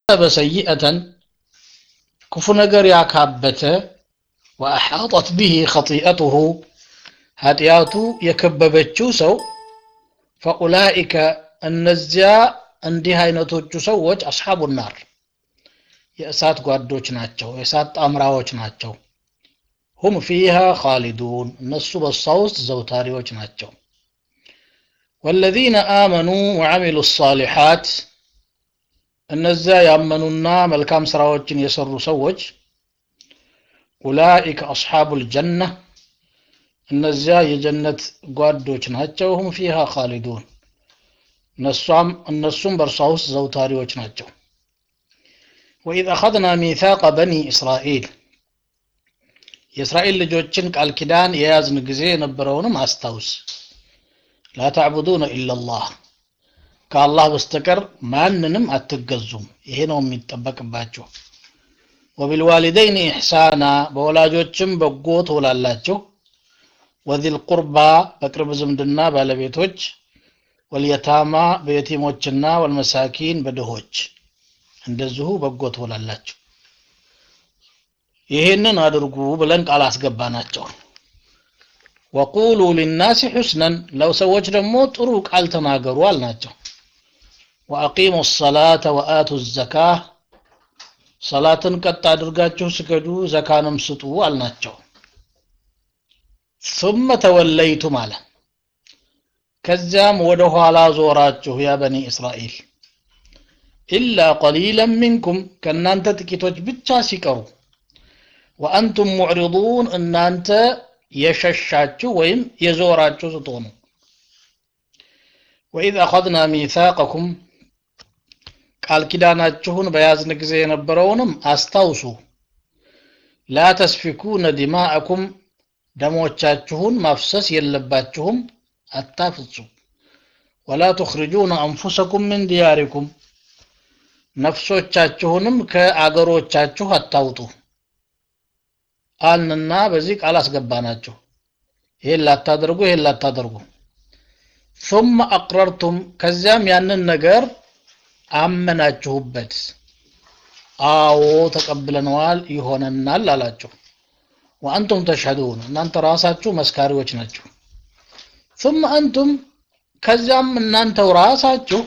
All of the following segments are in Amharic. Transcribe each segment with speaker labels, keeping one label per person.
Speaker 1: ሰይአተን ክፉ ነገር ያካበተ ወአሓጠት ብሂ ኸጢአቱሁ ኃጢአቱ የከበበችው ሰው ፈኡላኢከ እነዚያ እንዲህ አይነቶቹ ሰዎች አስሓቡ ናር የእሳት ጓዶች ናቸው የእሳት ጣምራዎች ናቸው ሁም ፊሃ ኻሊዱን እነሱ በሷ ውስጥ ዘውታሪዎች ናቸው ወለዚነ አመኑ ወዐሚሉ ሳሊሓት እነዚያ ያመኑና መልካም ስራዎችን የሰሩ ሰዎች ኡላኢከ አስሓቡ ልጀና እነዚያ የጀነት ጓዶች ናቸው ሁም ፊሃ ኻሊዱን እነሷም እነሱም በእርሷ ውስጥ ዘውታሪዎች ናቸው ወኢዝ አኸዝና ሚታቀ በኒ እስራኤል የእስራኤል ልጆችን ቃል ኪዳን የያዝን ጊዜ የነበረውንም አስታውስ ላ ተዕቡዱነ ኢላላህ ከአላህ በስተቀር ማንንም አትገዙም ይሄ ነው የሚጠበቅባቸው ወቢልዋሊደይን ኢሕሳና በወላጆችም በጎ ትውላላቸው ወዚል ቁርባ በቅርብ ዝምድና ባለቤቶች ወልየታማ በየቲሞችና ወልመሳኪን በድሆች እንደዚሁ በጎ ትውላላቸው ይህንን አድርጉ ብለን ቃል አስገባናቸው ወቁሉ ሊናሲ ሑስነን ለሰዎች ደግሞ ጥሩ ቃል ተናገሩ አልናቸው ወአቂሙ ሰላተ ወአቱ ዘካ ሰላትን ቀጥ አድርጋችሁ ስገዱ ዘካንም ስጡ አልናቸው ثم ተወለይቱም አለ ከዚያም ወደ ኋላ ዞራችሁ ያ በኒ እስራኤል ኢላ ቀሊለን ሚንኩም ከእናንተ ጥቂቶች ብቻ ሲቀሩ ወአንቱም ሙዕሪዱን እናንተ የሸሻችሁ ወይም የዞራችሁ ስትሆኑ ወኢዝ አኸዝና ሚታቀኩም ቃል ኪዳናችሁን በያዝን ጊዜ የነበረውንም አስታውሱ ላ ተስፊኩነ ዲማአኩም ደሞቻችሁን ማፍሰስ የለባችሁም አታፍጹ ወላ ትኽርጁነ አንፉሰኩም ምን ዲያሪኩም ነፍሶቻችሁንም ከአገሮቻችሁ አታውጡ አልንና በዚህ ቃል አስገባናችሁ ይሄን ላታደርጉ ይሄን ላታደርጉ ثم أقررتم ከዚያም ያንን ነገር አመናችሁበት አዎ ተቀብለነዋል ይሆነናል አላችሁ ወአንቱም ተሽሀዱን እናንተ ራሳችሁ መስካሪዎች ናችሁ ثم أنتم ከዚያም እናንተው ራሳችሁ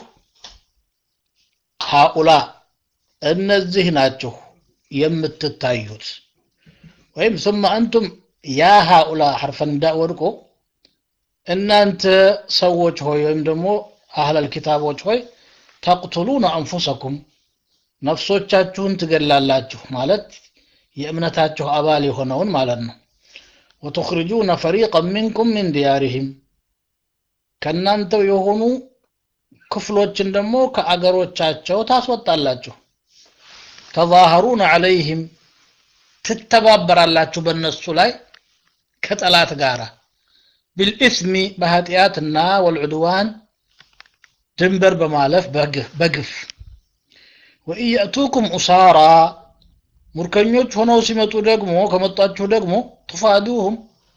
Speaker 1: ሃኡላ እነዚህ ናችሁ የምትታዩት ወይም ثم أنتم ያ ሃኡላ ሐርፈ ንዳ ወድቆ እናንተ ሰዎች ሆይ ወይም ደግሞ አህለል ኪታቦች ሆይ ተቅቱሉነ አንፉሰኩም ነፍሶቻችሁን ትገላላችሁ ማለት የእምነታችሁ አባል የሆነውን ማለት ነው ወትኽርጁነ ፈሪቀን ሚንኩም ሚን ዲያሪህም ከእናንተው የሆኑ ክፍሎችን ደግሞ ከአገሮቻቸው ታስወጣላችሁ ተዛሀሩነ ዐለይህም ትተባበራላችሁ በእነሱ ላይ ከጠላት ጋር ቢልኢስሚ በኃጢአትና ወልዑድዋን ድንበር በማለፍ በግፍ ወኢየእቱኩም ኡሳራ ሙርከኞች ሆነው ሲመጡ ደግሞ ከመጣችሁ ደግሞ ቱፋዱሁም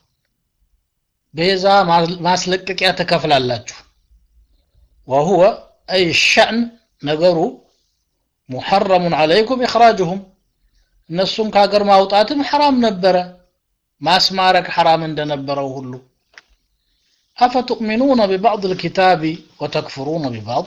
Speaker 1: ቤዛ ማስለቀቂያ ትከፍላላችሁ ወሁወ አይ ሸእን ነገሩ ሙሐረሙን ዐለይኩም ኢኽራጅሁም እነሱም ከሀገር ማውጣትም ሐራም ነበረ ማስማረክ ሐራም እንደነበረው ሁሉ አፈቱእሚኑነ ቢባዕድ ልኪታቢ ወተክፍሩነ ቢባዕድ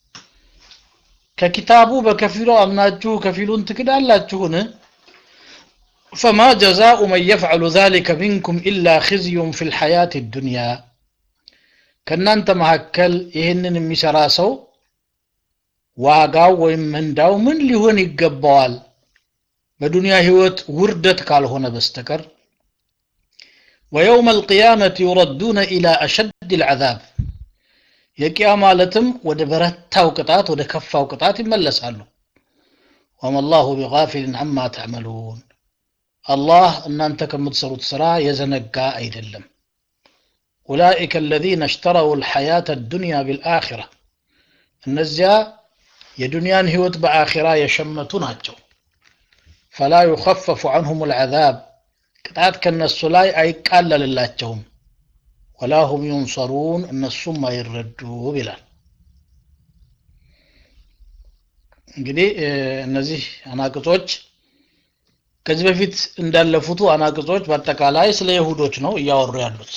Speaker 1: ከኪታቡ በከፊሉ አምናችሁ ከፊሉን ትክዳላችሁን ፈማ ጀዛኡ መን የፍዐሉ ዛሊከ ሚንኩም ኢላ ኽዝዩን ፊ ልሐያት ዱንያ ከእናንተ መካከል ይህንን የሚሰራ ሰው ዋጋው ወይም ምንዳው ምን ሊሆን ይገባዋል በዱንያ ህይወት ውርደት ካልሆነ በስተቀር ወየውም አልቅያመት ዩረዱነ ኢላ አሸድ ልዓዛብ የቂያ ማለትም ወደ በረታው ቅጣት ወደ ከፋው ቅጣት ይመለሳሉ ወማ ላሁ ቢጋፊልን አማ ተዕመሉን አላህ እናንተ ከምትሰሩት ስራ የዘነጋ አይደለም ኡላኢከ አለዚነ እሽተረው ልሐያት አዱንያ ቢልአኺራ እነዚያ የዱንያን ህይወት በአኺራ የሸመቱ ናቸው ፈላ ዩኸፈፉ ዐንሁም ልዓዛብ ቅጣት ከነሱ ላይ አይቃለልላቸውም ወላ ሁም ዩንሰሩን እነሱም አይረዱም ይላል እንግዲህ እነዚህ አናቅጾች ከዚህ በፊት እንዳለፉቱ አናቅጾች በአጠቃላይ ስለ ይሁዶች ነው እያወሩ ያሉት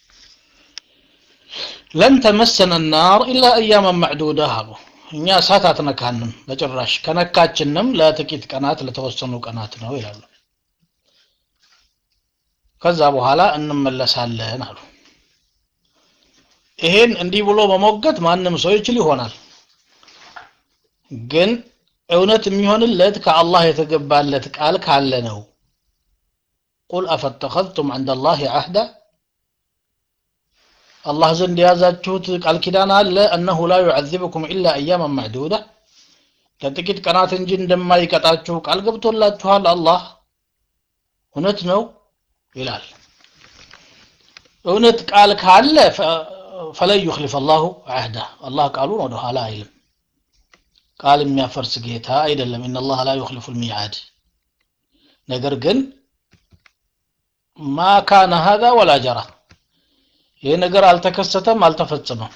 Speaker 1: ለን ተመሰነ ናር ኢላ አያመን ማዕዱዳ አሉ እኛ እሳት አትነካንም በጭራሽ ከነካችንም ለጥቂት ቀናት ለተወሰኑ ቀናት ነው ይላሉ ከዛ በኋላ እንመለሳለን አሉ ይሄን እንዲህ ብሎ መሞገት ማንም ሰው ይችል ይሆናል ግን እውነት የሚሆንለት ከአላህ የተገባለት ቃል ካለ ነው ቁል አፈተኸዝቱም ዕንደ ላህ አህዳ አላህ ዘንድ የያዛችሁት ቃል ኪዳን አለ እነሁ ላ ዩዓዚብኩም ኢላ አያመን ማዕዱዳ ለጥቂት ቀናት እንጂ እንደማይቀጣችሁ ቃል ገብቶላችኋል አላህ እውነት ነው ይላል እውነት ቃል ካለ ፈለን ዩክሊፍ አላሁ አህዳ አላህ ቃሉን ወደ ኋላ አይልም ቃል የሚያፈርስ ጌታ አይደለም ኢነላህ ላ ዩክሊፉ ልሚዓድ ነገር ግን ማ ካነ ሀዛ ወላ ጀራ ይህ ነገር አልተከሰተም አልተፈጸመም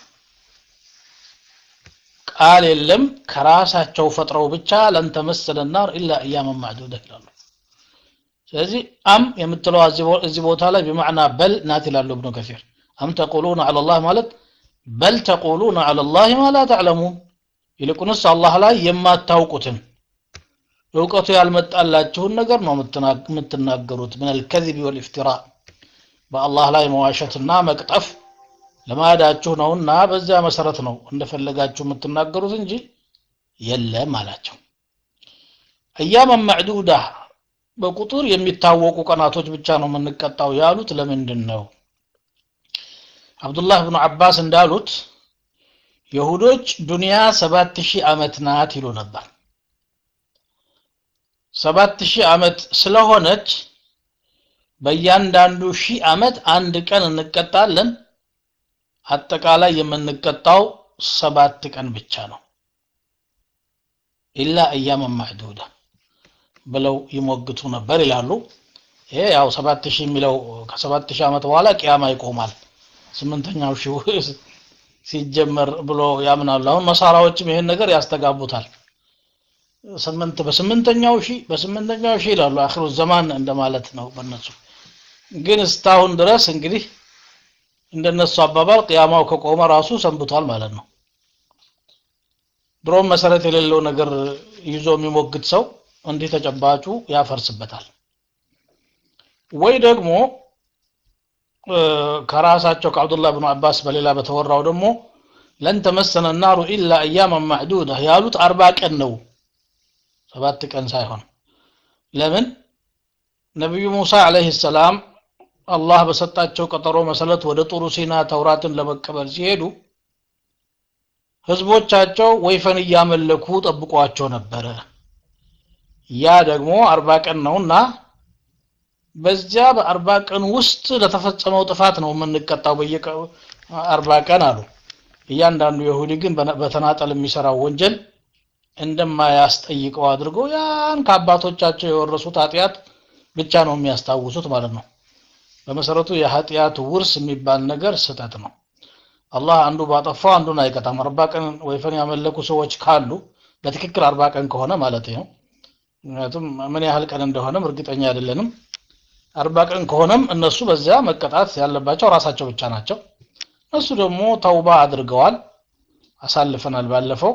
Speaker 1: ቃል የለም ከራሳቸው ፈጥረው ብቻ ለን ተመሰለ ናር ኢላ እያመን ማዕዱዳ ይላሉ ስለዚህ አም የምትለው እዚህ ቦታ ላይ በማዕና በል ናት ይላሉ እብኑ ከሲር አም ተቁሉነ አላ ላህ ማለት በል ተቁሉነ አላ ላህ ማ ላ ተዕለሙን ይልቁንስ አላህ ላይ የማታውቁትን እውቀቱ ያልመጣላችሁን ነገር ነው የምትናገሩት ምን አልከዚብ ወልኢፍትራ በአላህ ላይ መዋሸትና መቅጠፍ ልማዳችሁ ነውና በዚያ መሰረት ነው እንደፈለጋችሁ የምትናገሩት እንጂ የለም አላቸው አያመን ማዕዱዳ በቁጥር የሚታወቁ ቀናቶች ብቻ ነው የምንቀጣው ያሉት ለምንድን ነው አብዱላህ ብኑ አባስ እንዳሉት የሁዶች ዱንያ ሰባት ሺህ ዓመት ናት ይሉ ነበር ሰባት ሺህ ዓመት ስለሆነች በእያንዳንዱ ሺህ ዓመት አንድ ቀን እንቀጣለን አጠቃላይ የምንቀጣው ሰባት ቀን ብቻ ነው ኢላ እያመን ማዕዱዳ ብለው ይሞግቱ ነበር ይላሉ ይሄ ያው ሰባት ሺህ የሚለው ከሰባት ሺህ ዓመት በኋላ ቅያማ ይቆማል ስምንተኛው ሺህ ሲጀመር ብሎ ያምናሉ አሁን መሳራዎችም ይሄን ነገር ያስተጋቡታል ስምንት በስምንተኛው ሺህ በስምንተኛው ሺህ ይላሉ አክሩ ዘማን እንደማለት ነው በነሱ ግን እስካሁን ድረስ እንግዲህ እንደነሱ አባባል ቅያማው ከቆመ ራሱ ሰንብቷል ማለት ነው ድሮም መሰረት የሌለው ነገር ይዞ የሚሞግት ሰው እንዲህ ተጨባጩ ያፈርስበታል ወይ ደግሞ ከራሳቸው ከአብዱላህ ብኑ አባስ በሌላ በተወራው ደግሞ ለን ተመሰነ ናሩ ኢላ አያመን ማዕዱዳ ያሉት አርባ ቀን ነው ሰባት ቀን ሳይሆን ለምን ነቢዩ ሙሳ አለይሂ ሰላም አላህ በሰጣቸው ቀጠሮ መሰረት ወደ ጡሩ ሲና ተውራትን ለመቀበል ሲሄዱ ህዝቦቻቸው ወይፈን እያመለኩ ጠብቋቸው ነበረ ያ ደግሞ አርባ ቀን ነውና በዚያ በአርባ ቀን ውስጥ ለተፈጸመው ጥፋት ነው የምንቀጣው በየቀ አርባ ቀን አሉ እያንዳንዱ ይሁዲ ግን በተናጠል የሚሰራው ወንጀል እንደማያስጠይቀው አድርገው ያን ከአባቶቻቸው የወረሱት ኃጢአት ብቻ ነው የሚያስታውሱት ማለት ነው በመሰረቱ የኃጢአት ውርስ የሚባል ነገር ስህተት ነው አላህ አንዱ ባጠፋው አንዱን አይቀጣም አርባ ቀን ወይፈን ያመለኩ ሰዎች ካሉ በትክክል አርባ ቀን ከሆነ ማለት ነው ምክንያቱም ምን ያህል ቀን እንደሆነም እርግጠኛ አይደለንም አርባ ቀን ከሆነም እነሱ በዚያ መቀጣት ያለባቸው ራሳቸው ብቻ ናቸው እነሱ ደግሞ ተውባ አድርገዋል አሳልፈናል ባለፈው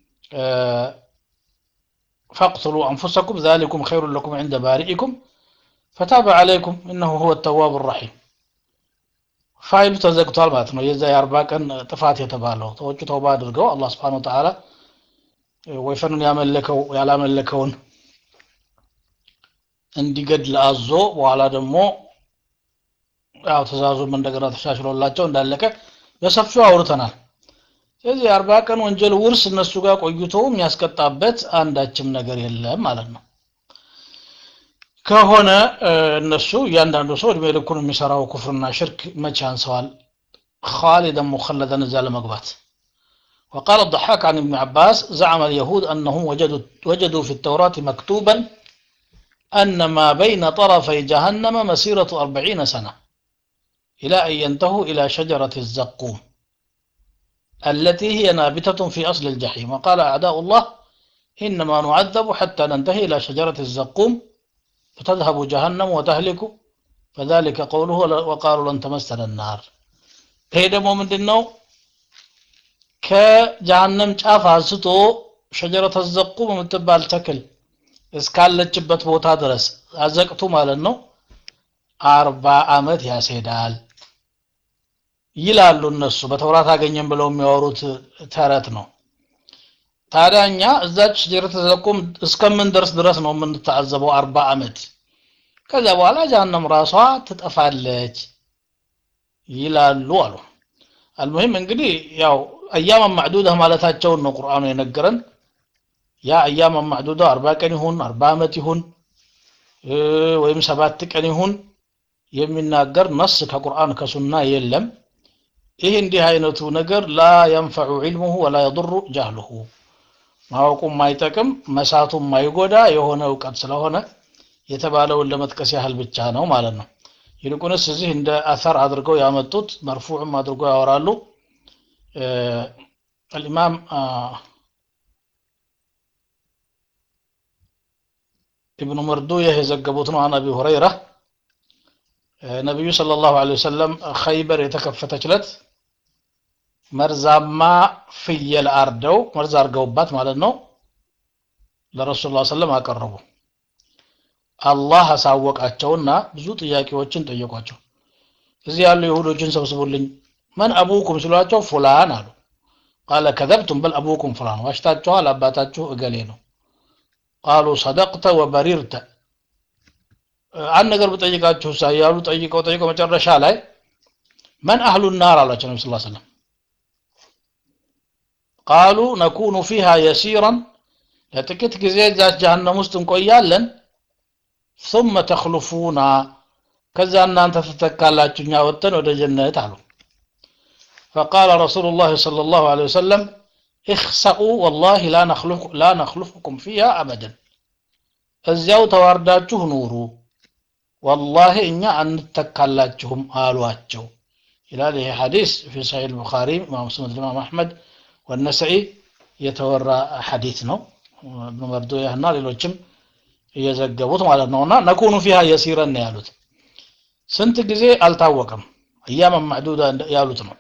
Speaker 1: فاقتلوا أنفسكم ذلكم خير لكم عند بارئكم فتاب عليكم إنه هو التواب الرحيم ፋይሉ ተዘግቷል ማለት ነው የዛ የአርባ ቀን ጥፋት የተባለው ሰዎቹ ተውባ አድርገው አላህ ስብሓን ተዓላ ወይፈኑን ያመለከው ያላመለከውን እንዲገድል አዞ በኋላ ደግሞ ያው ትእዛዙም እንደገና ተሻሽሎላቸው እንዳለቀ በሰፊው አውርተናል ስለዚህ የአርባ ቀን ወንጀል ውርስ እነሱ ጋር ቆይቶ የሚያስቀጣበት አንዳችም ነገር የለም ማለት ነው ከሆነ እነሱ እያንዳንዱ ሰው እድሜ ልኩን የሚሰራው ኩፍርና ሽርክ መቼ አንሰዋል خالدا مخلدا نزال مقبات وقال الضحاك عن ابن عباس زعم اليهود أنهم وجدوا, وجدوا في التوراة مكتوبا أن ما بين طرفي جهنم مسيرة أربعين سنة إلى أن ينتهوا إلى شجرة الزقوم التي هي نابتة في أصل الجحيم وقال أعداء الله إنما نعذب حتى ننتهي إلى شجرة الزقوم فتذهب جهنم وتهلك فذلك قوله وقالوا لن تمسنا النار ይሄ ደግሞ ምንድን ነው ከጀሃነም ጫፍ አንስቶ ሸጀረተ ዘቁም የምትባል ተክል እስካለችበት ቦታ ድረስ አዘቅቱ ማለት ነው አርባ ዓመት ያስሄዳል ይላሉ እነሱ በተውራት አገኘን ብለው የሚያወሩት ተረት ነው ታዲያ እኛ እዛች ሸጀረተ ዘቁም እስከምንደርስ ድረስ ነው የምንታዘበው አርባ ዓመት ከዚያ በኋላ ጀሃነም ራሷ ትጠፋለች ይላሉ አሉ አልሙሂም እንግዲህ ያው አያመ ማዕዱዳ ማለታቸውን ነው ቁርአኑ የነገረን ያ አያመ ማዕዱዳ አርባ ቀን ይሁን አርባ ዓመት ይሁን ወይም ሰባት ቀን ይሁን የሚናገር ነስ ከቁርአን ከሱና የለም ይህ እንዲህ አይነቱ ነገር ላ የንፈዑ ዒልሙሁ ወላ የضሩ ጃህሉሁ ማወቁ ማይጠቅም መሳቱ ማይጎዳ የሆነ እውቀት ስለሆነ የተባለውን ለመጥቀስ ያህል ብቻ ነው ማለት ነው ይልቁንስ እዚህ እንደ አሰር አድርገው ያመጡት መርፉዕም አድርገው ያወራሉ الإمام ابن مردويه የዘገቡት ነው عن أبي هريرة ነቢዩ صلى الله عليه وسلم خيبر የተከፈተች ለት መርዛማ ፍየል አርደው መርዝ አርገውባት ማለት ነው ለረሱል ላ ሰለም አቀረቡ አላህ አሳወቃቸውና ብዙ ጥያቄዎችን ጠየቋቸው እዚህ ያሉ ይሁዶችን ሰብስቡልኝ መን አቡኩም ሲሏቸው ፉላን አሉ ቃለ ከዘብቱም በል አቡኩም ፉላን ዋሽታችኋል አባታችሁ እገሌ ነው ቃሉ ሰደቅተ ወበሪርተ አንድ ነገር ብጠይቃችሁ ሳ ያሉ ጠይቀው ጠይቀው መጨረሻ ላይ መን አህሉ ናር አሏቸው ነቢ ስ ሰለም ቃሉ ነኩኑ ፊሃ የሲራን ለጥቂት ጊዜ እዛች ጀሃነም ውስጥ እንቆያለን ثم ተኽሉፉና ከዛ እናንተ ትተካላችሁ እኛ ወጥተን ወደ ጀነት አሉ فقال رسول الله صلى الله عليه وسلم اخسأوا والله لا نخلف لا نخلفكم فيها أبدا እዚያው ተዋርዳችሁ ኑሩ ወላሂ እኛ አንተካላችሁም አሏቸው ይላል ይሄ ሐዲስ ፊ ሰሒህ البخاري ኢማም ሙስሊም ኢማም አሕመድ ወነሰኢ የተወራ ሐዲስ ነው እብኑ መርዶያህና ሌሎችም እየዘገቡት ማለት ነውና ነኩኑ ፊሃ የሲረን ነው ያሉት ስንት ጊዜ አልታወቀም እያመ ማዕዱዳ ያሉት ነው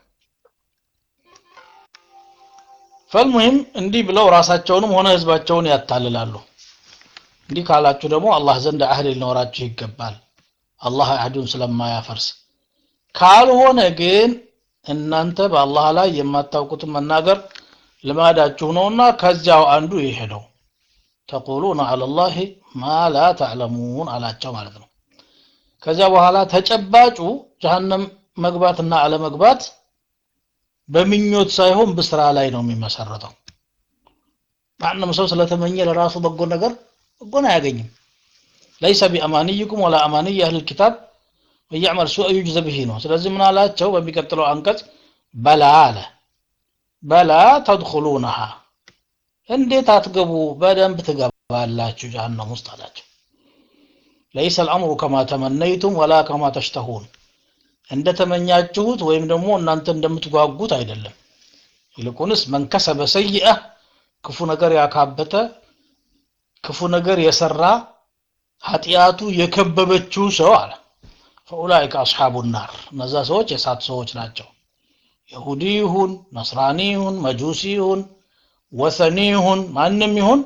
Speaker 1: ፈልሙሂም እንዲህ ብለው ራሳቸውንም ሆነ ህዝባቸውን ያታልላሉ እንዲህ ካላችሁ ደግሞ አላህ ዘንድ አህል ሊኖራችሁ ይገባል አላህ አህዱን ስለማያፈርስ ካልሆነ ግን እናንተ በአላህ ላይ የማታውቁትን መናገር ልማዳችሁ ነውና ከዚያው አንዱ ይሄ ነው ተቁሉነ አለላህ ማ ላ ተዕለሙን አላቸው ማለት ነው ከዚያ በኋላ ተጨባጩ ጀሃነም መግባትና አለመግባት በምኞት ሳይሆን በስራ ላይ ነው የሚመሰረተው ማንም ሰው ስለተመኘ ለራሱ በጎ ነገር በጎን አያገኝም ለይሰ ቢአማንይኩም ወላ አማንይ አህል ኪታብ ወያዕመል ሱአ ዩጅዘ ብሂ ነው ስለዚህ ምን አላቸው በሚቀጥለው አንቀጽ በላ አለ በላ ተድኹሉነሃ እንዴት አትገቡ በደንብ ትገባላችሁ ጀሃነም ውስጥ አላቸው ለይሰ አልአምሩ ከማ ተመነይቱም ወላ ከማ ተሽተሁን እንደተመኛችሁት ወይም ደግሞ እናንተ እንደምትጓጉት አይደለም ይልቁንስ መንከሰበ ሰይአ ክፉ ነገር ያካበተ ክፉ ነገር የሰራ ኃጢአቱ የከበበችው ሰው አለ ፈኡላይከ አስሓቡ ናር እነዛ ሰዎች የሳት ሰዎች ናቸው ይሁዲ ይሁን ነስራኒ ይሁን መጁሲ ይሁን ወሰኒ ይሁን ማንም ይሁን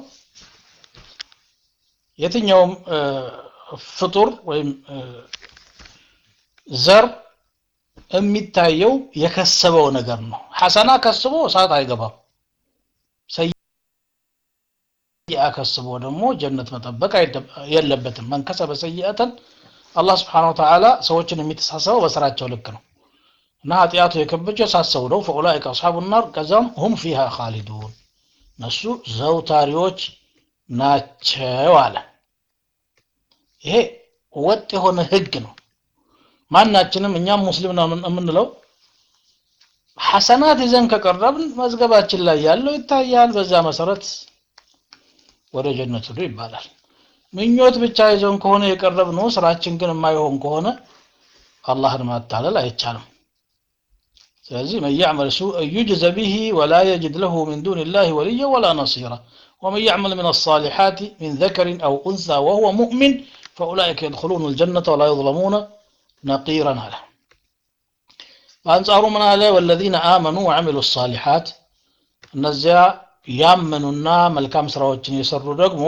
Speaker 1: የትኛውም ፍጡር ወይም ዘር የሚታየው የከሰበው ነገር ነው ሐሰና ከስቦ እሳት አይገባም ሰይአ ከስቦ ደግሞ ጀነት መጠበቅ የለበትም መንከሰበ ሰይአተን አላህ ስብሓን ወተዓላ ሰዎችን የሚተሳሰበው በስራቸው ልክ ነው እና ኃጢአቱ የከበቸው ሳሰው ነው ፈኡላይከ አስሓቡ ናር ከዛም ሁም ፊሃ ካሊዱን እነሱ ዘውታሪዎች ናቸው አለ ይሄ ወጥ የሆነ ህግ ነው ማናችንም እኛም ሙስሊም ነው የምንለው ሐሰናት ይዘን ከቀረብን መዝገባችን ላይ ያለው ይታያል በዛ መሰረት ወደ ጀነት ሂዱ ይባላል ምኞት ብቻ ይዘን ከሆነ የቀረብነው ስራችን ግን የማይሆን ከሆነ አላህን ማታለል አይቻልም ስለዚህ መን ያዕመል ሱእ ዩጅዘ ቢሂ ወላ የጅድ ለሁ ምን ዱን ላህ ወልየ ወላ ነሲራ ومن يعمل من الصالحات من ذكر أو أنثى وهو مؤمن فأولئك يدخلون الجنة ولا يظلمون نقيرا على በአንጻሩ ምን አለ ወለዚነ አመኑ ወዐሚሉ ሳሊሓት እነዚያ ያመኑና መልካም ስራዎችን የሰሩ ደግሞ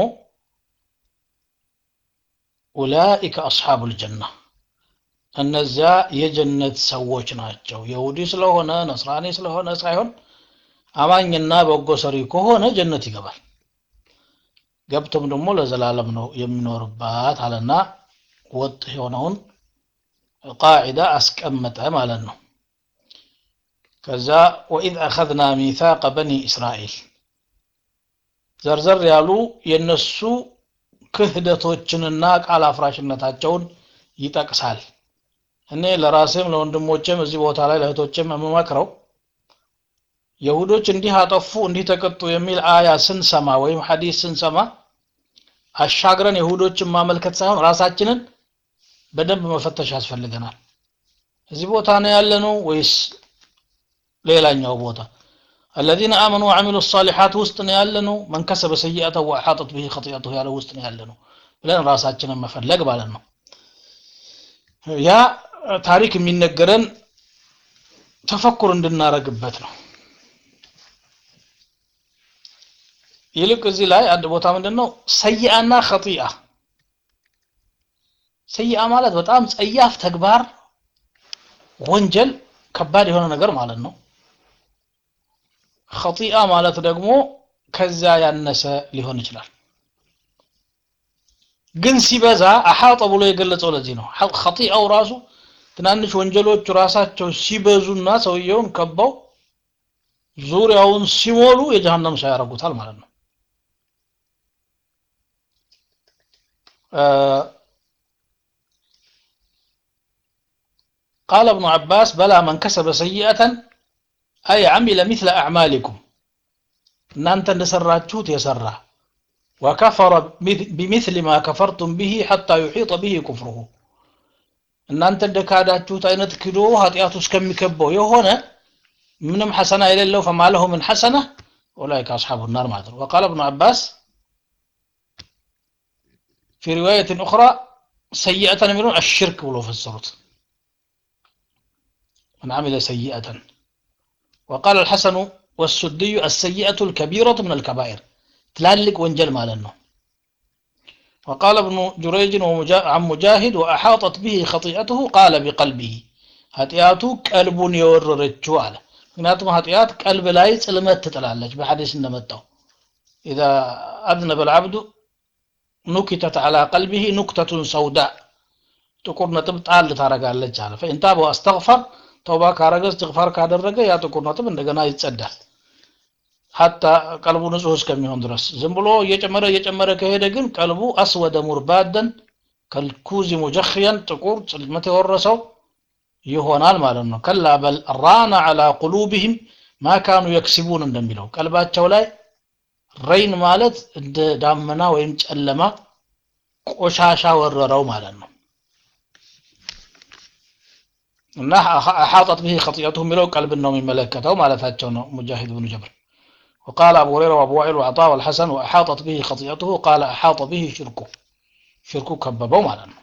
Speaker 1: ኡላኢከ አስሓቡ ልጀና እነዚያ የጀነት ሰዎች ናቸው የሁዲ ስለሆነ ነስራኒ ስለሆነ ሳይሆን አማኝና በጎ ሰሪ ከሆነ ጀነት ይገባል ገብቶም ደግሞ ለዘላለም ነው የሚኖርባት አለና ወጥ የሆነውን ቃዒዳ አስቀመጠ ማለት ነው ከዛ ወኢዝ አኸዝና ሚታቀ በኒ እስራኤል ዘርዘር ያሉ የነሱ ክህደቶችንና ቃል አፍራሽነታቸውን ይጠቅሳል እኔ ለራሴም ለወንድሞቼም እዚህ ቦታ ላይ ለእህቶቼም የምመክረው የሁዶች እንዲህ አጠፉ እንዲህ ተቀጡ የሚል አያ ስንሰማ ወይም ሐዲስ ስንሰማ አሻግረን የሁዶችን ማመልከት ሳይሆን ራሳችንን በደንብ መፈተሽ ያስፈልገናል እዚህ ቦታ ነው ያለነው ወይስ ሌላኛው ቦታ الذين آمنوا وعملوا الصالحات ውስጥ ነው ያለነው من كسب سيئة وأحاطت به خطيئته ያለው ውስጥ ነው ያለነው ብለን ራሳችንን መፈለግ ማለት ነው ያ ታሪክ የሚነገረን ተፈኩር እንድናረግበት ነው ይልቅ እዚህ ላይ አንድ ቦታ ምንድን ነው ሰይአና ኸጢአ ሰይአ ማለት በጣም ጸያፍ ተግባር ወንጀል ከባድ የሆነ ነገር ማለት ነው ኸጢአ ማለት ደግሞ ከዚያ ያነሰ ሊሆን ይችላል ግን ሲበዛ አሓጠ ብሎ የገለጸው ለዚህ ነው ኸጢአው ራሱ ትናንሽ ወንጀሎቹ ራሳቸው ሲበዙና ሰውየውን ከበው ዙሪያውን ሲሞሉ የጀሃነም ሰው ያደርጉታል ማለት ነው قال ابن عباس بلى من كسب سيئة أي عمل مثل أعمالكم እናንተ እንደሰራችሁት የሰራ ወከፈረ ቢምስል ማ ከፈርቱም ብሂ ሐታ ዩሒጠ ብሂ ኩፍሩሁ እናንተ እንደካዳችሁት አይነት ክዶ ኃጢአቱ እስከሚከበው የሆነ ምንም ሐሰና የሌለው ፈማለሁ ምን ሐሰና ኡላይከ አስሓቡ ናር ማለት ነው ወቃለ እብኑ አባስ في رواية أخرى سيئة يقولون الشرك ولو فسرت من عمل سيئة وقال الحسن والسدي السيئة الكبيرة من الكبائر تلالك وانجل مالنا وقال ابن جريج عن مجاهد وأحاطت به خطيئته قال بقلبه هتياتو قلب يوررچو على ምክንያቱም ኃጢአት ቀልብ ላይ ጽልመት ትጥላለች በሐዲስ እንደመጣው إذا أذنب العبد ኑኪተት አላ ቀልቢሂ ኑክተቱን ሰውዳ ጥቁር ነጥብ ጣል ታረጋለች አለ ፈኢን ታበ አስተግፈር ተውባ ካረገ እስትግፋር ካደረገ ያ ጥቁር ነጥብ እንደገና ይጸዳል ሀታ ቀልቡ ንጹህ እስከሚሆን ድረስ ዝም ብሎ እየጨመረ እየጨመረ ከሄደ ግን ቀልቡ አስወደ ሙርባደን ከልኩዚ ሙጀኽያን ጥቁር ጽልመት የወረሰው ይሆናል ማለት ነው ከላ በል ራና አላ ቁሉብህም ማ ካኑ የክስቡን እንደሚለው ቀልባቸው ላይ ረይን ማለት እንደ ዳመና ወይም ጨለማ ቆሻሻ ወረረው ማለት ነው እና አሓጠት ብሂ ኸጢአቱ የሚለው ቀልብን ነው የሚመለከተው ማለታቸው ነው ሙጃሂድ ብኑ ጀብር وقال أبو هريرة وأبو وائل وعطاء والحسن وأحاطت به خطيئته قال أحاط به شركه شركه كببه معنا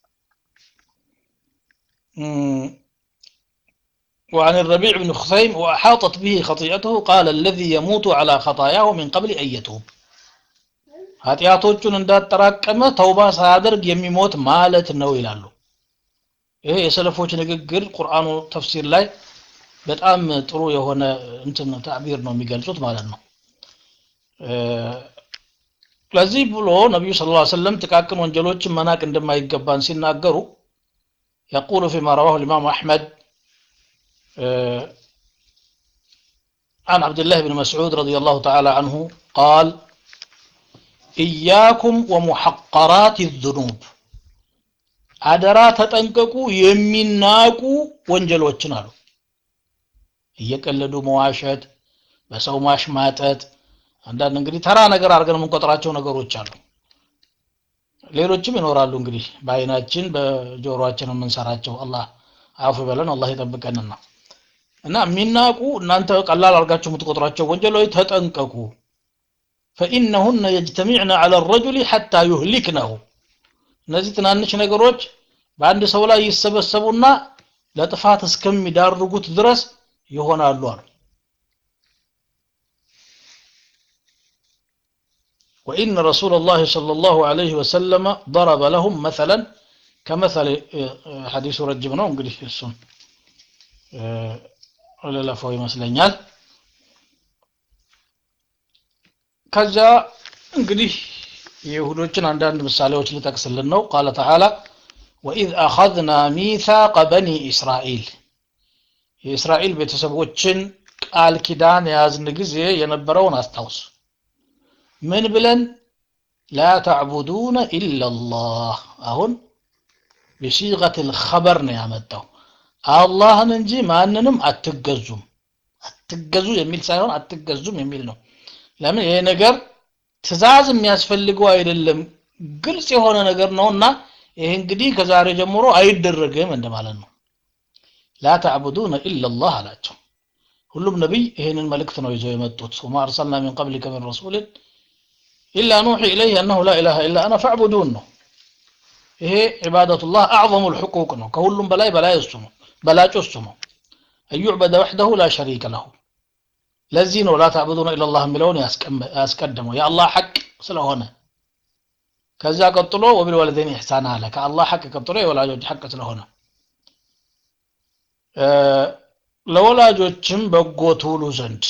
Speaker 1: وعن الربيع بن خثيم وأحاطت به خطيئته قال الذي يموت على خطاياه من قبل أن يتوب ኃጢአቶቹን እንዳጠራቀመ ተውባ ሳያደርግ የሚሞት ማለት ነው ይላሉ ይሄ የሰለፎች ንግግር ቁርአኑ ተፍሲር ላይ በጣም ጥሩ የሆነ እንትን ታዕቢር ነው የሚገልጹት ማለት ነው ለዚህ ብሎ ነቢዩ ስለ ላ ሰለም ጥቃቅን ወንጀሎችን መናቅ እንደማይገባን ሲናገሩ يقول فيما رواه الإمام أحمد عن عبد الله بن مسعود رضي الله تعالى عنه قال إياكم ومحقرات الذنوب አደራ ተጠንቀቁ የሚናቁ ወንጀሎችን አሉ እየቀለዱ መዋሸት በሰው ማሽማጠት አንዳንድ እንግዲህ ተራ ነገር አድርገን የምንቆጥራቸው ነገሮች አሉ ሌሎችም ይኖራሉ እንግዲህ በአይናችን በጆሮአችን የምንሰራቸው አላህ አፉ በለን አላህ ይጠብቀንና እና የሚናቁ እናንተ ቀላል አድርጋችሁ የምትቆጥሯቸው ወንጀሎች ተጠንቀቁ ፈኢነሁነ የጅተሚዕነ ዐለ ረጁሊ ሐታ ዩህሊክነሁ እነዚህ ትናንሽ ነገሮች በአንድ ሰው ላይ ይሰበሰቡና ለጥፋት እስከሚዳርጉት ድረስ ይሆናሉ አሉ وإن رسول الله صلى الله عليه وسلم ضرب لهم مثلا كمثل حديث رجب ነው እንግዲህ እሱን ለለፈው ይመስለኛል ከዛ እንግዲህ የይሁዶችን አንዳንድ ምሳሌዎች ልጠቅስልን ነው ቃለ ተዓላ ወኢዝ አኸዝና ሚሳቀ በኒ እስራኤል የእስራኤል ቤተሰቦችን ቃል ኪዳን የያዝን ጊዜ የነበረውን አስታውስ ምን ብለን ላ ተዕቡዱነ ኢላላህ አሁን ቢሲቀት ልኸበር ነው ያመጣው አላህን እንጂ ማንንም አትገዙም አትገዙ የሚል ሳይሆን አትገዙም የሚል ነው ለምን ይሄ ነገር ትእዛዝ የሚያስፈልገው አይደለም ግልጽ የሆነ ነገር ነውና ይሄ እንግዲህ ከዛሬ ጀምሮ አይደረግም እንደማለት ነው ላ ተዕቡዱነ ኢላላህ አላቸው ሁሉም ነቢይ ይህንን መልእክት ነው ይዘው የመጡት ወማ አርሰልና ሚን ቀብሊከ ሚን ረሱልን ኢላ ኑሒ ኢለይህ አነሁ ላ ኢላሃ ኢላ አና ፈዕቡዱን ነው ይሄ ዒባደቱላህ አዕظሙ ልሕቁቅ ነው ከሁሉም በላይ በላይ እሱ ነው በላጩ እሱ ነው አዩዕበደ ወሕደሁ ላ ሸሪከ ለሁ ለዚህ ነው ላ ተዕቡዱነ ኢላላህ የሚለውን ያስቀደመው የአላህ ሐቅ ስለሆነ ከዛ ቀጥሎ ወቢልወለደይን ኢሕሳን አለ ከአላህ ሐቅ ቀጥሎ የወላጆች ሐቅ ስለሆነ ለወላጆችም በጎ ትውሉ ዘንድ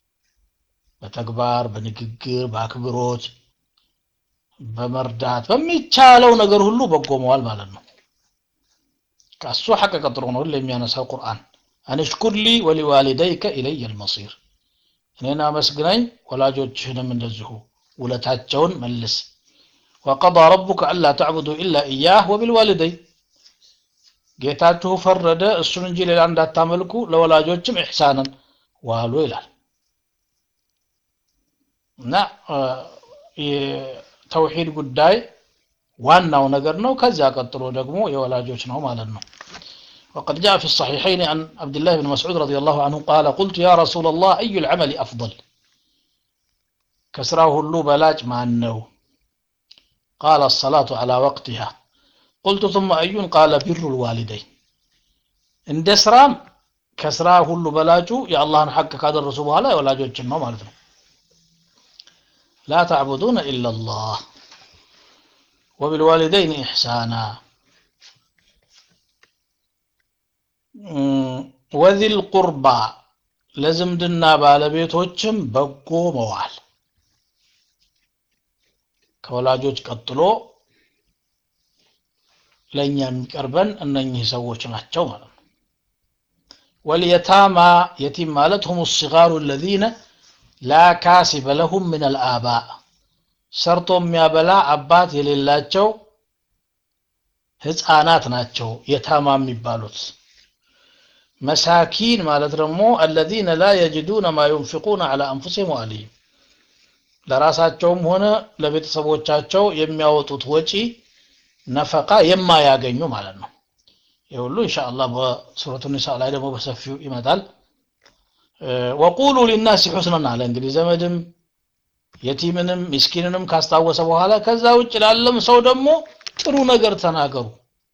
Speaker 1: በተግባር በንግግር በአክብሮት በመርዳት በሚቻለው ነገር ሁሉ በጎ መዋል ማለት ነው ከእሱ ሐቅ ቀጥሎ ነው የሚያነሳው ቁርአን አንሽኩር ሊ ወሊዋሊደይከ ኢለየ ልመሲር እኔን አመስግነኝ ወላጆችህንም እንደዚሁ ውለታቸውን መልስ ወቀضى ረቡከ አላ ተዕቡዱ ኢላ ኢያህ ወቢልዋሊደይ ጌታችሁ ፈረደ እሱን እንጂ ሌላ እንዳታመልኩ ለወላጆችም ኢሕሳንን ዋሉ ይላል እና የተውሂድ ጉዳይ ዋናው ነገር ነው ከዚያ ቀጥሎ ደግሞ የወላጆች ነው ማለት ነው وقد جاء في الصحيحين عن عبد الله بن مسعود رضي الله عنه قال قلت يا رسول الله أي العمل أفضل كسراه اللو بلاج مع النو قال الصلاة على وقتها قلت ثم أي قال بر الوالدين عند سرام كسراه اللو بلاجو يا الله حق كاد الرسول ولا ولا جوج ما مالتنا لا تعبدون إلا الله وبالوالدين إحسانا وذي القربى ለዝምድና ባለቤቶችም በጎ መዋል ከወላጆች ቀጥሎ ለእኛ የሚቀርበን እነኚህ ሰዎች ናቸው ማለት ነው ወልየታማ የቲም ማለት ሁም ሲጋሩ ለዚነ ላ ካሲበ ለሁም ምን አልአባ ሰርቶ የሚያበላ አባት የሌላቸው ህፃናት ናቸው የታማ የሚባሉት መሳኪን ማለት ደግሞ አለዚነ ላ የጅዱነ ማ ዩንፊቁነ ዐላ አንፉሲሂም ወአህሊሂም ለራሳቸውም ሆነ ለቤተሰቦቻቸው የሚያወጡት ወጪ ነፈቃ የማያገኙ ማለት ነው ይህ ሁሉ ኢንሻአላህ በሱረቱ ኒሳ ላይ ደግሞ በሰፊው ይመጣል ወቁሉ ሊናሲ ሑስነን አለ እንግዲህ ዘመድም የቲምንም ምስኪንንም ካስታወሰ በኋላ ከዛ ውጭ ላለም ሰው ደግሞ ጥሩ ነገር ተናገሩ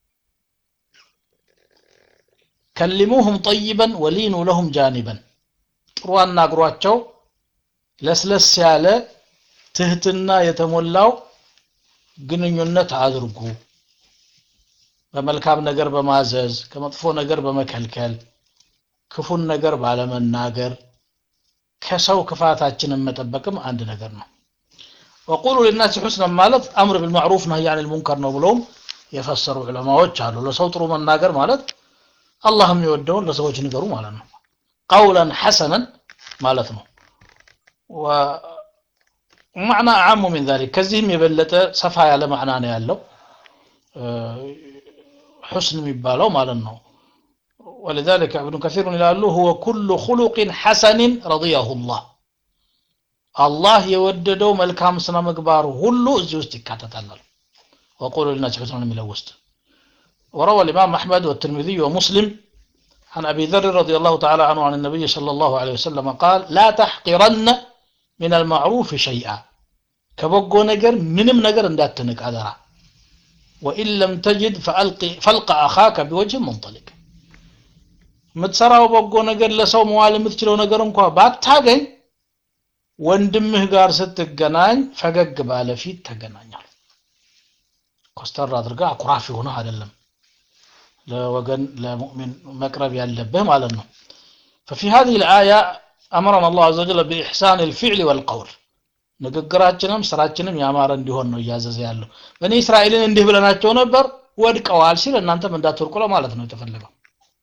Speaker 1: ከሊሙሁም ጠይበን ወሊኑ ለሁም ጃኒበን ጥሩ አናግሯቸው ለስለስ ያለ ትህትና የተሞላው ግንኙነት አድርጉ በመልካም ነገር በማዘዝ ከመጥፎ ነገር በመከልከል ክፉን ነገር ባለመናገር ከሰው ክፋታችንን መጠበቅም አንድ ነገር ነው ወቁሉ ሊናስ ሑስነን ማለት አምር ቢልማዕሩፍ ነህይ አን ልሙንከር ነው ብለውም የፈሰሩ ዑለማዎች አሉ ለሰው ጥሩ መናገር ማለት አላህ የሚወደውን ለሰዎች ንገሩ ማለት ነው ቀውለን ሐሰነን ማለት ነው ማዕና አዓሙ ሚን ዛሊክ ከዚህም የበለጠ ሰፋ ያለ ማዕና ነው ያለው ሑስን የሚባለው ማለት ነው ولذلك ابن كثير ይላሉ هو كل خلق حسن رضيه الله አላህ የወደደው መልካም ስነ ምግባር ሁሉ እዚህ ውስጥ ይካተታል وقول للناس حسنا የሚለው ውስጥ وروى الإمام أحمد والترمذي ومسلم عن أبي ذر رضي الله تعالى عنه عن النبي صلى الله عليه وسلم قال لا تحقرن من المعروف شيئا ከበጎ ነገር ምንም ነገር እንዳትንቅ አደራ ወኢን ለም ተጅድ ፈልቀ አኻከ ቢወጅህ መንጠሊቅ የምትሰራው በጎ ነገር ለሰው መዋል የምትችለው ነገር እንኳ ባታገኝ ወንድምህ ጋር ስትገናኝ ፈገግ ባለ ፊት ተገናኛል ኮስተር አድርጋ አኩራፊ ሆነህ አይደለም ለወገን ለሙእሚን መቅረብ ያለብህ ማለት ነው ففي هذه الآية أمرنا الله عز وجل بإحسان الفعل والقول ንግግራችንም ስራችንም ያማረ እንዲሆን ነው እያዘዘ ያለው በእኔ እስራኤልን እንዲህ ብለናቸው ነበር ወድቀዋል ሲል እናንተም እንዳትወድቁ ለማለት ነው የተፈለገው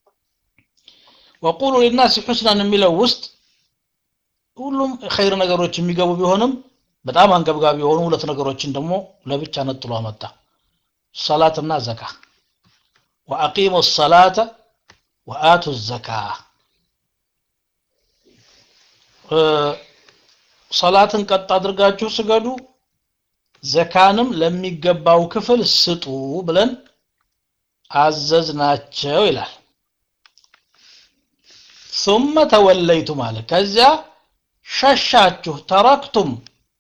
Speaker 1: ወቁሉ ሊናስ ሑስናን የሚለው ውስጥ ሁሉም ኸይር ነገሮች የሚገቡ ቢሆንም በጣም አንገብጋቢ የሆኑ ሁለት ነገሮችን ደግሞ ለብቻ ነጥሎ አመጣ ሰላትና ዘካ ወአቂሙ ሰላተ ወአቱ ዘካ ሰላትን ቀጥ አድርጋችሁ ስገዱ ዘካንም ለሚገባው ክፍል ስጡ ብለን አዘዝናቸው ይላል ثم ተወለይቱም አለ ከዚያ ሸሻችሁ ተረክቱም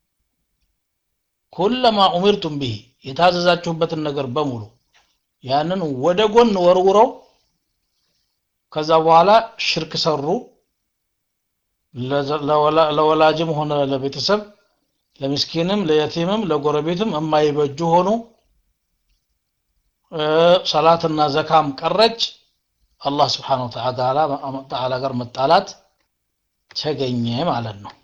Speaker 1: ኩለማ ኡሚርቱም ብሂ የታዘዛችሁበትን ነገር በሙሉ ያንን ወደ ጎን ወርውረው ከዛ በኋላ ሽርክ ሰሩ ለወላጅም ሆነ ለቤተሰብ ለምስኪንም ለየቲምም ለጎረቤትም የማይበጁ ሆኑ ሰላትና ዘካም ቀረች አላህ ስብሓን ወተዓላ ጋር መጣላት ተገኘ ማለት ነው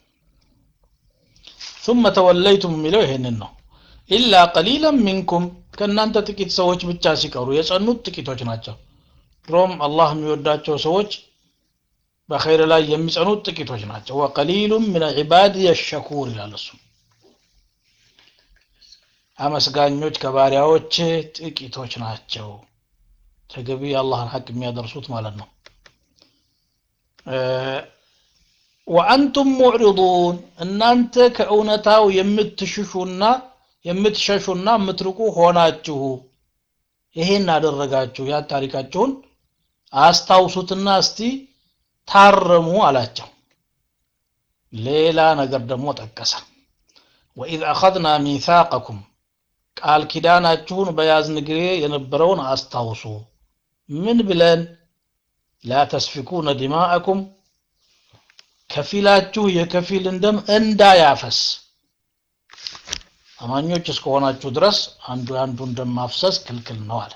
Speaker 1: ثم ተወለይቱም የሚለው ይሄንን ነው ኢላ ቀሊለን ሚንኩም ከእናንተ ጥቂት ሰዎች ብቻ ሲቀሩ የጸኑት ጥቂቶች ናቸው ድሮም አላህ የሚወዳቸው ሰዎች በኸይር ላይ የሚጸኑት ጥቂቶች ናቸው ወቀሊሉም ምን ዒባድ የሸኩር ይላል እሱ አመስጋኞች ከባሪያዎች ጥቂቶች ናቸው ተገቢ የአላህን ሐቅ የሚያደርሱት ማለት ነው ወአንቱም ሙዕሪዱን እናንተ ከእውነታው የምትሽሹና የምትሸሹና የምትርቁ ሆናችሁ ይሄን አደረጋችሁ ያ ታሪካችሁን አስታውሱትና እስቲ ታረሙ አላቸው ሌላ ነገር ደግሞ ጠቀሰ ወኢዝ አኸዝና ሚሳቀኩም ቃል ኪዳናችሁን በያዝን ጊዜ የነበረውን አስታውሱ ምን ብለን ላ ተስፊኩነ ዲማአኩም ከፊላችሁ የከፊልን ደም እንዳያፈስ አማኞች እስከሆናችሁ ድረስ አንዱ አንዱን ደም ማፍሰስ ክልክል ነው አለ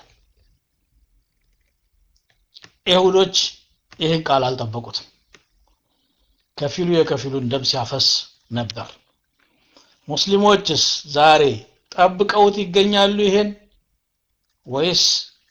Speaker 1: ይሁዶች ይህን ቃል አልጠበቁትም ከፊሉ የከፊሉን ደም ሲያፈስ ነበር ሙስሊሞችስ ዛሬ ጠብቀውት ይገኛሉ ይሄን ወይስ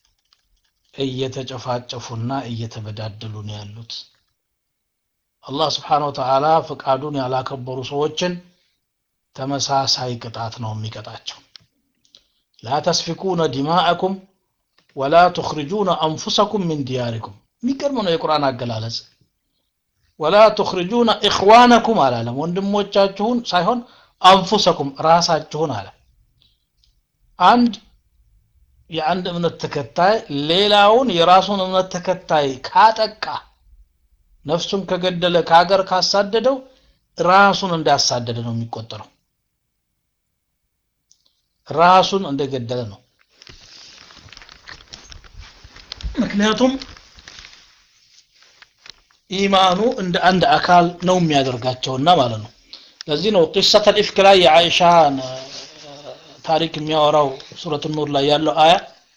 Speaker 1: እየተጨፋጨፉና እየተበዳደሉ ነው ያሉት አላህ ስብሓን ወተዓላ ፍቃዱን ያላከበሩ ሰዎችን ተመሳሳይ ቅጣት ነው የሚቀጣቸው ላ ተስፊኩነ ዲማአኩም ወላ ትኽርጁነ አንፉሰኩም ምን ዲያሪኩም የሚገርም ነው የቁርአን አገላለጽ ወላ ትኽርጁነ ኢኽዋነኩም አላለም ወንድሞቻችሁን ሳይሆን አንፉሰኩም ራሳችሁን አለ አንድ የአንድ እምነት ተከታይ ሌላውን የራሱን እምነት ተከታይ ካጠቃ ነፍሱን ከገደለ ከሀገር ካሳደደው ራሱን እንዳሳደደ ነው የሚቆጠረው ራሱን እንደገደለ ነው ምክንያቱም ኢማኑ እንደ አንድ አካል ነው የሚያደርጋቸውና ማለት ነው ለዚህ ነው ቂሰተ ልኢፍክ ላይ የአይሻን ታሪክ የሚያወራው ሱረት ኑር ላይ ያለው አያ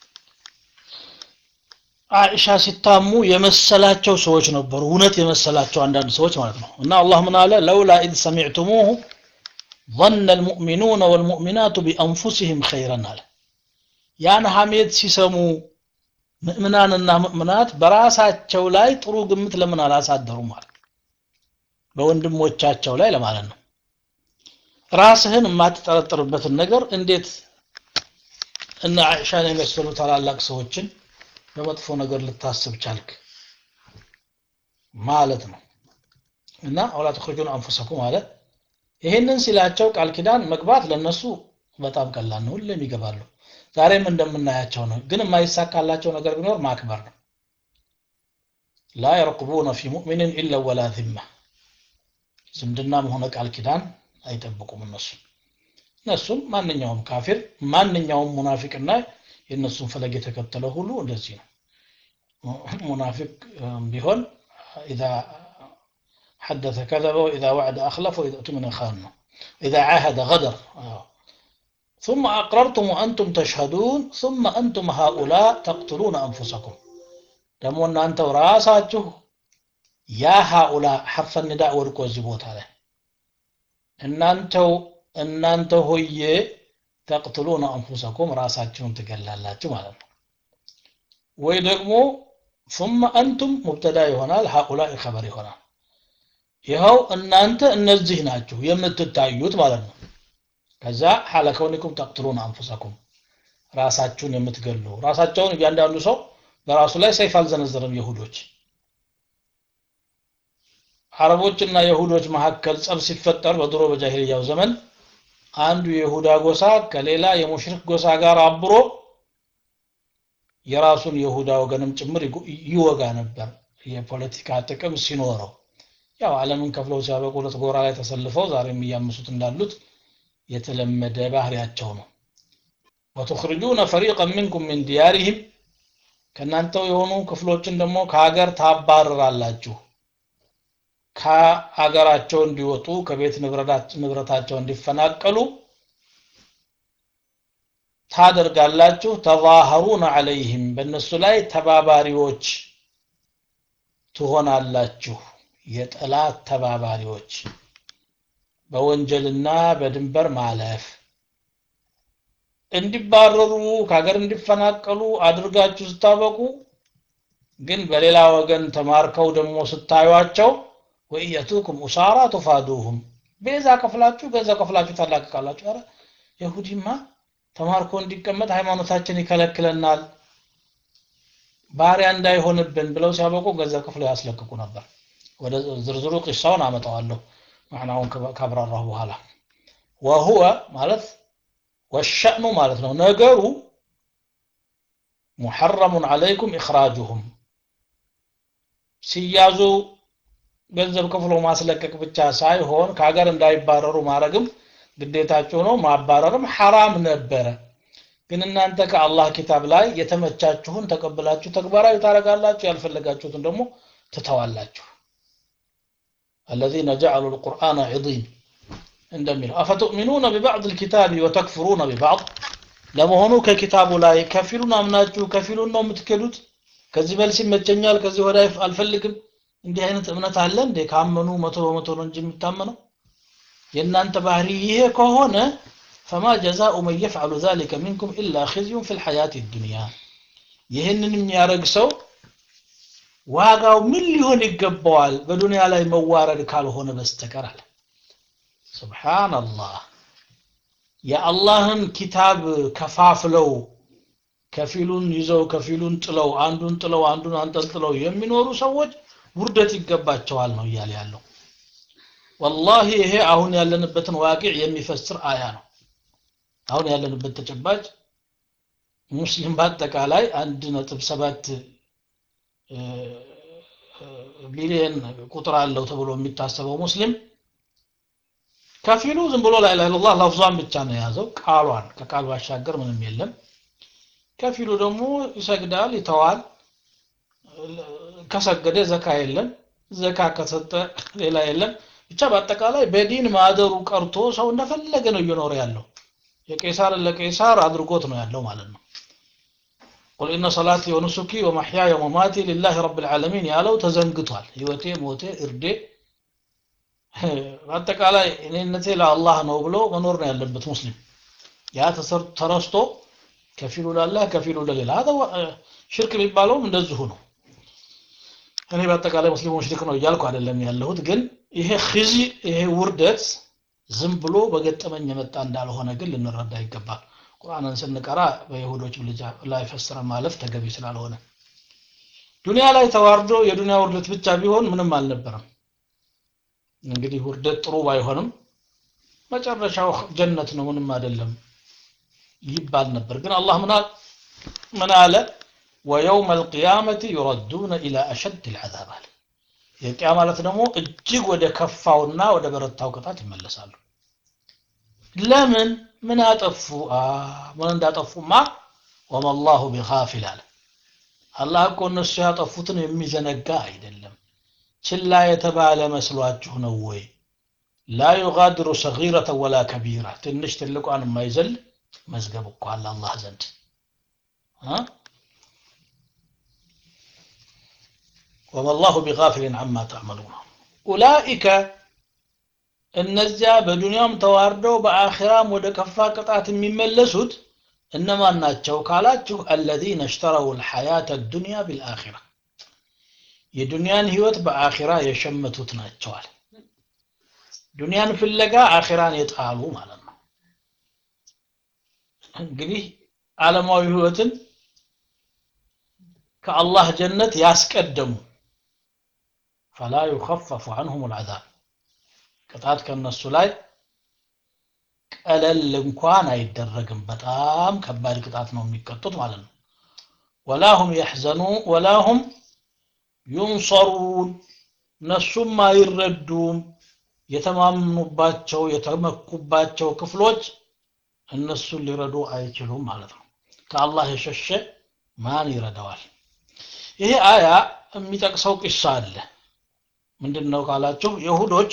Speaker 1: አይሻ ሲታሙ የመሰላቸው ሰዎች ነበሩ እውነት የመሰላቸው አንዳንድ ሰዎች ማለት ነው እና አላህ ምን አለ ለውላ ኢዝ ሰሚዕቱሙሁ ظن المؤمنون والمؤمنات بأنفسهم خيرا አለ ያን ሐሜት ሲሰሙ ምእምናንና ምእምናት በራሳቸው ላይ ጥሩ ግምት ለምን አላሳደሩም ማለት በወንድሞቻቸው ላይ ለማለት ነው ራስህን የማትጠረጥርበትን ነገር እንዴት እነ አይሻን የመሰሉ ታላላቅ ሰዎችን በመጥፎ ነገር ልታስብ ቻልክ ማለት ነው እና አውላ ተخرجون አንፉሰኩም ማለት ይሄንን ሲላቸው ቃል ኪዳን መግባት ለነሱ በጣም ቀላል ነው ሁሌም ይገባሉ ዛሬም እንደምናያቸው ነው ግን የማይሳካላቸው ነገር ቢኖር ማክበር ነው ላ የርቁቡነ ፊ ሙእሚንን ኢላ ወላ ዚማ ዝምድናም ሆነ ቃል ኪዳን አይጠብቁም እነሱ እነሱም ማንኛውም ካፊር ማንኛውም ሙናፊቅና የእነሱን ፈለግ የተከተለ ሁሉ እንደዚህ ነው ሙናፊቅ ቢሆን ኢዛ حدث كذب وإذا وعد أخلف وإذا أؤتمن خان إذا عاهد غدر آه. ثم أقررتم وأنتم تشهدون ثم أنتم هؤلاء تقتلون أنفسكم ደግሞ እናንተው ራሳችሁ ያ ሃኡላ ሐርፈ ንዳእ ወድቆ እዚህ ቦታ ላይ እናንተው እናንተ ሆዬ ተቅትሉነ አንፉሰኩም ራሳችሁን ትገላላችሁ ማለት ነው ወይ ደግሞ ثم أنتم ሙብተዳ ይሆናል ሃኡላኢ ኸበር ይሆናል ይኸው እናንተ እነዚህ ናችሁ የምትታዩት ማለት ነው ከዛ ሐለ ከውኒኩም ተቅትሉነ አንፉሰኩም ራሳችሁን የምትገሉ ራሳቸውን እያንዳንዱ ሰው በራሱ ላይ ሰይፍ አልዘነዘረም ይሁዶች አረቦችና የሁዶች መካከል ጸብ ሲፈጠር በድሮ በጃሂልያው ዘመን አንዱ የይሁዳ ጎሳ ከሌላ የሙሽሪክ ጎሳ ጋር አብሮ የራሱን የይሁዳ ወገንም ጭምር ይወጋ ነበር የፖለቲካ ጥቅም ሲኖረው ያው ዓለምን ከፍለው ሲያበቁ ሁለት ጎራ ላይ ተሰልፈው ዛሬም እያመሱት እንዳሉት የተለመደ ባህሪያቸው ነው ወትኽርጁነ ፈሪቀን ሚንኩም ሚን ዲያሪህም ከእናንተው የሆኑ ክፍሎችን ደግሞ ከሀገር ታባርራላችሁ ከሀገራቸው እንዲወጡ ከቤት ንብረታቸው እንዲፈናቀሉ ታደርጋላችሁ ተዛሀሩነ አለይህም በእነሱ ላይ ተባባሪዎች ትሆናላችሁ የጠላት ተባባሪዎች በወንጀልና በድንበር ማለፍ እንዲባረሩ ከሀገር እንዲፈናቀሉ አድርጋችሁ ስታበቁ ግን በሌላ ወገን ተማርከው ደግሞ ስታዩቸው ወኢየቱኩም ኡሳራ ቱፋዱሁም ቤዛ ከፍላችሁ ገንዘብ ከፍላችሁ ታላቅቃላችሁ ኧረ ይሁዲማ ተማርኮ እንዲቀመጥ ሃይማኖታችን ይከለክለናል ባሪያ እንዳይሆንብን ብለው ሲያበቁ ገንዘብ ከፍለው ያስለቅቁ ነበር ወደ ዝርዝሩ ቂሳውን አመጣዋለሁ ማዕናውን ካብራራሁ በኋላ ወሁወ ማለት ወሸእኑ ማለት ነው ነገሩ ሙሐረሙን አለይኩም ኢኽራጁሁም ሲያዙ ገንዘብ ከፍሎ ማስለቀቅ ብቻ ሳይሆን ከሀገር እንዳይባረሩ ማድረግም ግዴታቸው ነው ማባረርም ሐራም ነበረ ግን እናንተ ከአላህ ኪታብ ላይ የተመቻችሁን ተቀብላችሁ ተግባራዊ ታደርጋላችሁ ያልፈለጋችሁትን ደግሞ ትተዋላችሁ الذين جعلوا القرآن عظيم እንደሚለው አፈቱእሚኑነ ቢባዕድ ልኪታቢ ወተክፍሩነ ቢባዕድ ለመሆኑ ከኪታቡ ላይ ከፊሉን አምናችሁ ከፊሉን ነው የምትክዱት ከዚህ መልስ ይመቸኛል ከዚህ ወደ አልፈልግም እንዲህ አይነት እምነት አለ እንዴ ካመኑ መቶ በመቶ ነው እንጂ የሚታመነው የእናንተ ባህሪ ይሄ ከሆነ ፈማ ጀዛኡ መን የፍዓሉ ذلك ሚንኩም ኢላ ኺዝዩን ፊ ልሐያት ዱንያ ይህንን የሚያደርግ ሰው ዋጋው ምን ሊሆን ይገባዋል በዱንያ ላይ መዋረድ ካልሆነ በስተቀር አለ ሱብሓንላህ የአላህን ኪታብ ከፋፍለው ከፊሉን ይዘው ከፊሉን ጥለው አንዱን ጥለው አንዱን አንጠልጥለው የሚኖሩ ሰዎች ውርደት ይገባቸዋል ነው እያለ ያለው ወላሂ ይሄ አሁን ያለንበትን ዋቂዕ የሚፈስር አያ ነው አሁን ያለንበት ተጨባጭ ሙስሊም በአጠቃላይ አንድ ነጥብ ሰባት ቢሊየን ቁጥር አለው ተብሎ የሚታሰበው ሙስሊም ከፊሉ ዝም ብሎ ላ ኢላሃ ኢላላህ ለፍዟን ብቻ ነው የያዘው ቃሏን ከቃል ባሻገር ምንም የለም ከፊሉ ደግሞ ይሰግዳል ይተዋል ከሰገደ ዘካ የለም ዘካ ከሰጠ ሌላ የለም ብቻ በአጠቃላይ በዲን ማደሩ ቀርቶ ሰው እንደፈለገ ነው እየኖረ ያለው የቄሳር ለቄሳር አድርጎት ነው ያለው ማለት ነው ቁል ኢነ ሰላቲ ወኑሱኪ ወመሕያየ ወመማቲ ሊላህ ረብ ልዓለሚን ያለው ተዘንግቷል ህይወቴ ሞቴ እርዴ በአጠቃላይ እኔነቴ ለአላህ ነው ብሎ መኖር ነው ያለበት ሙስሊም ያ ተረስቶ ከፊሉ ላላህ ከፊሉ ለሌላ ሽርክ የሚባለውም እንደዚሁ ነው እኔ በአጠቃላይ ሙስሊም ሙሽሪክ ነው እያልኩ አይደለም ያለሁት ግን ይሄ ኺዚ ይሄ ውርደት ዝም ብሎ በገጠመኝ የመጣ እንዳልሆነ ግን ልንረዳ ይገባል ቁርአንን ስንቀራ በይሁዶች ላይ ፈስረን ማለፍ ተገቢ ስላልሆነ ዱንያ ላይ ተዋርዶ የዱንያ ውርደት ብቻ ቢሆን ምንም አልነበረም እንግዲህ ውርደት ጥሩ ባይሆንም መጨረሻው ጀነት ነው ምንም አይደለም ይባል ነበር ግን አላህ ምን አለ ወየውም አልቅያመት ዩረዱነ ኢላ አሸድ ልዓዛብ አለ የቅያ ማለት ደግሞ እጅግ ወደ ከፋውና ወደ በረታው ቅጣት ይመለሳሉ ለምን ምን አጠፉ ምን እንዳጠፉማ ወመላሁ ቢጋፊል አለ አላህ እኮ እነሱ ያጠፉትን የሚዘነጋ አይደለም ችላ የተባለ መስሏችሁ ነው ወይ ላ ዩጋድሩ ሰጊረተ ወላ ከቢራ ትንሽ ትልቋን የማይዘል መዝገብ እኮ አለ አላህ ዘንድ ወመላሁ ቢጋፊልን አማ ተዕመሉን ኡላኢከ እነዚያ በዱንያም ተዋርደው በአኺራም ወደ ከፋ ቅጣት የሚመለሱት እነማን ናቸው ካላችሁ አለዚነ እሽተረው ልሐያት ዱንያ ቢልአኺራ የዱንያን ህይወት በአኺራ የሸመቱት ናቸዋል ዱንያን ፍለጋ አኺራን የጣሉ ማለት ነው እንግዲህ ዓለማዊ ህይወትን ከአላህ ጀነት ያስቀደሙ ፈላ ዩኸፈፉ አንሁም ልዓዛብ ቅጣት ከነሱ ላይ ቀለል እንኳን አይደረግም በጣም ከባድ ቅጣት ነው የሚቀጡት ማለት ነው ወላሁም የሕዘኑ ወላሁም ዩንሰሩን እነሱም አይረዱም የተማምኑባቸው የተመኩባቸው ክፍሎች እነሱን ሊረዱ አይችሉም ማለት ነው ከአላህ የሸሸ ማን ይረዳዋል ይሄ አያ የሚጠቅሰው ቂሳ አለ ምንድን ነው ካላችሁ የሁዶች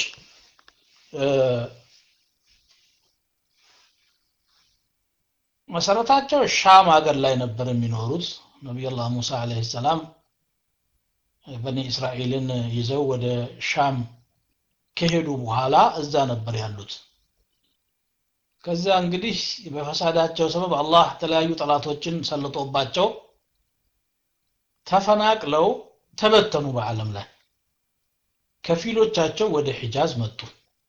Speaker 1: መሰረታቸው ሻም ሀገር ላይ ነበር የሚኖሩት ነቢዩላህ ሙሳ አለህ ሰላም በኒ እስራኤልን ይዘው ወደ ሻም ከሄዱ በኋላ እዛ ነበር ያሉት ከዛ እንግዲህ በፈሳዳቸው ሰበብ አላህ የተለያዩ ጠላቶችን ሰልጦባቸው ተፈናቅለው ተበተኑ በዓለም ላይ ከፊሎቻቸው ወደ ሒጃዝ መጡ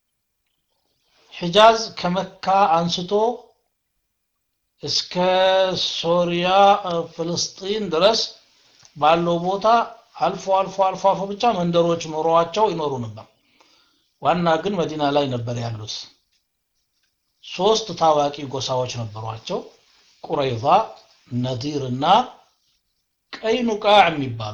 Speaker 1: ሒጃዝ ከመካ አንስቶ እስከ ሶሪያ ፍልስጢን ድረስ ባለው ቦታ አልፎ አልፎ አልፎ አልፎ ብቻ መንደሮች ኖሯቸው ይኖሩ ነበር ዋና ግን መዲና ላይ ነበር ያሉት ሶስት ታዋቂ ጎሳዎች ነበሯቸው ቁረይዛ ነዲር እና ቀይኑቃዕ የሚባሉ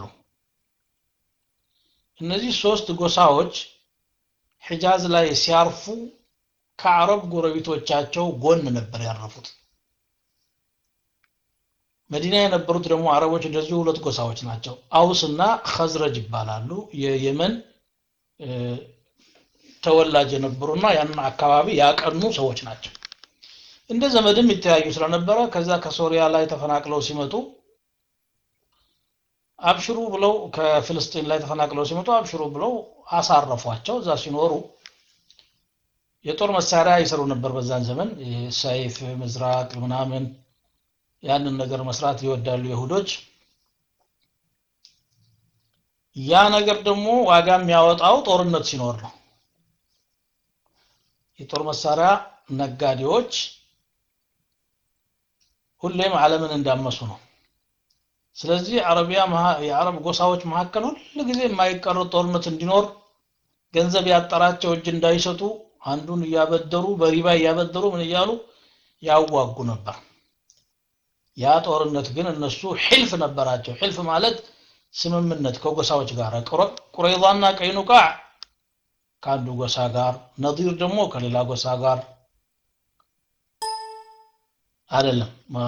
Speaker 1: እነዚህ ሶስት ጎሳዎች ሒጃዝ ላይ ሲያርፉ ከአረብ ጎረቤቶቻቸው ጎን ነበር ያረፉት መዲና የነበሩት ደግሞ አረቦች እንደዚሁ ሁለት ጎሳዎች ናቸው አውስ እና ከዝረጅ ይባላሉ የየመን ተወላጅ የነበሩና ያንን አካባቢ ያቀኑ ሰዎች ናቸው እንደ ዘመድም ይተያዩ ስለነበረ ከዛ ከሶሪያ ላይ ተፈናቅለው ሲመጡ አብሽሩ ብለው ከፍልስጤን ላይ ተፈናቅለው ሲመጡ አብሽሩ ብለው አሳረፏቸው እዛ ሲኖሩ የጦር መሳሪያ ይሰሩ ነበር በዛን ዘመን ሰይፍ ምዝራቅ ምናምን ያንን ነገር መስራት ይወዳሉ ይሁዶች ያ ነገር ደግሞ ዋጋ የሚያወጣው ጦርነት ሲኖር ነው የጦር መሳሪያ ነጋዴዎች ሁሌም ዓለምን እንዳመሱ ነው ስለዚህ አረቢያ የአረብ ጎሳዎች መካከል ሁል ጊዜ የማይቀር ጦርነት እንዲኖር ገንዘብ ያጠራቸው እጅ እንዳይሰጡ አንዱን እያበደሩ በሪባ እያበደሩ ምን እያሉ ያዋጉ ነበር ያ ጦርነት ግን እነሱ ሕልፍ ነበራቸው ሕልፍ ማለት ስምምነት ከጎሳዎች ጋር ቁረይዛና ቀይኑቃዕ ከአንዱ ጎሳ ጋር ነዲር ደግሞ ከሌላ ጎሳ ጋር አይደለም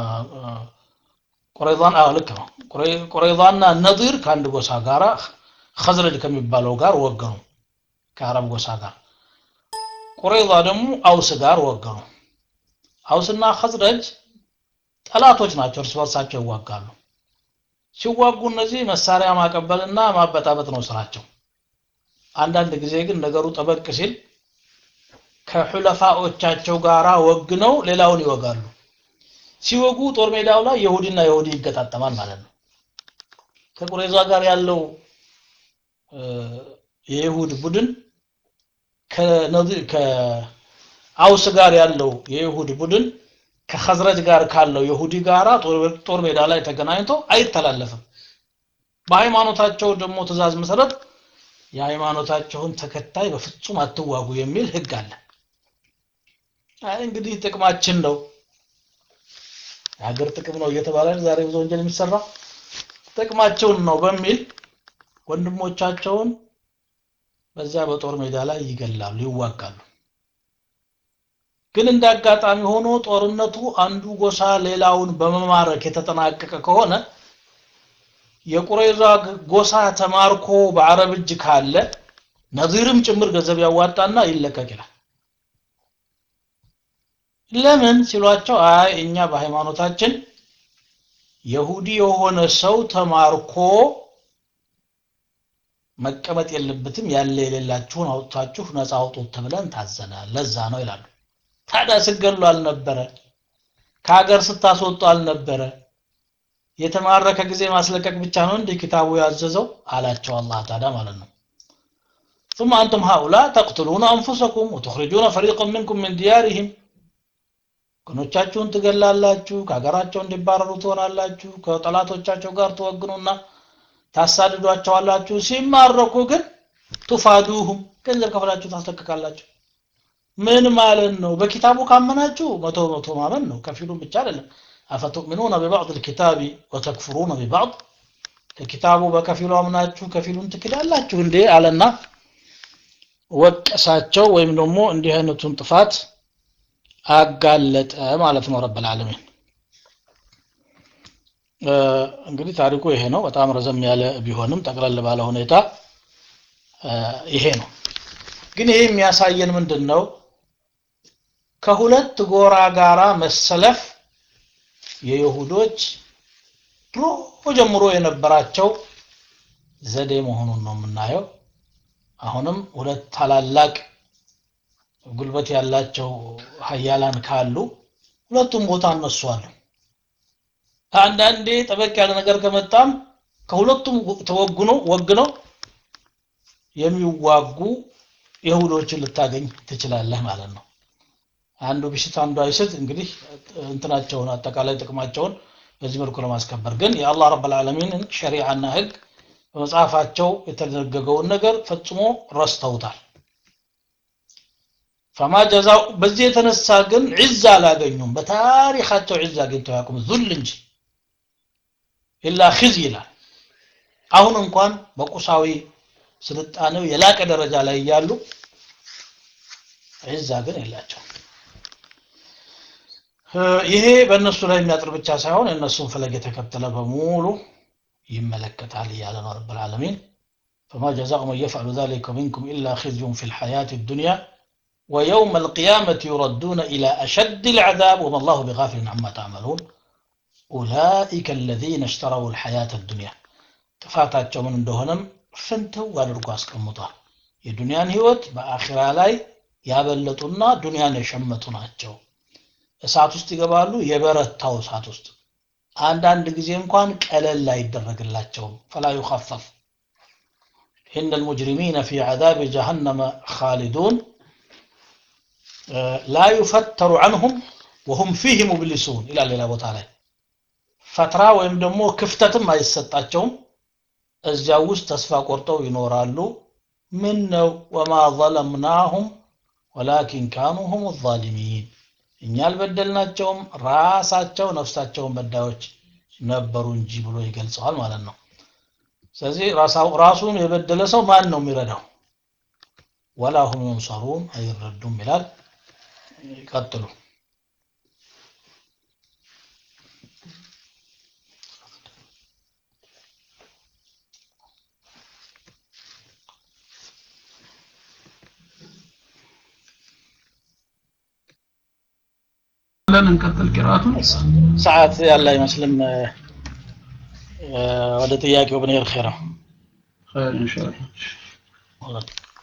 Speaker 1: ቁረይዛን አዎ ልክ ነው ቁረይዛና ነዲር ከአንድ ጎሳ ጋር ከዝረጅ ከሚባለው ጋር ወገኑ ከአረብ ጎሳ ጋር ቁረይዛ ደግሞ አውስ ጋር ወገኑ አውስና ከዝረጅ ጠላቶች ናቸው እርስ በርሳቸው ይዋጋሉ ሲዋጉ እነዚህ መሳሪያ ማቀበልና ማበጣበጥ ነው ስራቸው አንዳንድ ጊዜ ግን ነገሩ ጠበቅ ሲል ከሑለፋዎቻቸው ጋር ወግነው ሌላውን ይወጋሉ ሲወጉ ጦር ሜዳው ላይ የሁዲና የሁዲ ይገጣጠማል ማለት ነው ከቁሬዛ ጋር ያለው የይሁድ ቡድን ከአውስ ጋር ያለው የይሁድ ቡድን ከኸዝረጅ ጋር ካለው የሁዲ ጋራ ጦር ሜዳ ላይ ተገናኝቶ አይተላለፍም በሃይማኖታቸው ደግሞ ትእዛዝ መሰረት የሃይማኖታቸውን ተከታይ በፍጹም አትዋጉ የሚል ህግ አለ አይ እንግዲህ ጥቅማችን ነው የሀገር ጥቅም ነው እየተባለ ዛሬ ብዙ ወንጀል የሚሰራ ጥቅማቸውን ነው በሚል ወንድሞቻቸውን በዛ በጦር ሜዳ ላይ ይገላሉ ይዋጋሉ ግን እንደ አጋጣሚ ሆኖ ጦርነቱ አንዱ ጎሳ ሌላውን በመማረክ የተጠናቀቀ ከሆነ የቁረይዛ ጎሳ ተማርኮ በአረብ እጅ ካለ ነዚርም ጭምር ገንዘብ ያዋጣና ይለቀቅ ይላል ለምን ሲሏቸው አይ እኛ በሃይማኖታችን የሁዲ የሆነ ሰው ተማርኮ መቀመጥ የለበትም ያለ የሌላችሁን አውጥታችሁ ነፃ አውጡት ተብለን ታዘናል ለዛ ነው ይላሉ ታዲያ ስገሉ አልነበረ ከሀገር ስታስወጡ አልነበረ የተማረከ ጊዜ ማስለቀቅ ብቻ ነው እንዲህ ኪታቡ ያዘዘው አላቸው አላህ ታዲያ ማለት ነው ثم أنتم هؤلاء تقتلون أنفسكم وتخرجون فريقا منكم من ديارهم ወገኖቻችሁን ትገላላችሁ ከሀገራቸው እንዲባረሩ ትሆናላችሁ ከጠላቶቻቸው ጋር ትወግኑና ታሳድዷቸዋላችሁ ሲማረኩ ግን ቱፋዱሁም ገንዘብ ከፍላችሁ ታስለቅቃላችሁ ምን ማለት ነው በኪታቡ ካመናችሁ መቶ መቶ ማመን ነው ከፊሉም ብቻ አይደለም አፈቱእሚኑነ ቢባዕድ ልኪታቢ ወተክፍሩነ ቢባዕድ ከኪታቡ በከፊሉ አምናችሁ ከፊሉን ትክዳላችሁ እንዴ አለና ወቀሳቸው ወይም ደግሞ እንዲህ አይነቱን ጥፋት አጋለጠ ማለት ነው ረብ ልዓለሚን እንግዲህ ታሪኩ ይሄ ነው በጣም ረዘም ያለ ቢሆንም ጠቅለል ባለ ሁኔታ ይሄ ነው ግን ይሄ የሚያሳየን ምንድን ነው ከሁለት ጎራ ጋራ መሰለፍ የይሁዶች ድሮ ጀምሮ የነበራቸው ዘዴ መሆኑን ነው የምናየው አሁንም ሁለት ታላላቅ ጉልበት ያላቸው ሀያላን ካሉ ሁለቱም ቦታ እነሱ አሉ አንዳንዴ ጠበቅ ያለ ነገር ከመጣም ከሁለቱም ተወግኖ ወግነው የሚዋጉ የሁዶችን ልታገኝ ትችላለህ ማለት ነው አንዱ ቢሽት አንዱ አይስት እንግዲህ እንትናቸውን አጠቃላይ ጥቅማቸውን በዚህ መልኩ ለማስከበር ግን የአላህ ረብ ልዓለሚንን ሸሪዓና ህግ በመጽሐፋቸው የተደነገገውን ነገር ፈጽሞ ረስተውታል ፈማ ጀዛው በዚህ የተነሳ ግን ዒዛ አላገኙም በታሪካቸው ዒዛ አግኝተው ያቁም ዙል እንጂ ኢላ ኺዝ ይላል አሁን እንኳን በቁሳዊ ስልጣኔው የላቀ ደረጃ ላይ እያሉ ዒዛ ግን የላቸው ይሄ በእነሱ ላይ የሚያጥር ብቻ ሳይሆን የእነሱን ፈለግ የተከተለ በሙሉ ይመለከታል እያለ ነው ረብ ልዓለሚን فما جزاء من يفعل ذلك منكم إلا خزي في الحياة الدنيا ويوم القيامة يردون إلى أشد العذاب وما الله بغافل عما تعملون أولئك الذين اشتروا الحياة الدنيا ጥፋታቸው ምን እንደሆነም ፍንትው አድርጎ አስቀምጧል የዱንያን ህይወት በአኺራ ላይ ያበለጡና ዱንያን የሸመቱ ናቸው እሳት ውስጥ ይገባሉ የበረታው እሳት ውስጥ አንዳንድ ጊዜ እንኳን ቀለል አይደረግላቸውም ፈላ ዩኸፈፍ إن المجرمين في عذاب جهنم خالدون لا يفتر عنهم وهم فيه مبلسون إلى ሌላ ቦታ ላይ ፈትራ ወይም ደግሞ ክፍተትም አይሰጣቸውም እዚያ ውስጥ ተስፋ ቆርጠው ይኖራሉ ምን ነው ወማ ظለምናሁም ወላኪን ካኑ ሁም ዛሊሚን እኛ አልበደልናቸውም ራሳቸው ነፍሳቸውን በዳዮች ነበሩ እንጂ ብሎ ይገልጸዋል ማለት ነው ስለዚህ ራሱን የበደለ ሰው ማን ነው የሚረዳው ወላ ሁም ዩንሰሩን አይረዱም ይላል ይቀጥሉ
Speaker 2: ለን እንቀጥል ቂራቱን
Speaker 1: ሰዓት ያለ አይመስልም ወደ ጥያቄው ብንሄድ ኸይራ
Speaker 2: ኸይር ኢንሻአላህ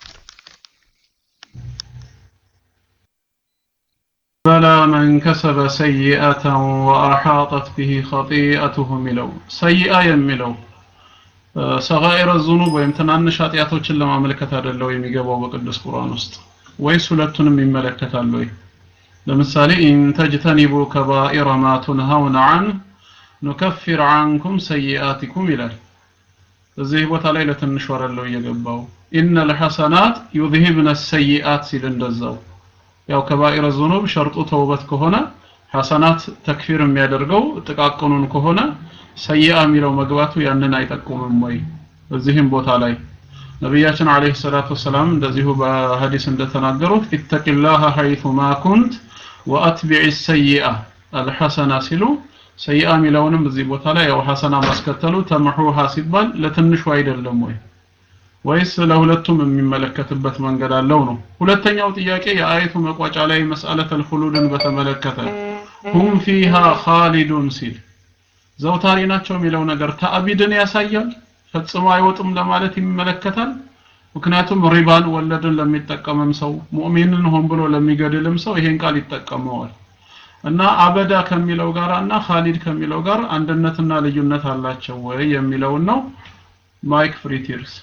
Speaker 2: بلى من كسب سيئة وأحاطت به خطيئته ملو سيئة يملو ሰጋኢረ ዙኑብ ወይም ትናንሽ ኃጢአቶችን ለማመልከት አይደለው የሚገባው በቅዱስ ቁርአን ውስጥ ወይስ ሁለቱንም ይመለከታል ወይ ለምሳሌ ኢን ተጅተኒቡ ከባኢረ ማ ቱንሃውነ አን ኑከፊር አንኩም ሰይአቲኩም ይላል እዚህ ቦታ ላይ ለትንሽ ወረለው እየገባው ኢነ ልሐሰናት ዩዝሂብነ ሰይአት ሲል እንደዛው ያው ከባኢረ ዙኑብ ሸርጡ ተውበት ከሆነ ሐሰናት ተክፊር የሚያደርገው ጥቃቅኑን ከሆነ ሰይአ የሚለው መግባቱ ያንን አይጠቁምም ወይ እዚህም ቦታ ላይ ነቢያችን አለይሂ ሰላቱ ወሰላም እንደዚሁ በሐዲስ እንደተናገሩት ኢተቂላህ ሐይቱ ማ ኩንት ወአትቢዕ ሰይአ አልሐሰና ሲሉ ሰይአ የሚለውንም እዚህ ቦታ ላይ ያው ሐሰና ማስከተሉ ተምሑሃ ሲባል ለትንሹ አይደለም ወይ ወይስ ለሁለቱም የሚመለከትበት መንገድ አለው ነው ሁለተኛው ጥያቄ የአየቱ መቋጫ ላይ መስአለተል ኹሉድን በተመለከተ ሁም ፊሃ ኻሊዱን ሲል ዘውታሪ ናቸው የሚለው ነገር ተአቢድን ያሳያል ፈጽሞ አይወጡም ለማለት ይመለከታል ምክንያቱም ሪባን ወለድን ለሚጠቀምም ሰው ሙእሚንን ሆን ብሎ ለሚገድልም ሰው ይሄን ቃል ይጠቀመዋል እና አበዳ ከሚለው ጋር እና ኻሊድ ከሚለው ጋር አንድነትና ልዩነት አላቸው ወይ የሚለውን ነው ማይክ ፍሪቲርስ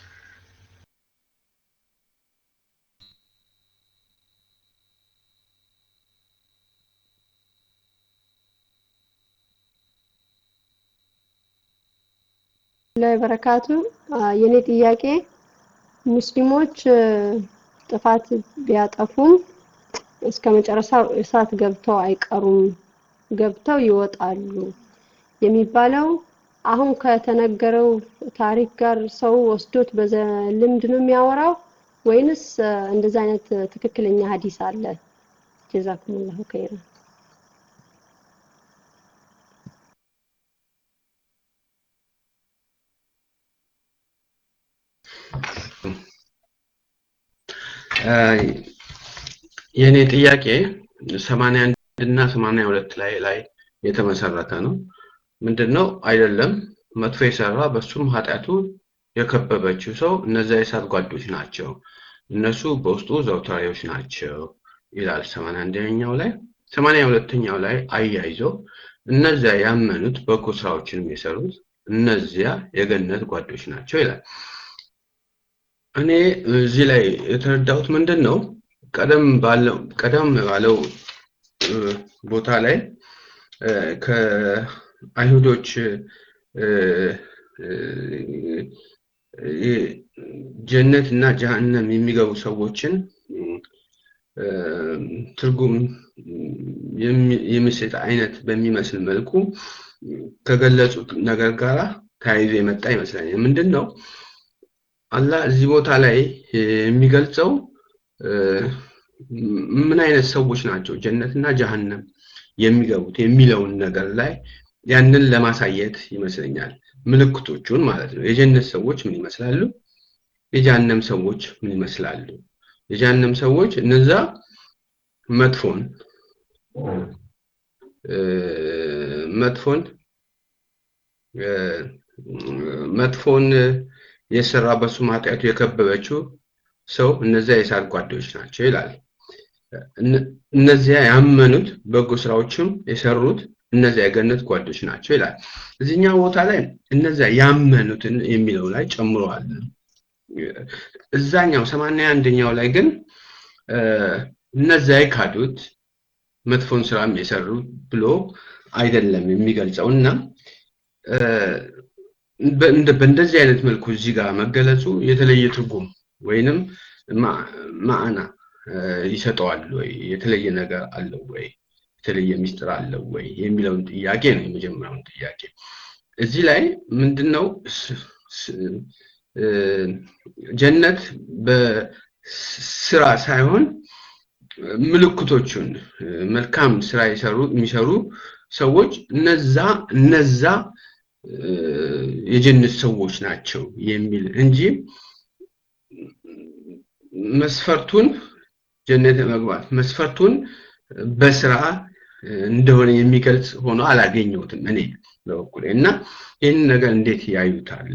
Speaker 3: ላይ በረካቱ የኔ ጥያቄ ሙስሊሞች ጥፋት ቢያጠፉም እስከ መጨረሻው እሳት ገብተው አይቀሩም ገብተው ይወጣሉ የሚባለው አሁን ከተነገረው ታሪክ ጋር ሰው ወስዶት በልምድ ነው የሚያወራው ወይንስ እንደዛ አይነት ትክክለኛ ሀዲስ አለ ጀዛኩሙላሁ ከይረን
Speaker 4: የኔ ጥያቄ 81 እና 82 ላይ ላይ የተመሰረተ ነው ምንድነው አይደለም መጥፎ የሰራ በሱም ኃጢአቱ የከበበችው ሰው እነዚያ የእሳት ጓዶች ናቸው እነሱ በውስጡ ዘውታሪዎች ናቸው ይላል 81ኛው ላይ 82ኛው ላይ አያይዞ እነዚያ ያመኑት በጎ ስራዎችንም የሰሩት እነዚያ የገነት ጓዶች ናቸው ይላል እኔ እዚህ ላይ የተረዳሁት ምንድን ነው ቀደም ባለው ቀደም ባለው ቦታ ላይ ከአይሁዶች ጀነት እና ጀሃነም የሚገቡ ሰዎችን ትርጉም የሚሰጥ አይነት በሚመስል መልኩ ከገለጹት ነገር ጋር ተያይዞ የመጣ ይመስለኛል ምንድን ነው አላህ እዚህ ቦታ ላይ የሚገልጸው ምን አይነት ሰዎች ናቸው ጀነትና ጀሃነም የሚገቡት የሚለውን ነገር ላይ ያንን ለማሳየት ይመስለኛል ምልክቶቹን ማለት ነው የጀነት ሰዎች ምን ይመስላሉ የጀሃነም ሰዎች ምን ይመስላሉ የጀሃነም ሰዎች እነዛ መጥፎን መጥፎን መጥፎን የሰራ በሱ ኃጢአቱ የከበበችው ሰው እነዚያ የእሳት ጓዶች ናቸው ይላል እነዚያ ያመኑት በጎ ስራዎችም የሰሩት እነዚያ የገነት ጓዶች ናቸው ይላል እዚህኛው ቦታ ላይ እነዚያ ያመኑትን የሚለው ላይ ጨምረዋል እዛኛው ሰማንያ አንደኛው ላይ ግን እነዚያ የካዱት መጥፎን ስራም የሰሩ ብሎ አይደለም የሚገልጸው እና በእንደዚህ አይነት መልኩ እዚህ ጋር መገለጹ የተለየ ትርጉም ወይንም ማዕና ይሰጠዋል ወይ የተለየ ነገር አለው ወይ የተለየ ሚስጥር አለው ወይ የሚለውን ጥያቄ ነው የመጀመሪያውን ጥያቄ እዚህ ላይ ምንድነው ጀነት በስራ ሳይሆን ምልክቶቹን መልካም ስራ የሰሩ የሚሰሩ ሰዎች እነዛ እነዛ የጀነት ሰዎች ናቸው የሚል እንጂ መስፈርቱን ጀነት መግባት መስፈርቱን በስራ እንደሆነ የሚገልጽ ሆኖ አላገኘሁትም እኔ በበኩሌ እና ይህን ነገር እንዴት ያዩታል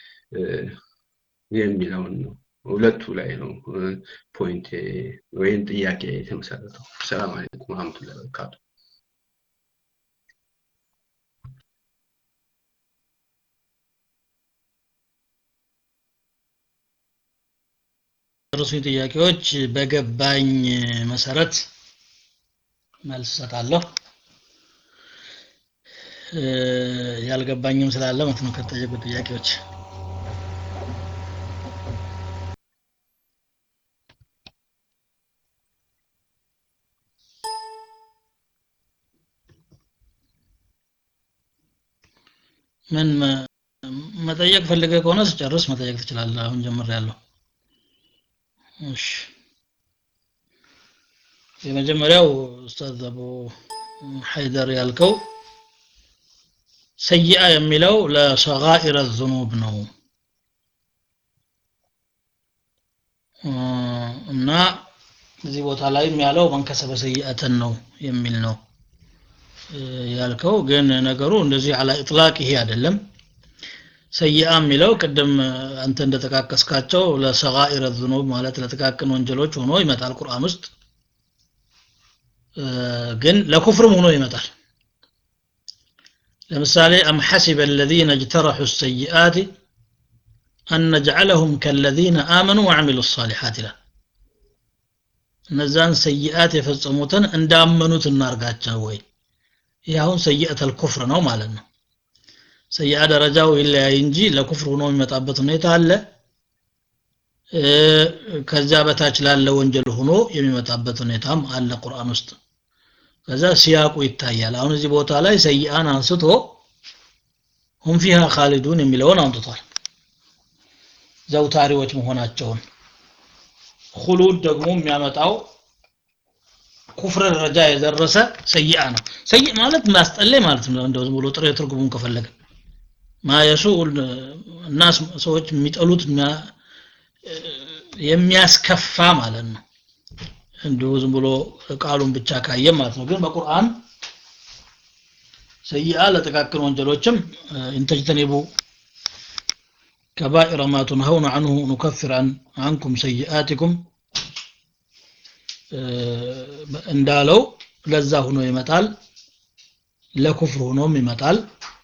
Speaker 4: የሚለውን ነው ሁለቱ ላይ ነው ፖይንት ወይም ጥያቄ የተመሰረተው ሰላም አለይኩም ወራህመቱላሂ ወበረካቱ
Speaker 1: ርሱ ጥያቄዎች በገባኝ መሰረት መልስ ሰጣለሁ ያልገባኝም ስላለ ማለት ነው ከተጠየቁ ጥያቄዎች ምን መጠየቅ ፈልገ ከሆነ ስጨርስ መጠየቅ ትችላለህ አሁን ጀምሬያለሁ እሺ የመጀመሪያው ኡስታዝ አቡ ሐይደር ያልከው ሰይአ የሚለው ለሰጋኢረ ዝኑብ ነው እና እዚህ ቦታ ላይም ያለው መንከሰበ ሰይአተን ነው የሚል ነው ያልከው ግን ነገሩ እንደዚህ አላ ኢጥላቅ ይሄ አይደለም ሰይአ የሚለው ቅድም አንተ እንደጠቃቀስካቸው ለሰጋኢረ ዝኑብ ማለት ለጥቃቅን ወንጀሎች ሆኖ ይመጣል ቁርአን ውስጥ ግን ለኩፍርም ሆኖ ይመጣል ለምሳሌ አም ሐሲበ الذين اجترحوا السيئات أن نجعلهم كالذين آمنوا وعملوا الصالحات لا እነዛን ሰይአት የፈጸሙትን እንዳመኑት እናርጋቸው ወይ ይህ አሁን ሰይአተል ኩፍር ነው ማለት ነው ሰይአ ደረጃው ይለያይ እንጂ ለኩፍር ሆኖ የሚመጣበት ሁኔታ አለ ከዛ በታች ላለ ወንጀል ሆኖ የሚመጣበት ሁኔታም አለ ቁርአን ውስጥ ከዛ ሲያቁ ይታያል አሁን እዚህ ቦታ ላይ ሰይአን አንስቶ ሁም ፊሃ ካሊዱን የሚለውን አምጥቷል ዘውታሪዎች መሆናቸውን ሁሉድ ደግሞ የሚያመጣው ኩፍር ደረጃ የደረሰ ሰይአ ነው ሰይእ ማለት ማስጠለይ ማለት ነው እንደው ዝም ብሎ ጥሬ ትርጉሙን ከፈለገ ማየሱ እናስ ሰዎች የሚጠሉት የሚያስከፋ ማለት ነው እንዲሁ ዝም ብሎ ቃሉን ብቻ ካየ ማለት ነው ግን በቁርአን ሰይአ ለጥቃቅን ወንጀሎችም እንተጅተኒቡ كبائر ما تنهون عنه نكفر عن عنكم سيئاتكم እንዳለው ለዛ ሆኖ ይመጣል ለኩፍር ሆኖም ይመጣል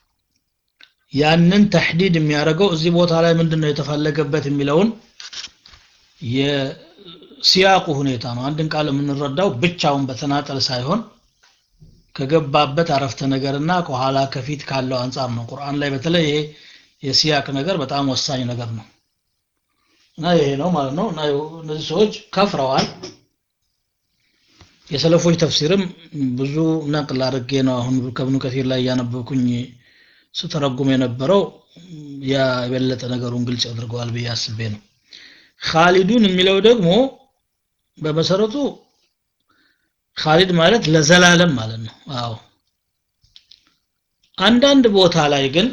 Speaker 1: ያንን ተሕዲድ የሚያደርገው እዚህ ቦታ ላይ ምንድነው የተፈለገበት የሚለውን የሲያቁ ሁኔታ ነው አንድን ቃል የምንረዳው ብቻውን በተናጠል ሳይሆን ከገባበት አረፍተ ነገርና ከኋላ ከፊት ካለው አንጻር ነው ቁርአን ላይ በተለይ ይሄ የሲያቅ ነገር በጣም ወሳኝ ነገር ነው እና ይሄ ነው ማለት ነው እና እነዚህ ሰዎች ከፍረዋል የሰለፎች ተፍሲርም ብዙ ነቅል አድርጌ ነው አሁን ከብኑ ከሲር ላይ እያነበብኩኝ ስተረጉም የነበረው ያ የበለጠ ነገሩን ግልጽ ያድርገዋል ብዬ አስቤ ነው ካሊዱን የሚለው ደግሞ በመሰረቱ ካሊድ ማለት ለዘላለም ማለት ነው አዎ አንዳንድ ቦታ ላይ ግን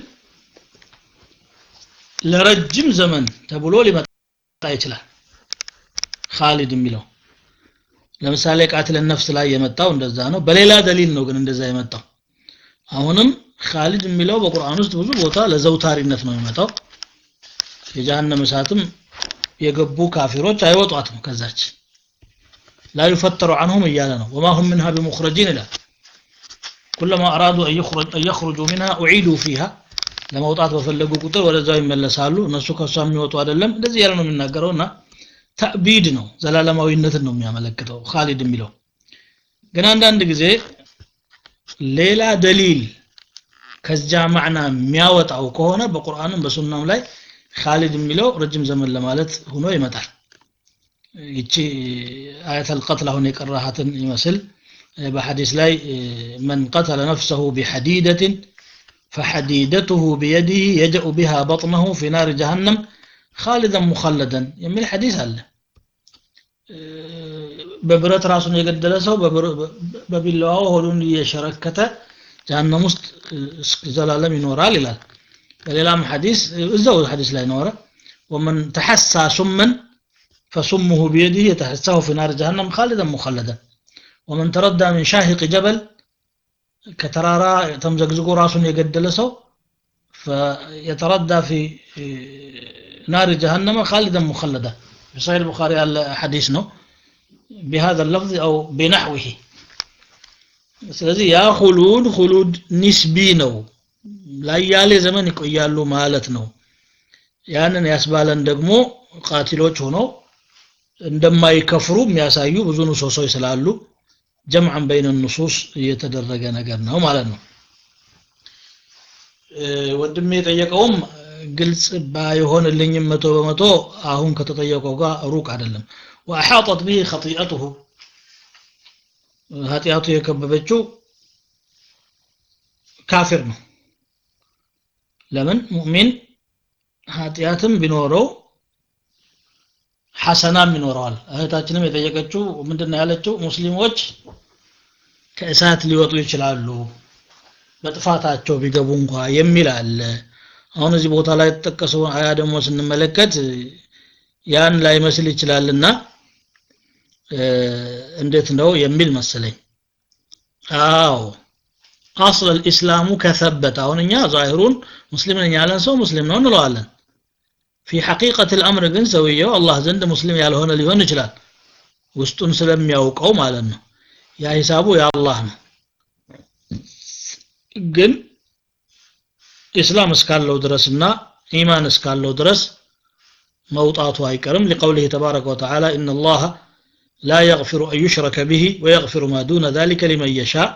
Speaker 1: ለረጅም ዘመን ተብሎ ሊመጣ ይችላል ካሊድ የሚለው ለምሳሌ ቃትለ ነፍስ ላይ የመጣው እንደዛ ነው በሌላ ደሊል ነው ግን እንደዛ የመጣው አሁንም ካሊድ የሚለው በቁርአን ውስጥ ብዙ ቦታ ለዘውታሪነት ነው የሚመጣው የጀሃነም እሳትም የገቡ ካፊሮች አይወጧትም ከዛች ላ ዩፈተሩ አንሁም እያለ ነው ወማ ሁም ምንሃ ቢሙኽረጂን ይላል ኩለማ አራዱ አን የኽሩጁ ሚንሃ ኡዒዱ ፊሃ ለመውጣት በፈለጉ ቁጥር ወደዛው ይመለሳሉ እነሱ ከሷ የሚወጡ አይደለም እንደዚህ ያለ ነው የሚናገረው እና ተዕቢድ ነው ዘላለማዊነትን ነው የሚያመለክተው ካሊድ የሚለው ግን አንዳንድ ጊዜ ሌላ ደሊል ከዚያ ማዕና የሚያወጣው ከሆነ በቁርአንም በሱናም ላይ ካሊድ የሚለው ረጅም ዘመን ለማለት ሆኖ ይመጣል ይቺ አያተል ቀትል አሁን የቀራሃትን ይመስል በሐዲስ ላይ መን ቀተለ ነፍሰሁ ቢሐዲደትን فحديدته بيده يجأ بها بطنه في نار جهنم خالدا مخلدا የሚል ሐዲስ አለ በብረት ራሱን የገደለ ሰው በቢላዋው ሆዱን እየሸረከተ ጀሃነም ውስጥ ዘላለም ይኖራል ይላል በሌላም ሐዲስ እዛው ሐዲስ ላይ ኖረ ومن تحسى سما فسمه بيده يتحساه في نار جهنم خالدا مخلدا ومن تردى من شاهق جبل ከተራራ ተምዘግዝጎ ራሱን የገደለ ሰው يتردى في نار جهنم خالدا مخلدا في صحيح البخاري على حديث ነው بهذا اللفظ أو بنحوه ስለዚህ ያ ሁሉድ ሁሉድ ኒስቢ ነው ላያሌ ዘመን ይቆያሉ ማለት ነው ያንን ያስባለን ደግሞ ቃቲሎች ሆነው እንደማይከፍሩ የሚያሳዩ ብዙ ንሶሶች ስላሉ ጀምዐን በይነ ንሱስ እየተደረገ ነገር ነው ማለት ነው ወንድሜ የጠየቀውም ግልጽ ባይሆንልኝም መቶ በመቶ አሁን ከተጠየቀው ጋር ሩቅ አይደለም ወአሓጠት ብህ ኸጢአቱሁ ኃጢአቱ የከበበችው ካፊር ነው ለምን ሙእሚን ኃጢአትም ቢኖረው ሐሰናም ይኖረዋል እህታችንም የጠየቀችው ምንድነው ያለችው ሙስሊሞች ከእሳት ሊወጡ ይችላሉ በጥፋታቸው ቢገቡ እንኳ የሚል አለ አሁን እዚህ ቦታ ላይ የተጠቀሰው አያ ደግሞ ስንመለከት ያን ላይመስል ይችላልና እንዴት ነው የሚል መሰለኝ አዎ አስል الاسلام ከሰበት አሁን እኛ ዛሂሩን ሙስሊም ነኝ ያለን ሰው ሙስሊም ነው እንለዋለን في حقيقة الأمر ግን ሰውየው አላህ ዘንድ ሙስሊም ያልሆነ ሊሆን ይችላል ውስጡን ስለሚያውቀው ማለት ነው ያ ሂሳቡ የአላህ ነው ግን ኢስላም እስካለው ድረስና ኢማን እስካለው ድረስ መውጣቱ አይቀርም لقوله تبارك وتعالى إن الله لا يغفر أن يشرك به ويغفر ما دون ذلك لمن يشاء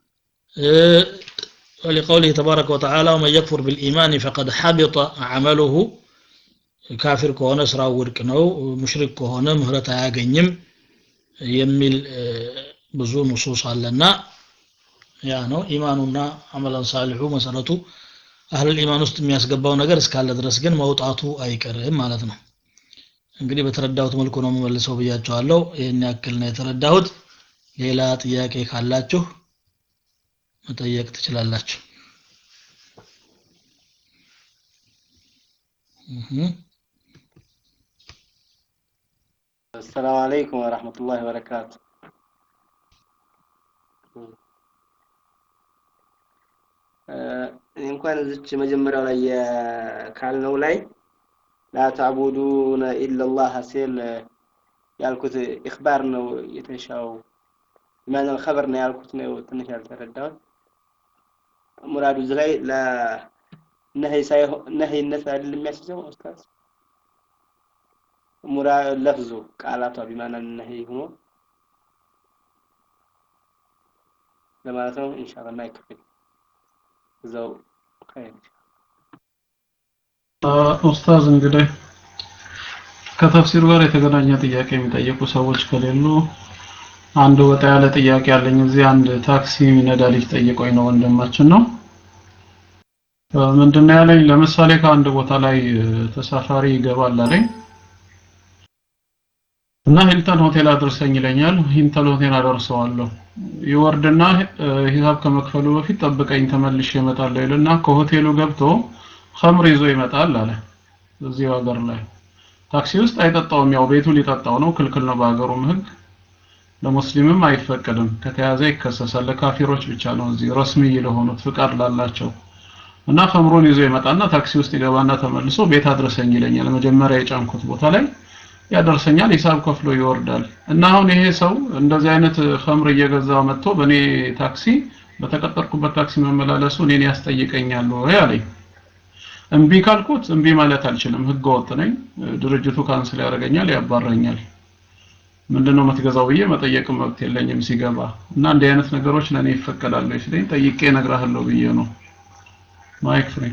Speaker 1: ولقوله تبارك وتعالى ومن يكفر بالإيمان فقد حبط عمله ካፊር ከሆነ ስራው ውድቅ ነው ሙሽሪክ ከሆነ ምህረት አያገኝም የሚል ብዙ ንሱስ አለና ያ ነው ኢማኑና አመላን ሳሊሑ መሰረቱ አህለል ኢማን ውስጥ የሚያስገባው ነገር እስካለ ድረስ ግን መውጣቱ አይቀርም ማለት ነው እንግዲህ በተረዳሁት መልኩ ነው የምመልሰው ብያቸዋለሁ ይህን ያክል ነው የተረዳሁት ሌላ ጥያቄ ካላችሁ መጠየቅ ትችላላችሁ
Speaker 5: السلام عليكم ورحمة الله وبركاته እንኳን እዚች መጀመሪያው ላይ ካልነው ላይ ላታዕቡዱነ ኢላላህ ሲል ያልኩት ኢኽባር ነው የተሻው ማን الخبر ነው ያልኩት ነው ትንሽ ያልተረዳሁት ሙራዱ እዚህ ላይ ለነህይ ሳይሆን ነህይነት አይደል የሚያስይዘው ኡስታዝ ሙራ ለፍዙ ቃላቷ ቢማና ነህይ ሆኖ ለማለት ነው ኢንሻአላህ ማይክፍል እዛው ኸይር
Speaker 2: ኡስታዝ እንግዲህ ከተፍሲሩ ጋር የተገናኘ ጥያቄ የሚጠይቁ ሰዎች ከሌሉ አንድ ወጣ ያለ ጥያቄ አለኝ እዚህ አንድ ታክሲ የሚነዳ ልጅ ጠይቆኝ ነው ወንድማችን ነው ምንድነው ያለኝ ለምሳሌ ከአንድ ቦታ ላይ ተሳፋሪ ይገባል አለኝ እና ሂልተን ሆቴል አድርሰኝ ይለኛል ሂልተን ሆቴል አደርሰዋለሁ ይወርድና ሂሳብ ከመክፈሉ በፊት ጠብቀኝ ተመልሼ እመጣለሁ ይልና ከሆቴሉ ገብቶ ኸምር ይዞ ይመጣል አለ እዚህ ሀገር ላይ ታክሲ ውስጥ አይጠጣውም ያው ቤቱ ሊጠጣው ነው ክልክል ነው በሀገሩም ህግ ለሙስሊምም አይፈቀድም ከተያዘ ይከሰሳል ለካፊሮች ብቻ ነው እዚህ ረስሚ ለሆኑት ፍቃድ ላላቸው እና ኸምሩን ይዞ ይመጣና ታክሲ ውስጥ ይገባና ተመልሶ ቤት አድረሰኝ ይለኛል መጀመሪያ የጫንኩት ቦታ ላይ ያደርሰኛል ሂሳብ ከፍሎ ይወርዳል እና አሁን ይሄ ሰው እንደዚህ አይነት ኸምር እየገዛ መጥቶ በእኔ ታክሲ በተቀጠርኩበት ታክሲ መመላለሱ እኔን ያስጠይቀኛል ወይ አለኝ እምቢ ካልኩት እምቢ ማለት አልችልም ህገ ወጥ ነኝ ድርጅቱ ካንስል ያደርገኛል ያባረኛል ምንድነው የምትገዛው ብዬ መጠየቅ መብት የለኝም ሲገባ እና እንዲህ አይነት ነገሮች ለእኔ ይፈቀዳሉ ሲለኝ ጠይቄ እነግርሃለሁ ብዬ ነው ማይክ ፍሪ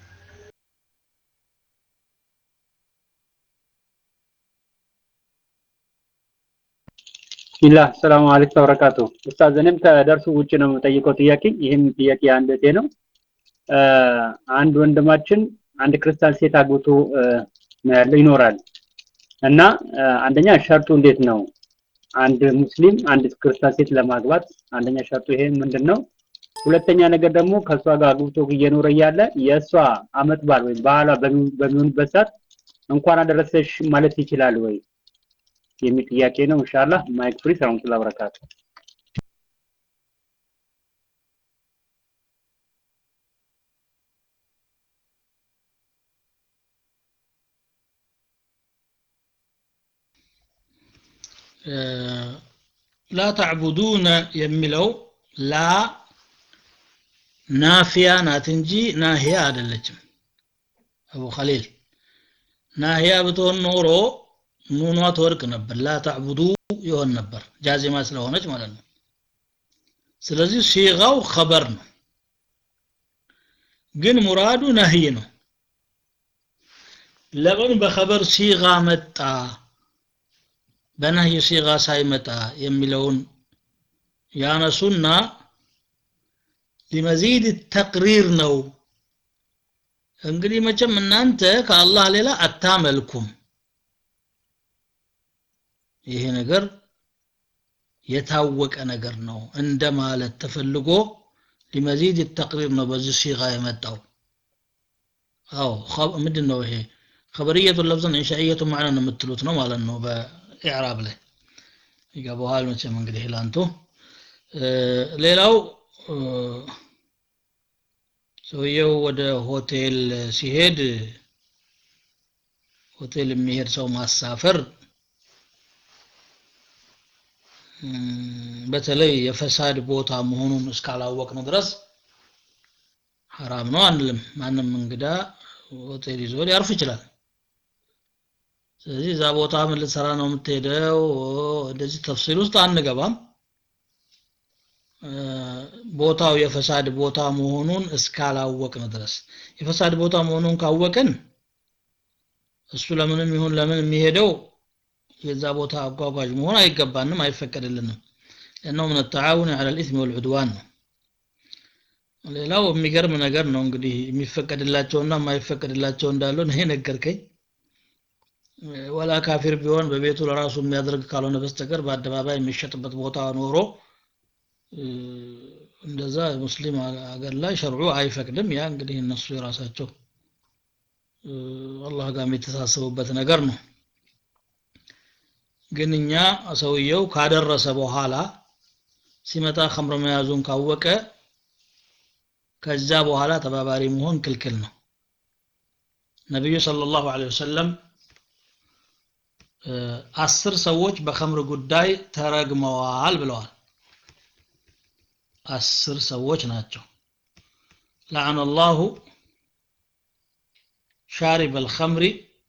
Speaker 6: ቢስሚላህ ሰላም አለይኩም ወበረካቱ ኡስታዝ እኔም ከደርሱ ውጭ ነው የምጠይቀው ጥያቄ ይህም ጥያቄ አንደቴ ነው አንድ ወንድማችን አንድ ክርስቲያን ሴት አግብቶ ነው ያለው ይኖራል እና አንደኛ ሸርጡ እንዴት ነው አንድ ሙስሊም አንድ ክርስቲያን ሴት ለማግባት አንደኛ ሸርጡ ይሄ ምንድን ነው ሁለተኛ ነገር ደግሞ ከእሷ ጋር አግብቶ እየኖረ እያለ የእሷ አመት በዓል ወይም በዓሏ በሚሆንበት ሰዓት እንኳን አደረሰሽ ማለት ይችላል ወይ የሚል ጥያቄ ነው ኢንሻአላህ ማይክ ፍሪ ሰላም በረካቱ
Speaker 1: ላ ተዕቡዱነ የሚለው ላ ናፊያ ናት እንጂ ናሂያ አይደለችም አቡ ኸሊል ናሂያ ብትሆን ኖሮ ኑኗ ትወርቅ ነበር ላ ተዕቡዱ ይሆን ነበር ጃዚማ ስለሆነች ማለት ነው ስለዚህ ሲጋው ኸበር ነው ግን ሙራዱ ነህይ ነው ለምን በኸበር ሲጋ መጣ በነህይ ሲጋ ሳይመጣ የሚለውን ያነሱና ሊመዚድ ተቅሪር ነው እንግዲህ መቼም እናንተ ከአላህ ሌላ አታመልኩም ይሄ ነገር የታወቀ ነገር ነው እንደ ማለት ተፈልጎ ሊመዚድ ተቅሪር ነው በዚህ ሲጋ የመጣው አዎ ምንድን ነው ይሄ خبرية لفظا إنشائية معنى የምትሉት ነው ማለት ነው በኢዕራብ ላይ ይገባዋል መቼም እንግዲህ ላንቱ ሌላው ሰውየው ወደ ሆቴል ሲሄድ ሆቴል የሚሄድ ሰው ማሳፈር በተለይ የፈሳድ ቦታ መሆኑን እስካላወቅን ድረስ ሐራም ነው አንልም ማንም እንግዳ ሆቴል ይዞ ሊያርፍ ይችላል ስለዚህ እዛ ቦታ ምን ልትሰራ ነው የምትሄደው እንደዚህ ተፍሲል ውስጥ አንገባም ቦታው የፈሳድ ቦታ መሆኑን እስካላወቅን ድረስ የፈሳድ ቦታ መሆኑን ካወቅን እሱ ለምንም ይሁን ለምን የሚሄደው የዛ ቦታ አጓጓዥ መሆን አይገባንም አይፈቀድልንም ለእነው ምን ተዓውን على الاثم والعدوان ነው ሌላው የሚገርም ነገር ነው እንግዲህ የሚፈቀድላቸውና የማይፈቀድላቸው እንዳሉ ይሄ ነገርከኝ ወላ ካፊር ቢሆን በቤቱ ለራሱ የሚያደርግ ካልሆነ በስተቀር በአደባባይ የሚሸጥበት ቦታ ኖሮ እንደዛ ሙስሊም ሀገር ላይ ሸርዑ አይፈቅድም ያ እንግዲህ እነሱ የራሳቸው አላህ ጋር የሚተሳሰቡበት ነገር ነው ግን እኛ ሰውየው ካደረሰ በኋላ ሲመጣ ከምር መያዙን ካወቀ ከዛ በኋላ ተባባሪ መሆን ክልክል ነው ነቢዩ ሰለላሁ ዐለይሂ ወሰለም አስር ሰዎች በኸምር ጉዳይ ተረግመዋል ብለዋል አስር ሰዎች ናቸው لعن الله شارب الخمر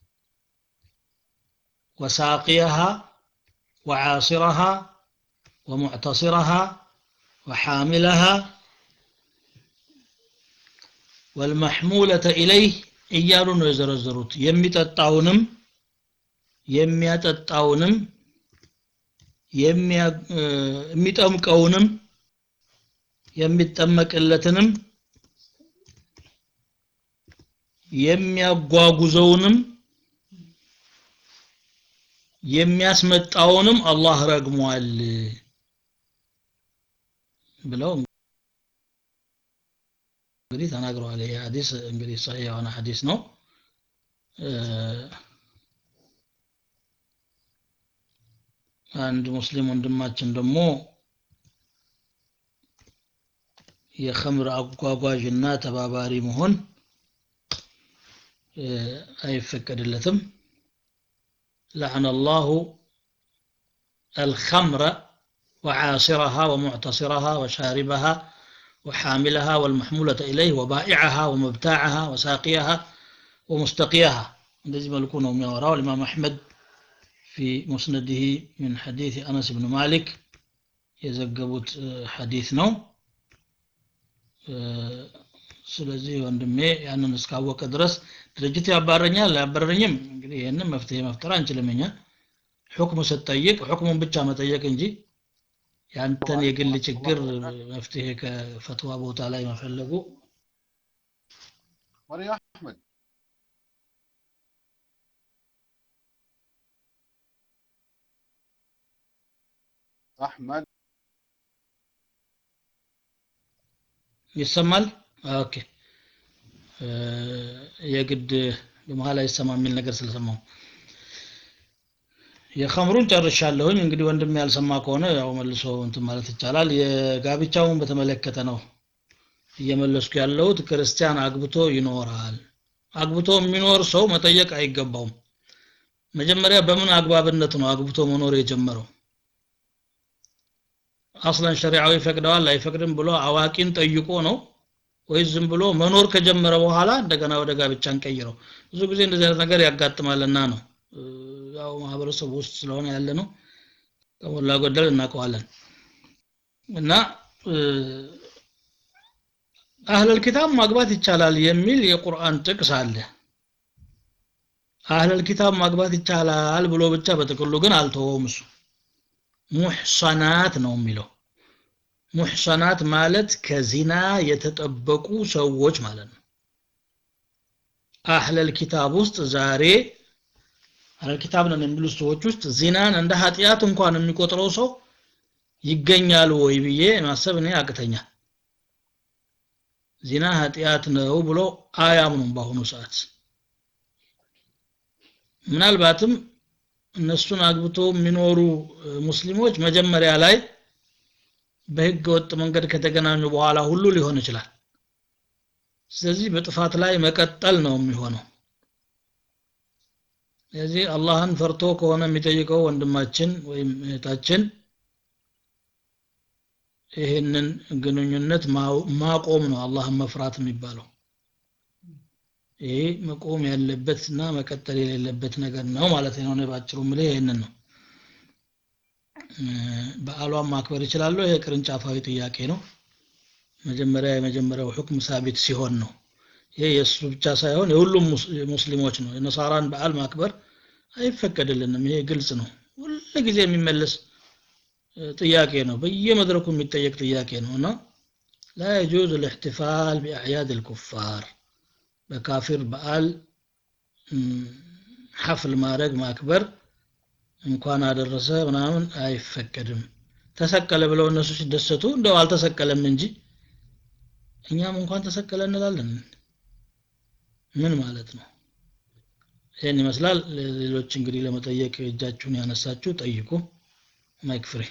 Speaker 1: وساقيها وعاصرها ومعتصرها وحاملها والمحمولة إليه እያሉ ነው የዘረዘሩት የሚጠጣውንም የሚያጠጣውንም የሚጠምቀውንም የሚጠመቅለትንም የሚያጓጉዘውንም የሚያስመጣውንም አላህ ረግሟል ብለው እንግዲህ ተናግረዋል ይህ ሐዲስ እንግዲህ ሰሒህ የሆነ ሐዲስ ነው አንድ ሙስሊም ወንድማችን ደግሞ የኸምር አጓጓዥና ተባባሪ መሆን አይፈቀድለትም لعن الله الخمر وعاصرها ومعتصرها وشاربها وحاملها والمحمولة إليه وبائعها ومبتاعها وساقيها ومستقيها እንደዚህ መልኩ ነው የሚያወራው الإمام أحمد في مسنده من حديث أنس بن مالك የዘገቡት ሐዲስ ነው ስለዚህ ወንድሜ ያንን እስካወቀ ድረስ ድርጅት ያባረኛል አያባረኝም እንግዲህ ይህንን መፍትሄ መፍጠር አንችልም እኛ ሁክም ስትጠይቅ ሁክሙን ብቻ መጠየቅ እንጂ ያንተን የግል ችግር መፍትሄ ከፈትዋ ቦታ ላይ መፈለጉ
Speaker 7: مري احمد احمد
Speaker 1: ይሰማል ኦኬ የግድ በመሀል አይሰማ የሚል ነገር ስለሰማው የኸምሩን ጨርሻለሁኝ እንግዲህ ወንድም ያልሰማ ከሆነ ያው መልሶ እንትን ማለት ይቻላል የጋብቻውን በተመለከተ ነው እየመለስኩ ያለሁት ክርስቲያን አግብቶ ይኖራል አግብቶ የሚኖር ሰው መጠየቅ አይገባውም መጀመሪያ በምን አግባብነት ነው አግብቶ መኖር የጀመረው አስለን ሸሪዓዊ ይፈቅደዋል አይፈቅድም ብሎ አዋቂን ጠይቆ ነው ወይስ ዝም ብሎ መኖር ከጀመረ በኋላ እንደገና ወደ ጋብቻ እንቀይረው ብዙ ጊዜ እንደዚህ አይነት ነገር ያጋጥማልና ነው ያው ማህበረሰቡ ውስጥ ስለሆነ ያለ ነው ከሞላ ጎደል እናውቀዋለን እና አህለል ኪታብ ማግባት ይቻላል የሚል የቁርአን ጥቅስ አለ አህለል ኪታብ ማግባት ይቻላል ብሎ ብቻ በጥቅሉ ግን አልተወውም እሱ ሙሕሰናት ነው የሚለው ሙሕሰናት ማለት ከዚና የተጠበቁ ሰዎች ማለት ነው አህለል ኪታብ ውስጥ ዛሬ አለል ኪታብ ነን የሚሉት ሰዎች ውስጥ ዚናን እንደ ኃጢአት እንኳን የሚቆጥረው ሰው ይገኛል ወይ ብዬ ማሰብ እኔ ያቅተኛል ዚና ኃጢአት ነው ብሎ አያምኑም በአሁኑ ሰዓት ምናልባትም እነሱን አግብቶ የሚኖሩ ሙስሊሞች መጀመሪያ ላይ በህገ ወጥ መንገድ ከተገናኙ በኋላ ሁሉ ሊሆን ይችላል ስለዚህ በጥፋት ላይ መቀጠል ነው የሚሆነው ስለዚህ አላህን ፈርቶ ከሆነ የሚጠይቀው ወንድማችን ወይም እህታችን ይህንን ግንኙነት ማቆም ነው አላህን መፍራት የሚባለው ይሄ መቆም ያለበት እና መቀጠል የሌለበት ነገር ነው ማለት ነው እኔ ባጭሩ ምልህ ይህንን ነው በዓሏን ማክበር ይችላሉ ይሄ ቅርንጫፋዊ ጥያቄ ነው መጀመሪያ የመጀመሪያው ሁክም ሳቢት ሲሆን ነው ይሄ የእሱ ብቻ ሳይሆን የሁሉም ሙስሊሞች ነው የነሳራን በዓል ማክበር አይፈቀድልንም ይሄ ግልጽ ነው ሁል ጊዜ የሚመለስ ጥያቄ ነው በየመድረኩ የሚጠየቅ ጥያቄ ነው እና ላ የጁዝ الاحتفال بأعياد الكفار በካፊር በዓል ሐፍል ማድረግ ማክበር እንኳን አደረሰ ምናምን አይፈቀድም ተሰቀለ ብለው እነሱ ሲደሰቱ እንደው አልተሰቀለም እንጂ እኛም እንኳን ተሰቀለ እንላለን ምን ማለት ነው ይህን ይመስላል ሌሎች እንግዲህ ለመጠየቅ እጃችሁን ያነሳችሁ ጠይቁ ማይክ ፍሬ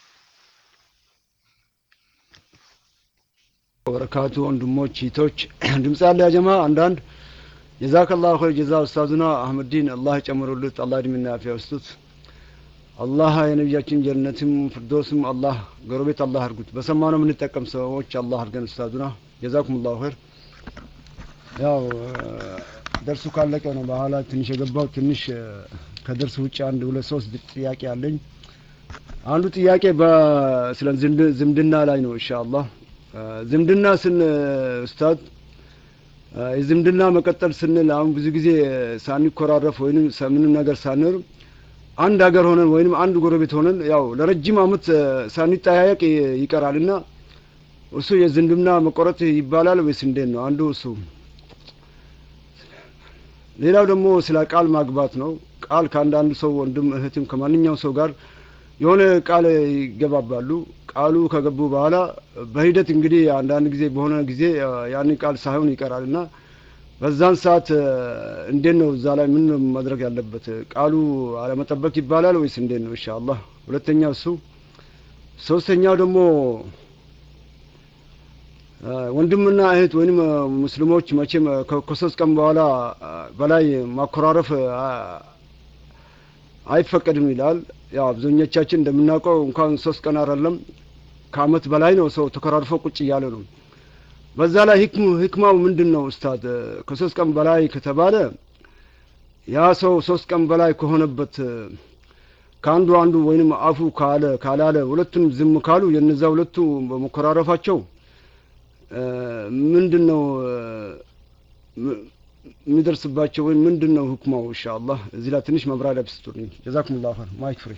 Speaker 8: ወበረካቱ ወንድሞች ሂቶች ድምፅ ያለ ያጀማ አንዳንድ ጀዛከላሁ ኸይር ጀዛ ኡስታዙና አህመዲን አላህ ጨምሩልት አላህ እድሜና አፊያ ውስጡት አላህ የነቢያችን ጀነትም ፍርዶስም አላህ ጎረቤት አላህ አድርጉት በሰማነው የምንጠቀም ሰዎች አላህ አድርገን ኡስታዙና ጀዛኩም ላሁ ኸይር ያው ደርሱ ካለቀ ነው በኋላ ትንሽ የገባው ትንሽ ከደርስ ውጭ አንድ ሁለት ሶስት ጥያቄ አለኝ አንዱ ጥያቄ ስለ ዝምድና ላይ ነው ኢንሻአላህ ዝምድና ስን ኡስታዝ የዝምድና መቀጠል ስንል አሁን ብዙ ጊዜ ሳንኮራረፍ ወይንም ምንም ነገር ሳንር አንድ ሀገር ሆነን ወይንም አንድ ጎረቤት ሆነን ያው ለረጅም አመት ሳንጠያየቅ ይቀራል እና እሱ የዝምድና መቆረጥ ይባላል ወይስ እንዴት ነው አንዱ እሱ ሌላው ደግሞ ስለ ቃል ማግባት ነው ቃል ከአንዳንድ ሰው ወንድም እህትም ከማንኛውም ሰው ጋር የሆነ ቃል ይገባባሉ ቃሉ ከገቡ በኋላ በሂደት እንግዲህ አንዳንድ ጊዜ በሆነ ጊዜ ያንን ቃል ሳይሆን ይቀራል እና በዛን ሰዓት እንዴት ነው እዛ ላይ ምን ማድረግ ያለበት ቃሉ አለመጠበቅ ይባላል ወይስ እንዴት ነው ኢንሻአላህ ሁለተኛው እሱ ሶስተኛው ደግሞ ወንድምና እህት ወይም ሙስሊሞች መቼም ከሶስት ቀን በኋላ በላይ ማኮራረፍ አይፈቀድም ይላል ያው አብዛኞቻችን እንደምናውቀው እንኳን ሶስት ቀን አይደለም ከአመት በላይ ነው ሰው ተኮራርፎ ቁጭ እያለ ነው በዛ ላይ ህክሙ ህክማው ምንድን ነው ኡስታድ ከሶስት ቀን በላይ ከተባለ ያ ሰው ሶስት ቀን በላይ ከሆነበት ከአንዱ አንዱ ወይንም አፉ ካለ ካላለ ሁለቱም ዝም ካሉ የነዛ ሁለቱ በመኮራረፋቸው ምንድን ነው የሚደርስባቸው ወይም ምንድን ነው ህክማው ኢንሻአላህ እዚህ ላይ ትንሽ መብራሪያ ብስጡልኝ ጀዛኩሙላሁ ኸይር ማይክ ፍሪ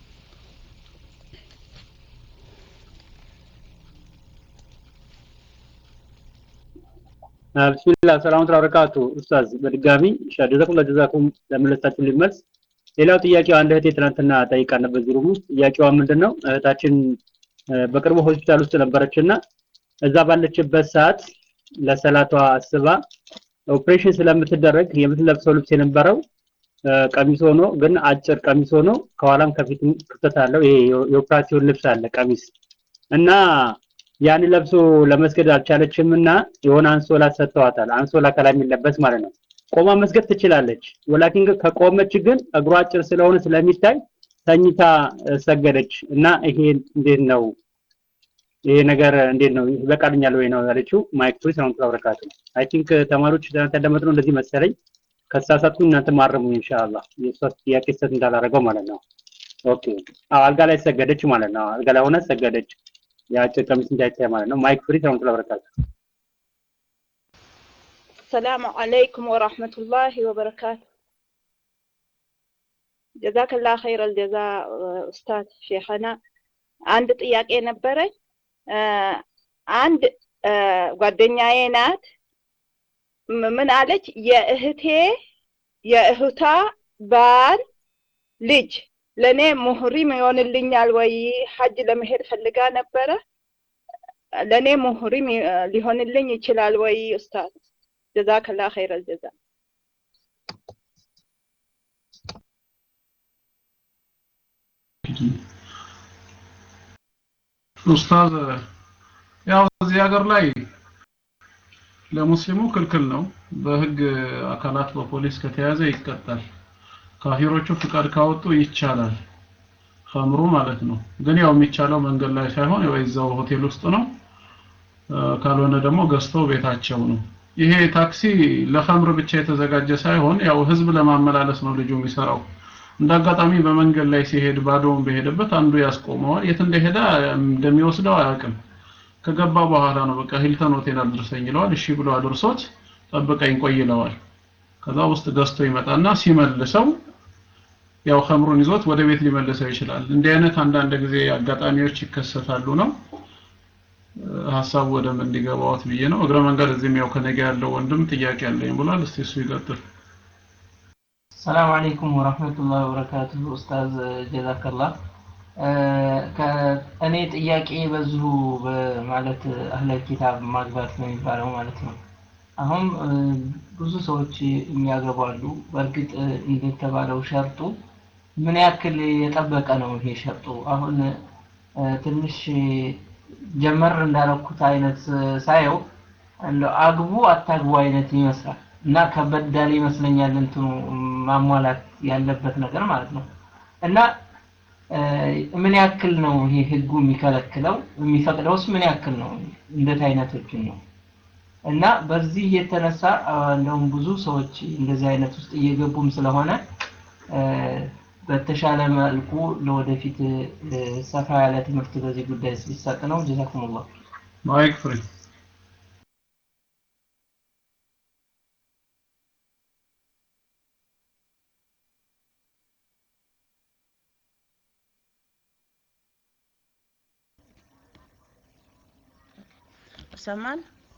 Speaker 6: ብስሚላህ ሰላም ተባረካቱ ኡስታዝ በድጋሚ ጀዛኩም ለጀዛኩም ለመለሳችሁ ሊመልስ ሌላው ጥያቄው አንድ እህቴ ትናንትና ጠይቃ ነበር ሩም ውስጥ ጥያቄዋ ምንድነው እህታችን በቅርቡ ሆስፒታል ውስጥ ነበረችና እዛ ባለችበት ሰዓት ለሰላቷ አስባ ኦፕሬሽን ስለምትደረግ የምትለብሰው ልብስ የነበረው ቀሚስ ሆኖ ግን አጭር ቀሚስ ሆኖ ከኋላም ከፊትም ክፍተት አለው ይሄ የኦፕራሲዮን ልብስ አለ ቀሚስ እና ያን ለብሶ ለመስገድ አልቻለችም እና የሆነ አንሶላ ሰጥተዋታል አንሶላ ከላይ የሚለበስ ማለት ነው ቆማ መስገድ ትችላለች ወላኪን ከቆመች ግን እግሯ አጭር ስለሆነ ስለሚታይ ተኝታ ሰገደች እና ይሄ እንዴት ነው ይሄ ነገር እንዴት ነው ይበቃልኛል ወይ ነው ያለችው ማይክ ፍሪ ሰላም ተባረካቱ አይ ቲንክ ተማሪዎች ትናንት ያዳመጥነው እንደዚህ መሰለኝ ከተሳሳትኩ እናንተ ማረሙ ኢንሻአላህ የሷ ጥያቄ ሰት እንዳላረገው ማለት ነው ኦኬ አዎ አልጋ ላይ ሰገደች ማለት ነው አልጋ ላይ ሆነ ሰገደች የአጭር ቀሚስ እንዳይታይ ማለት ነው ማይክ ፍሪ ሰላም ተባረካቱ
Speaker 9: السلام عليكم ورحمة الله وبركاته جزاك الله خير الجزاء أستاذ شيخنا አንድ ጥያቄ ነበረኝ አንድ ጓደኛዬ ናት ምን አለች የእህቴ የእህቷ ባል ልጅ ለእኔ ሙህሪም ይሆንልኛል ወይ? ሀጅ ለመሄድ ፈልጋ ነበረ። ለእኔ ሙህሪም ሊሆንልኝ ይችላል ወይ? ኡስታዝ ጀዛከላ ኸይረ ጀዛ።
Speaker 2: ኡስታዝ ያው እዚህ ሀገር ላይ ለሙስሊሙ ክልክል ነው። በህግ አካላት በፖሊስ ከተያዘ ይቀጣል። ካፊሮቹ ፍቃድ ካወጡ ይቻላል። ከምሩ ማለት ነው። ግን ያው የሚቻለው መንገድ ላይ ሳይሆን ያው እዛው ሆቴል ውስጥ ነው። ካልሆነ ደግሞ ገዝተው ቤታቸው ነው። ይሄ ታክሲ ለኸምር ብቻ የተዘጋጀ ሳይሆን ያው ህዝብ ለማመላለስ ነው ልጁ የሚሰራው። እንዳጋጣሚ በመንገድ ላይ ሲሄድ ባዶውን በሄደበት አንዱ ያስቆመዋል። የት እንደሄደ እንደሚወስደው አያውቅም። ከገባ በኋላ ነው በቃ ሂልተን ሆቴል አድርሰኝ ይለዋል። እሺ ብሎ አድርሶት ጠብቀኝ ቆይ ይለዋል። ከዛ ውስጥ ገዝቶ ይመጣና ሲመልሰው ያው ኸምሩን ይዞት ወደ ቤት ሊመልሰው ይችላል። እንዲህ አይነት አንዳንድ ጊዜ አጋጣሚዎች ይከሰታሉ ነው ሀሳቡ ወደም እንዲገባዎት ብዬ ነው። እግረ መንገድ እዚህም ያው ከነገ ያለው ወንድም ጥያቄ አለኝ ብሏል። እስቲ እሱ ይቀጥል።
Speaker 10: ሰላም አለይኩም ወራህመቱላሂ ወበረካቱሁ ኡስታዝ ጀዛከላህ እኔ ጥያቄ በዚሁ ማለት አህለ ኪታብ ማግባት ነው የሚባለው ማለት ነው። አሁን ብዙ ሰዎች የሚያገቡ አሉ። በእርግጥ እንደተባለው ሸርጡ ምን ያክል የጠበቀ ነው ይሄ ሸርጡ? አሁን ትንሽ ጀመር እንዳረኩት አይነት ሳየው እንደው አግቡ አታግቡ አይነት ይመስላል እና ከበድ ያለ ይመስለኛል እንትኑ ማሟላት ያለበት ነገር ማለት ነው እና ምን ያክል ነው ይሄ ህጉ የሚከለክለው? የሚፈቅደውስ ምን ያክል ነው? እንደት አይነቶችን ነው? እና በዚህ የተነሳ እንደውም ብዙ ሰዎች እንደዚህ አይነት ውስጥ እየገቡም ስለሆነ በተሻለ መልኩ ለወደፊት ሰፋ ያለ ትምህርት በዚህ ጉዳይ ሲሰጥ ነው። ጀዛኩሙላህ።
Speaker 2: ማይክ ፍሪ
Speaker 11: ይሰማል?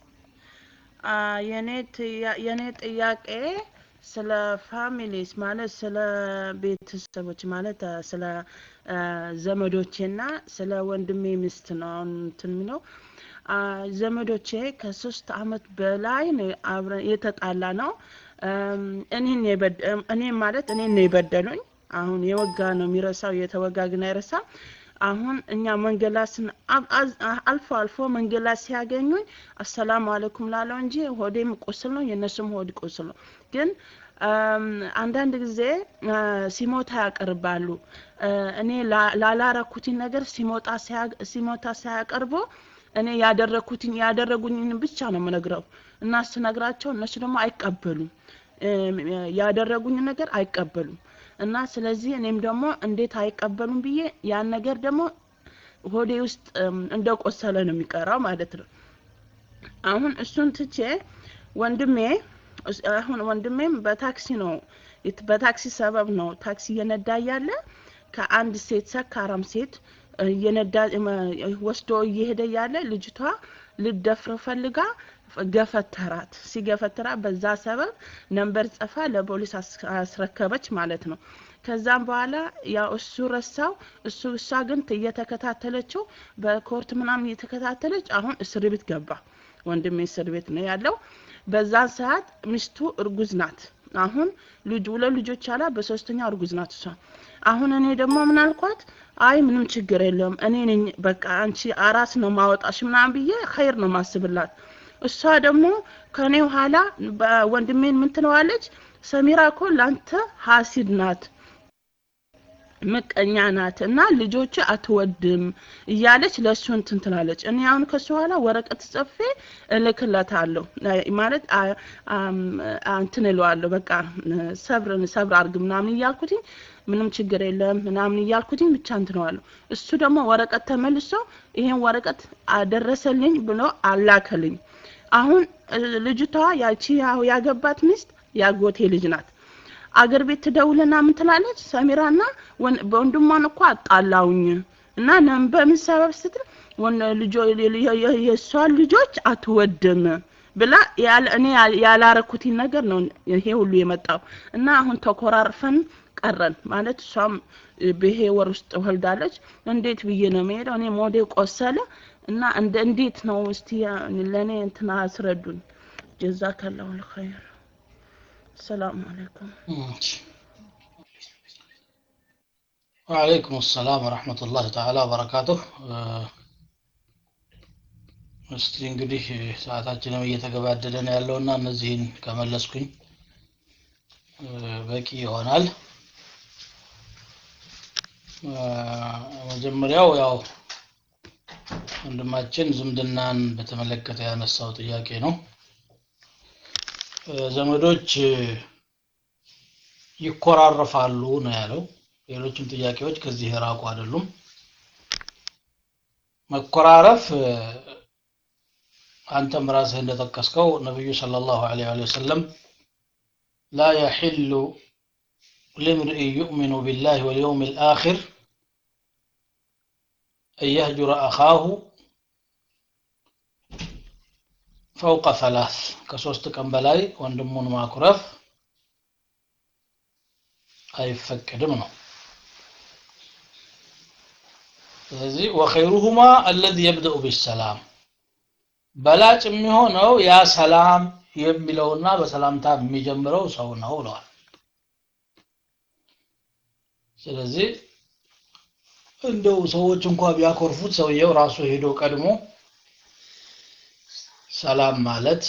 Speaker 11: የኔ የኔ ጥያቄ ስለ ፋሚሊስ ማለት ስለ ቤተሰቦች ማለት ስለ ዘመዶቼና ስለ ወንድሜ ሚስት ነው አሁን እንትን የሚለው ዘመዶቼ ከሶስት አመት በላይ ነው አብረን የተጣላ ነው። እኔን እኔ ማለት እኔን ነው የበደሉኝ። አሁን የወጋ ነው የሚረሳው፣ የተወጋ ግን አይረሳም። አሁን እኛ መንገድ ላይ ስን አልፎ አልፎ መንገድ ላይ ሲያገኙኝ አሰላሙ አለይኩም ላለው እንጂ ሆዴም ቁስል ነው የእነሱም ሆድ ቁስል ነው። ግን አንዳንድ ጊዜ ሲሞታ ያቀርባሉ። እኔ ላላረኩትን ነገር ሲሞታ ሲሞታ ሳያቀርቡ እኔ ያደረኩትን ያደረጉኝን ብቻ ነው የምነግረው እና ስነግራቸው እነሱ ደግሞ አይቀበሉም። ያደረጉኝ ነገር አይቀበሉም። እና ስለዚህ እኔም ደግሞ እንዴት አይቀበሉም ብዬ ያን ነገር ደግሞ ሆዴ ውስጥ እንደቆሰለ ነው የሚቀራው ማለት ነው። አሁን እሱን ትቼ ወንድሜ አሁን ወንድሜም በታክሲ ነው በታክሲ ሰበብ ነው ታክሲ እየነዳ እያለ ከአንድ ሴት ሰካራም ሴት እየነዳ ወስዶ እየሄደ እያለ ልጅቷ ልደፍር ፈልጋ ገፈተራት። ሲገፈትራ በዛ ሰበብ ነንበር ጽፋ ለፖሊስ አስረከበች ማለት ነው። ከዛም በኋላ ያው እሱ ረሳው። እሱ እሷ ግን እየተከታተለችው በኮርት ምናምን እየተከታተለች አሁን እስር ቤት ገባ። ወንድሜ እስር ቤት ነው ያለው። በዛን ሰዓት ሚስቱ እርጉዝ ናት። አሁን ልጅ ሁለት ልጆች አላ በሶስተኛው እርጉዝ ናት እሷ። አሁን እኔ ደግሞ ምን አልኳት? አይ ምንም ችግር የለውም እኔ ነኝ በቃ አንቺ አራስ ነው ማወጣሽ ምናምን ብዬ ኸይር ነው ማስብላት። እሷ ደግሞ ከኔ ኋላ ወንድሜን ምን ትለዋለች? ሰሚራ እኮ ላንተ ሀሲድ ናት ምቀኛ ናት እና ልጆች አትወድም እያለች ለእሱ እንትን ትላለች። እኔ አሁን ከሱ ኋላ ወረቀት ጽፌ እልክለታለሁ ማለት እንትን እለዋለሁ በቃ ሰብርን ሰብር አርግ ምናምን እያልኩትኝ ምንም ችግር የለም ምናምን እያልኩትኝ ብቻ እንትነዋለሁ። እሱ ደግሞ ወረቀት ተመልሶ ይሄን ወረቀት አደረሰልኝ ብሎ አላከልኝ። አሁን ልጅቷ ያቺ ያገባት ሚስት ያጎቴ ልጅ ናት። አገር ቤት ትደውልና ምን ትላለች? ሰሚራና በወንድሟን እኮ አጣላውኝ እና በምን ሰበብ ስትል የእሷን ልጆች አትወድም ብላ ያለ እኔ ያል- ያላረኩትን ነገር ነው ይሄ ሁሉ የመጣው እና አሁን ተኮራርፈን ቀረን ማለት እሷም እ፣ በይሄ ወር ውስጥ ወልዳለች እንዴት ብዬ ነው የምሄደው እኔ ሞዴ ቆሰለ እና እንደ እንዴት ነው እስቲ ለእኔ እንትና አስረዱኝ ጀዛከላሁ ልኸይር ሰላም አለይኩም
Speaker 1: ወአለይኩም ሰላም ወረሕመቱላህ ተዓላ ወበረካቱህ እስቲ እንግዲህ ሰዓታችንም እየተገባደደ ነው ያለውና እነዚህን ከመለስኩኝ እ፣ በቂ ይሆናል እ፣ መጀመሪያው ያው ወንድማችን ዝምድናን በተመለከተ ያነሳው ጥያቄ ነው እ፣ ዘመዶች እ፣ ይኮራረፋሉ ነው ያለው ሌሎችም ጥያቄዎች ከዚህ የራቁ አይደሉም መኮራረፍ እ፣ አንተም ራስህ እንደጠቀስከው ነቢዩ ሰለላሁ ዐለይሂ ወሰለም ላ የሕሉ لامرئ يؤمن بالله واليوم الآخر أن يهجر أخاه فوق ثلاث كسوست كم بلاي وندمون ما كرف أي فكر منه ስለዚህ ወኸይሩሁማ አለዚ የብደኡ ቢሰላም በላጭ የሚሆነው ያ ሰላም የሚለውና በሰላምታ የሚጀምረው ሰው ነው ብለዋል ስለዚህ እንደው ሰዎች እንኳ ቢያኮርፉት ሰውየው ራሱ ሄዶ ቀድሞ ሰላም ማለት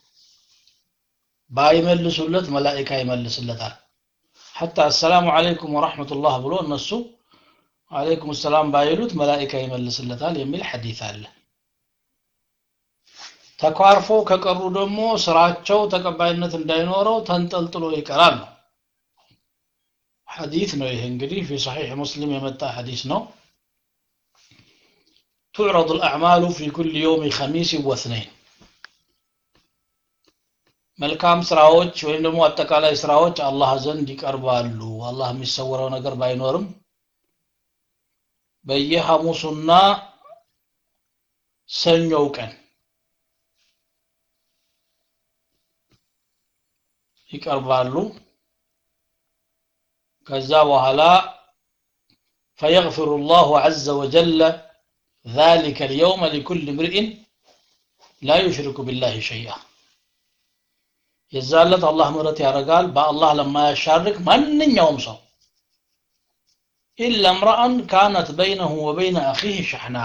Speaker 1: ባይመልሱለት መላኢካ ይመልስለታል ሐታ አሰላሙ አለይኩም ወራህመቱላህ ብሎ እነሱ አለይኩም ሰላም ባይሉት መላኢካ ይመልስለታል የሚል ሐዲስ አለ ተኳርፎ ከቀሩ ደግሞ ስራቸው ተቀባይነት እንዳይኖረው ተንጠልጥሎ ይቀራል ነው ሐዲስ ነው ይሄ እንግዲህ في صحيح مسلم የመጣ ሐዲስ ነው تعرض الأعمال في كل يوم خميس واثنين መልካም ስራዎች ወይም ደግሞ አጠቃላይ ስራዎች አላህ ዘንድ ይቀርባሉ አላህ የሚሰወረው ነገር ባይኖርም በየሐሙሱና ሰኞው ቀን ይቀርባሉ ከዛ በኋላ فيغفر الله عز وجل ذلك اليوم لكل امرئ لا يشرك بالله شيئا የዛለት አላህ ምህረት ያደርጋል በአላህ ለማያሻርክ ማንኛውም ሰው ኢላ እምረአን ካነት በይነሁ ወበይነ አኺህ ሸሕና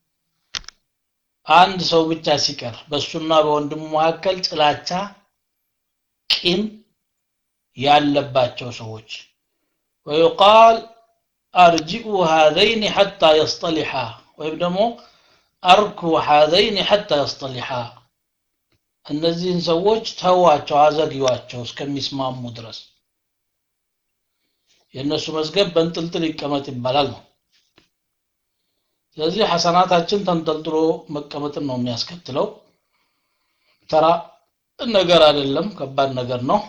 Speaker 1: አንድ ሰው ብቻ ሲቀር በእሱና በወንድሙ መካከል ጥላቻ ቂም ያለባቸው ሰዎች ወዩቃል አርጅኡ ሃዘይን ሐታ የስጠሊሓ ወይም ደግሞ አርኩ ሃዘይን ሐታ የስጠሊሓ እነዚህን ሰዎች ተዋቸው አዘግዩዋቸው እስከሚስማሙ ድረስ የእነሱ መዝገብ በንጥልጥል ይቀመጥ ይባላል ነው ስለዚህ ሐሰናታችን ተንጠልጥሎ መቀመጥን ነው የሚያስከትለው ተራ ነገር አይደለም ከባድ ነገር ነው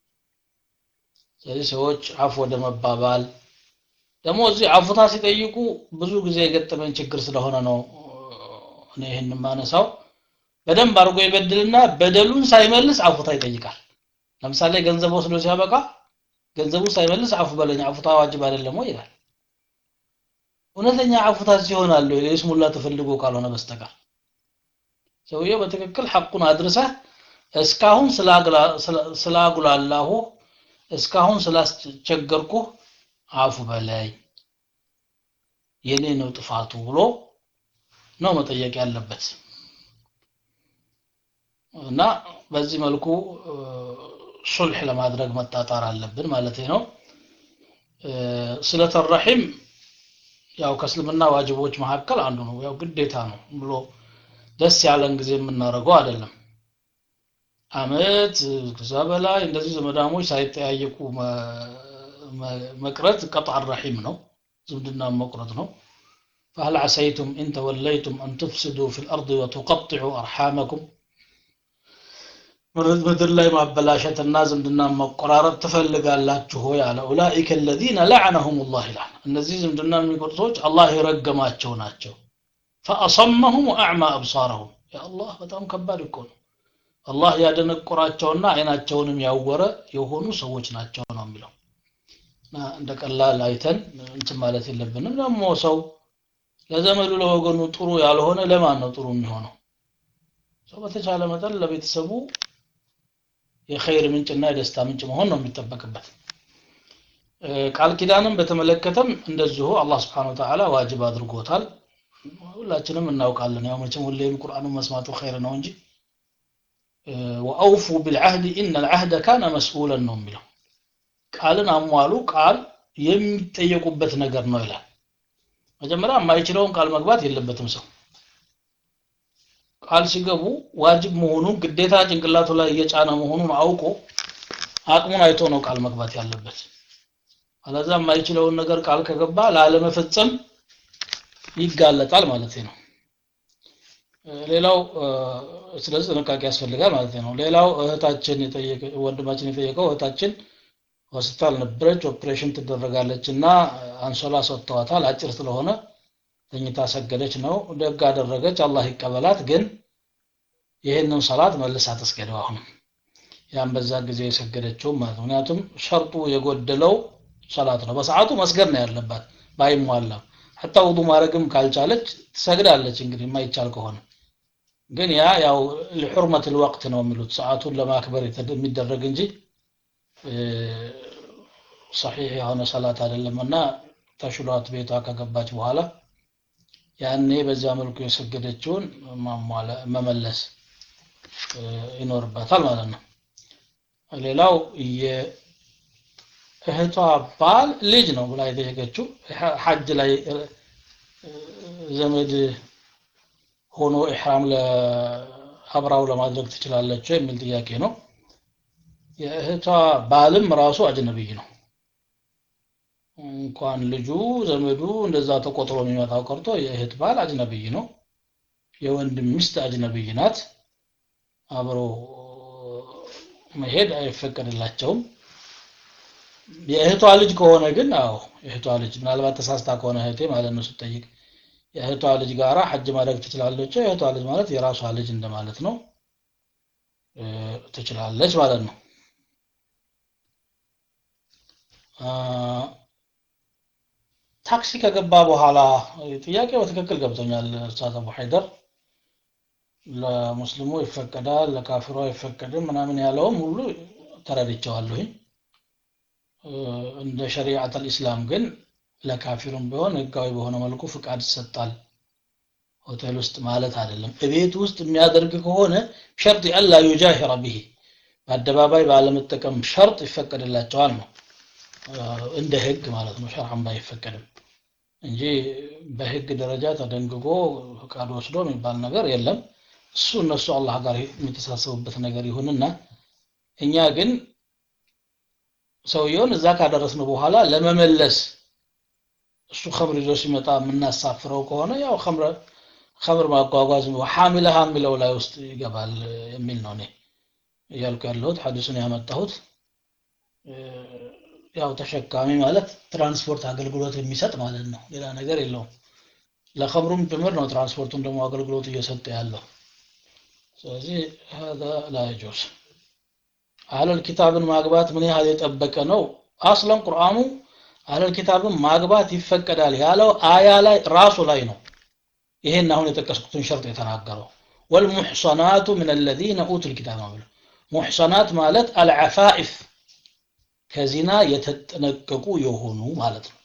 Speaker 1: ስለዚህ ሰዎች አፍ ወደ መባባል ደግሞ እዚህ አፉታ ሲጠይቁ ብዙ ጊዜ የገጠመን ችግር ስለሆነ ነው እኔ ይህን ማነሳው በደንብ አድርጎ ይበድልና በደሉን ሳይመልስ አፉታ ይጠይቃል ለምሳሌ ገንዘብ ወስዶ ሲያበቃ ገንዘቡ ሳይመልስ አፉ በለኝ አፉታ ዋጅብ አይደለም ወይ ይላል እውነተኛ አፉታ ሲሆናል ለይስሙላ ተፈልጎ ካልሆነ በስተቀር ሰውየው በትክክል ሐቁን አድርሰህ እስካሁን ስላጉላላሁ እስካሁን ስላስቸገርኩ አፉ በለኝ የኔ ነው ጥፋቱ ብሎ ነው መጠየቅ ያለበት እና በዚህ መልኩ ሱልሕ ለማድረግ መጣጣር አለብን ማለት ነው ስለተ ረሒም ያው ከእስልምና ዋጅቦች መካከል አንዱ ነው ያው ግዴታ ነው ብሎ ደስ ያለን ጊዜ የምናደርገው አይደለም አመት ከዛ በላይ እንደዚህ ዘመዳሞች ሳይጠያየቁ መቅረት ቀጣዕ ረሒም ነው ዝምድና መቁረጥ ነው فهل عسيتم إن توليتم أن تفسدوا في الأرض وتقطعوا أرحامكم ምድር ላይ ማበላሸትና ዝምድና መቆራረጥ ትፈልጋላችሁ ሆይ አለ ኡላኢከ አለዚነ ለዐነሁም ላህ ይላል እነዚህ ዝምድና የሚቆርጡ ሰዎች አላህ የረገማቸው ናቸው ፈአሰመሁም ወአዕማ አብሳረሁም የአላህ በጣም ከባድ እኮ ነው አላህ ያደነቆራቸውና አይናቸውንም ያወረ የሆኑ ሰዎች ናቸው ነው የሚለው እና እንደ ቀላል አይተን እንትን ማለት የለብንም ደግሞ ሰው ለዘመዱ ለወገኑ ጥሩ ያልሆነ ለማን ነው ጥሩ የሚሆነው ሰው በተቻለ መጠን ለቤተሰቡ የኸይር ምንጭና የደስታ ምንጭ መሆን ነው የሚጠበቅበት ቃል ኪዳንም በተመለከተም እንደዚሁ አላህ ስብሓን ወተዓላ ዋጅብ አድርጎታል ሁላችንም እናውቃለን ያው መቼም ሁሌም ቁርአኑን መስማቱ ኸይር ነው እንጂ ወአውፉ ቢልዓህድ ኢነ ልዓህደ ካነ መስኡለን ነው የሚለው ቃልን አሟሉ ቃል የሚጠየቁበት ነገር ነው ይላል መጀመሪያ የማይችለውን ቃል መግባት የለበትም ሰው ቃል ሲገቡ ዋጅብ መሆኑን ግዴታ ጭንቅላቱ ላይ እየጫነ መሆኑን አውቆ አቅሙን አይቶ ነው ቃል መግባት ያለበት አለዛ የማይችለውን ነገር ቃል ከገባ ላለመፈጸም ይጋለጣል ማለት ነው ሌላው ስለዚህ ጥንቃቄ ያስፈልጋል ማለት ነው ሌላው እህታችን የጠየቀ ወንድማችን የጠየቀው እህታችን ሆስፒታል ነበረች ኦፕሬሽን ትደረጋለች እና አንሶላ ሰጥተዋታል አጭር ስለሆነ ተኝታ ሰገደች ነው ደግ አደረገች አላህ ይቀበላት ግን ይህንን ሰላት መልሳ ተስገደው አሁንም ያን በዛ ጊዜ የሰገደችው ማለት ነው ምክንያቱም ሸርጡ የጎደለው ሰላት ነው በሰዓቱ መስገድ ነው ያለባት ባይሟላም ሐታ ውዱ ማድረግም ካልቻለች ትሰግዳለች እንግዲህ የማይቻል ከሆነ ግን ያ ያው ለሑርመት الوقت ነው የሚሉት ሰዓቱን ለማክበር የሚደረግ እንጂ ሰሒህ የሆነ ሰላት አይደለምና ተሽሏት ቤቷ ከገባች በኋላ ያኔ በዚያ መልኩ የሰገደችውን መመለስ ይኖርባታል ማለት ነው ሌላው የእህቷ ባል ልጅ ነው ብላ የጠየቀችው ሐጅ ላይ ዘመድ ሆኖ ኢሕራም ለአብራው ለማድረግ ትችላለች የሚል ጥያቄ ነው የእህቷ ባልም ራሱ አጅነብይ ነው እንኳን ልጁ ዘመዱ እንደዛ ተቆጥሮ የሚመጣው ቀርቶ የእህት ባል አጅነብይ ነው የወንድም ሚስት አጅነብይ ናት አብሮ መሄድ አይፈቀድላቸውም የእህቷ ልጅ ከሆነ ግን አዎ የእህቷ ልጅ ምናልባት ተሳስታ ከሆነ እህቴ ማለት ነው ስጠይቅ የእህቷ ልጅ ጋራ ሐጅ ማድረግ ትችላለች የእህቷ ልጅ ማለት የራሷ ልጅ እንደማለት ነው ትችላለች ማለት ነው ታክሲ ከገባ በኋላ ጥያቄ በትክክል ገብቶኛል ኡስታዝ አቡ ሀይደር ለሙስሊሙ ይፈቀዳል ለካፊሩ አይፈቀድም ምናምን ያለውም ሁሉ ተረድቸዋለሁኝ እንደ ሸሪዓት አልኢስላም ግን ለካፊሩም ቢሆን ህጋዊ በሆነ መልኩ ፍቃድ ይሰጣል ሆቴል ውስጥ ማለት አይደለም እቤት ውስጥ የሚያደርግ ከሆነ ሸርጥ አላ ዩጃሂረ ብሂ በአደባባይ ባለመጠቀም ሸርጥ ይፈቀድላቸዋል ነው እንደ ህግ ማለት ነው ሸርዓም ባይፈቀድም እንጂ በህግ ደረጃ ተደንግጎ ፍቃድ ወስዶ የሚባል ነገር የለም እሱ እነሱ አላህ ጋር የሚተሳሰቡበት ነገር ይሁንና እኛ ግን ሰውየውን እዛ ካደረስነው በኋላ ለመመለስ እሱ ከምር ይዞ ሲመጣ የምናሳፍረው ከሆነ ያው ከምር ማጓጓዝ ሐሚለሃ የሚለው ላይ ውስጥ ይገባል የሚል ነው እኔ እያልኩ ያለሁት ሐዲሱን ያመጣሁት ያው ተሸካሚ ማለት ትራንስፖርት አገልግሎት የሚሰጥ ማለት ነው ሌላ ነገር የለውም ለኸምሩም ጭምር ነው ትራንስፖርቱን ደግሞ አገልግሎት እየሰጠ ያለው ስለዚህ هذا لا يجوز አህለል ኪታብን ማግባት ምን ያህል የጠበቀ ነው አስለን ቁርአኑ አህለል ኪታብን ማግባት ይፈቀዳል ያለው አያ ላይ ራሱ ላይ ነው ይሄን አሁን የጠቀስኩትን ሸርጥ የተናገረው ወልሙሕሰናቱ ምን አለዚነ ኡቱል ኪታብ ነው ሙሕሰናት ማለት አልዓፋኢፍ ከዚና የተጠነቀቁ የሆኑ ማለት ነው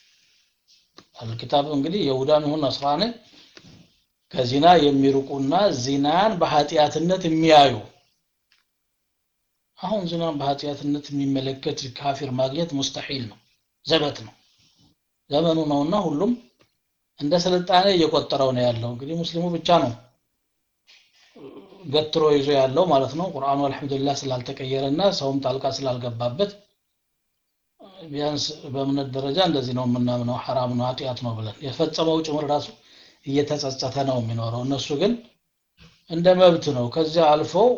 Speaker 1: አልኪታብ እንግዲህ የሁዳን ይሁን ነስራኒ ከዚና የሚርቁና ዚናን በኃጢአትነት የሚያዩ አሁን ዚናን በኃጢአትነት የሚመለከት ካፊር ማግኘት ሙስተሒል ነው ዘበት ነው ዘመኑ ነውና ሁሉም እንደ ስልጣኔ እየቆጠረው ነው ያለው እንግዲህ ሙስሊሙ ብቻ ነው ገትሮ ይዞ ያለው ማለት ነው ቁርአኑ አልহামዱሊላህ ስላልተቀየረና ሰውም ጣልቃ ስላልገባበት ቢያንስ በእምነት ደረጃ እንደዚህ ነው የምናምነው ሐራም ነው ኃጢአት ነው ብለን የፈጸመው ጭምር ራሱ እየተጸጸተ ነው የሚኖረው እነሱ ግን እንደ መብት ነው ከዚያ አልፈው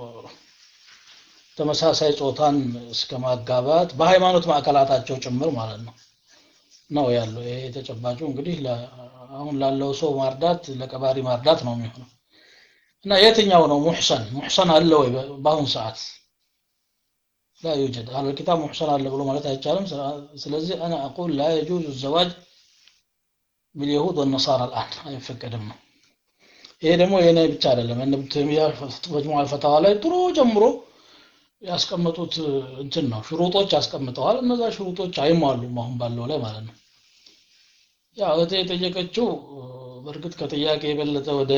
Speaker 1: ተመሳሳይ ጾታን እስከ ማጋባት በሃይማኖት ማዕከላታቸው ጭምር ማለት ነው ነው ያለው ይሄ ተጨባጩ እንግዲህ አሁን ላለው ሰው ማርዳት ለቀባሪ ማርዳት ነው የሚሆነው እና የትኛው ነው ሙሕሰን ሙሕሰን አለ ወይ በአሁን ሰዓት لا يوجد أهل الكتاب محسن على بلو مالت هيتشالم سلزي أنا أقول لا يجوز الزواج باليهود والنصارى الآن هاي فكرم ይሄ ደግሞ የኔ ብቻ አይደለም እነ ተሚያ መጅሙዓ ፈታዋ ላይ ጥሩ ጀምሮ ያስቀመጡት እንትን ነው ሽሩጦች ያስቀምጠዋል እነዛ ሽሩጦች አይሟሉም አሁን ባለው ላይ ማለት ነው ያው እህቴ የጠየቀችው በእርግጥ ከጥያቄ የበለጠ ወደ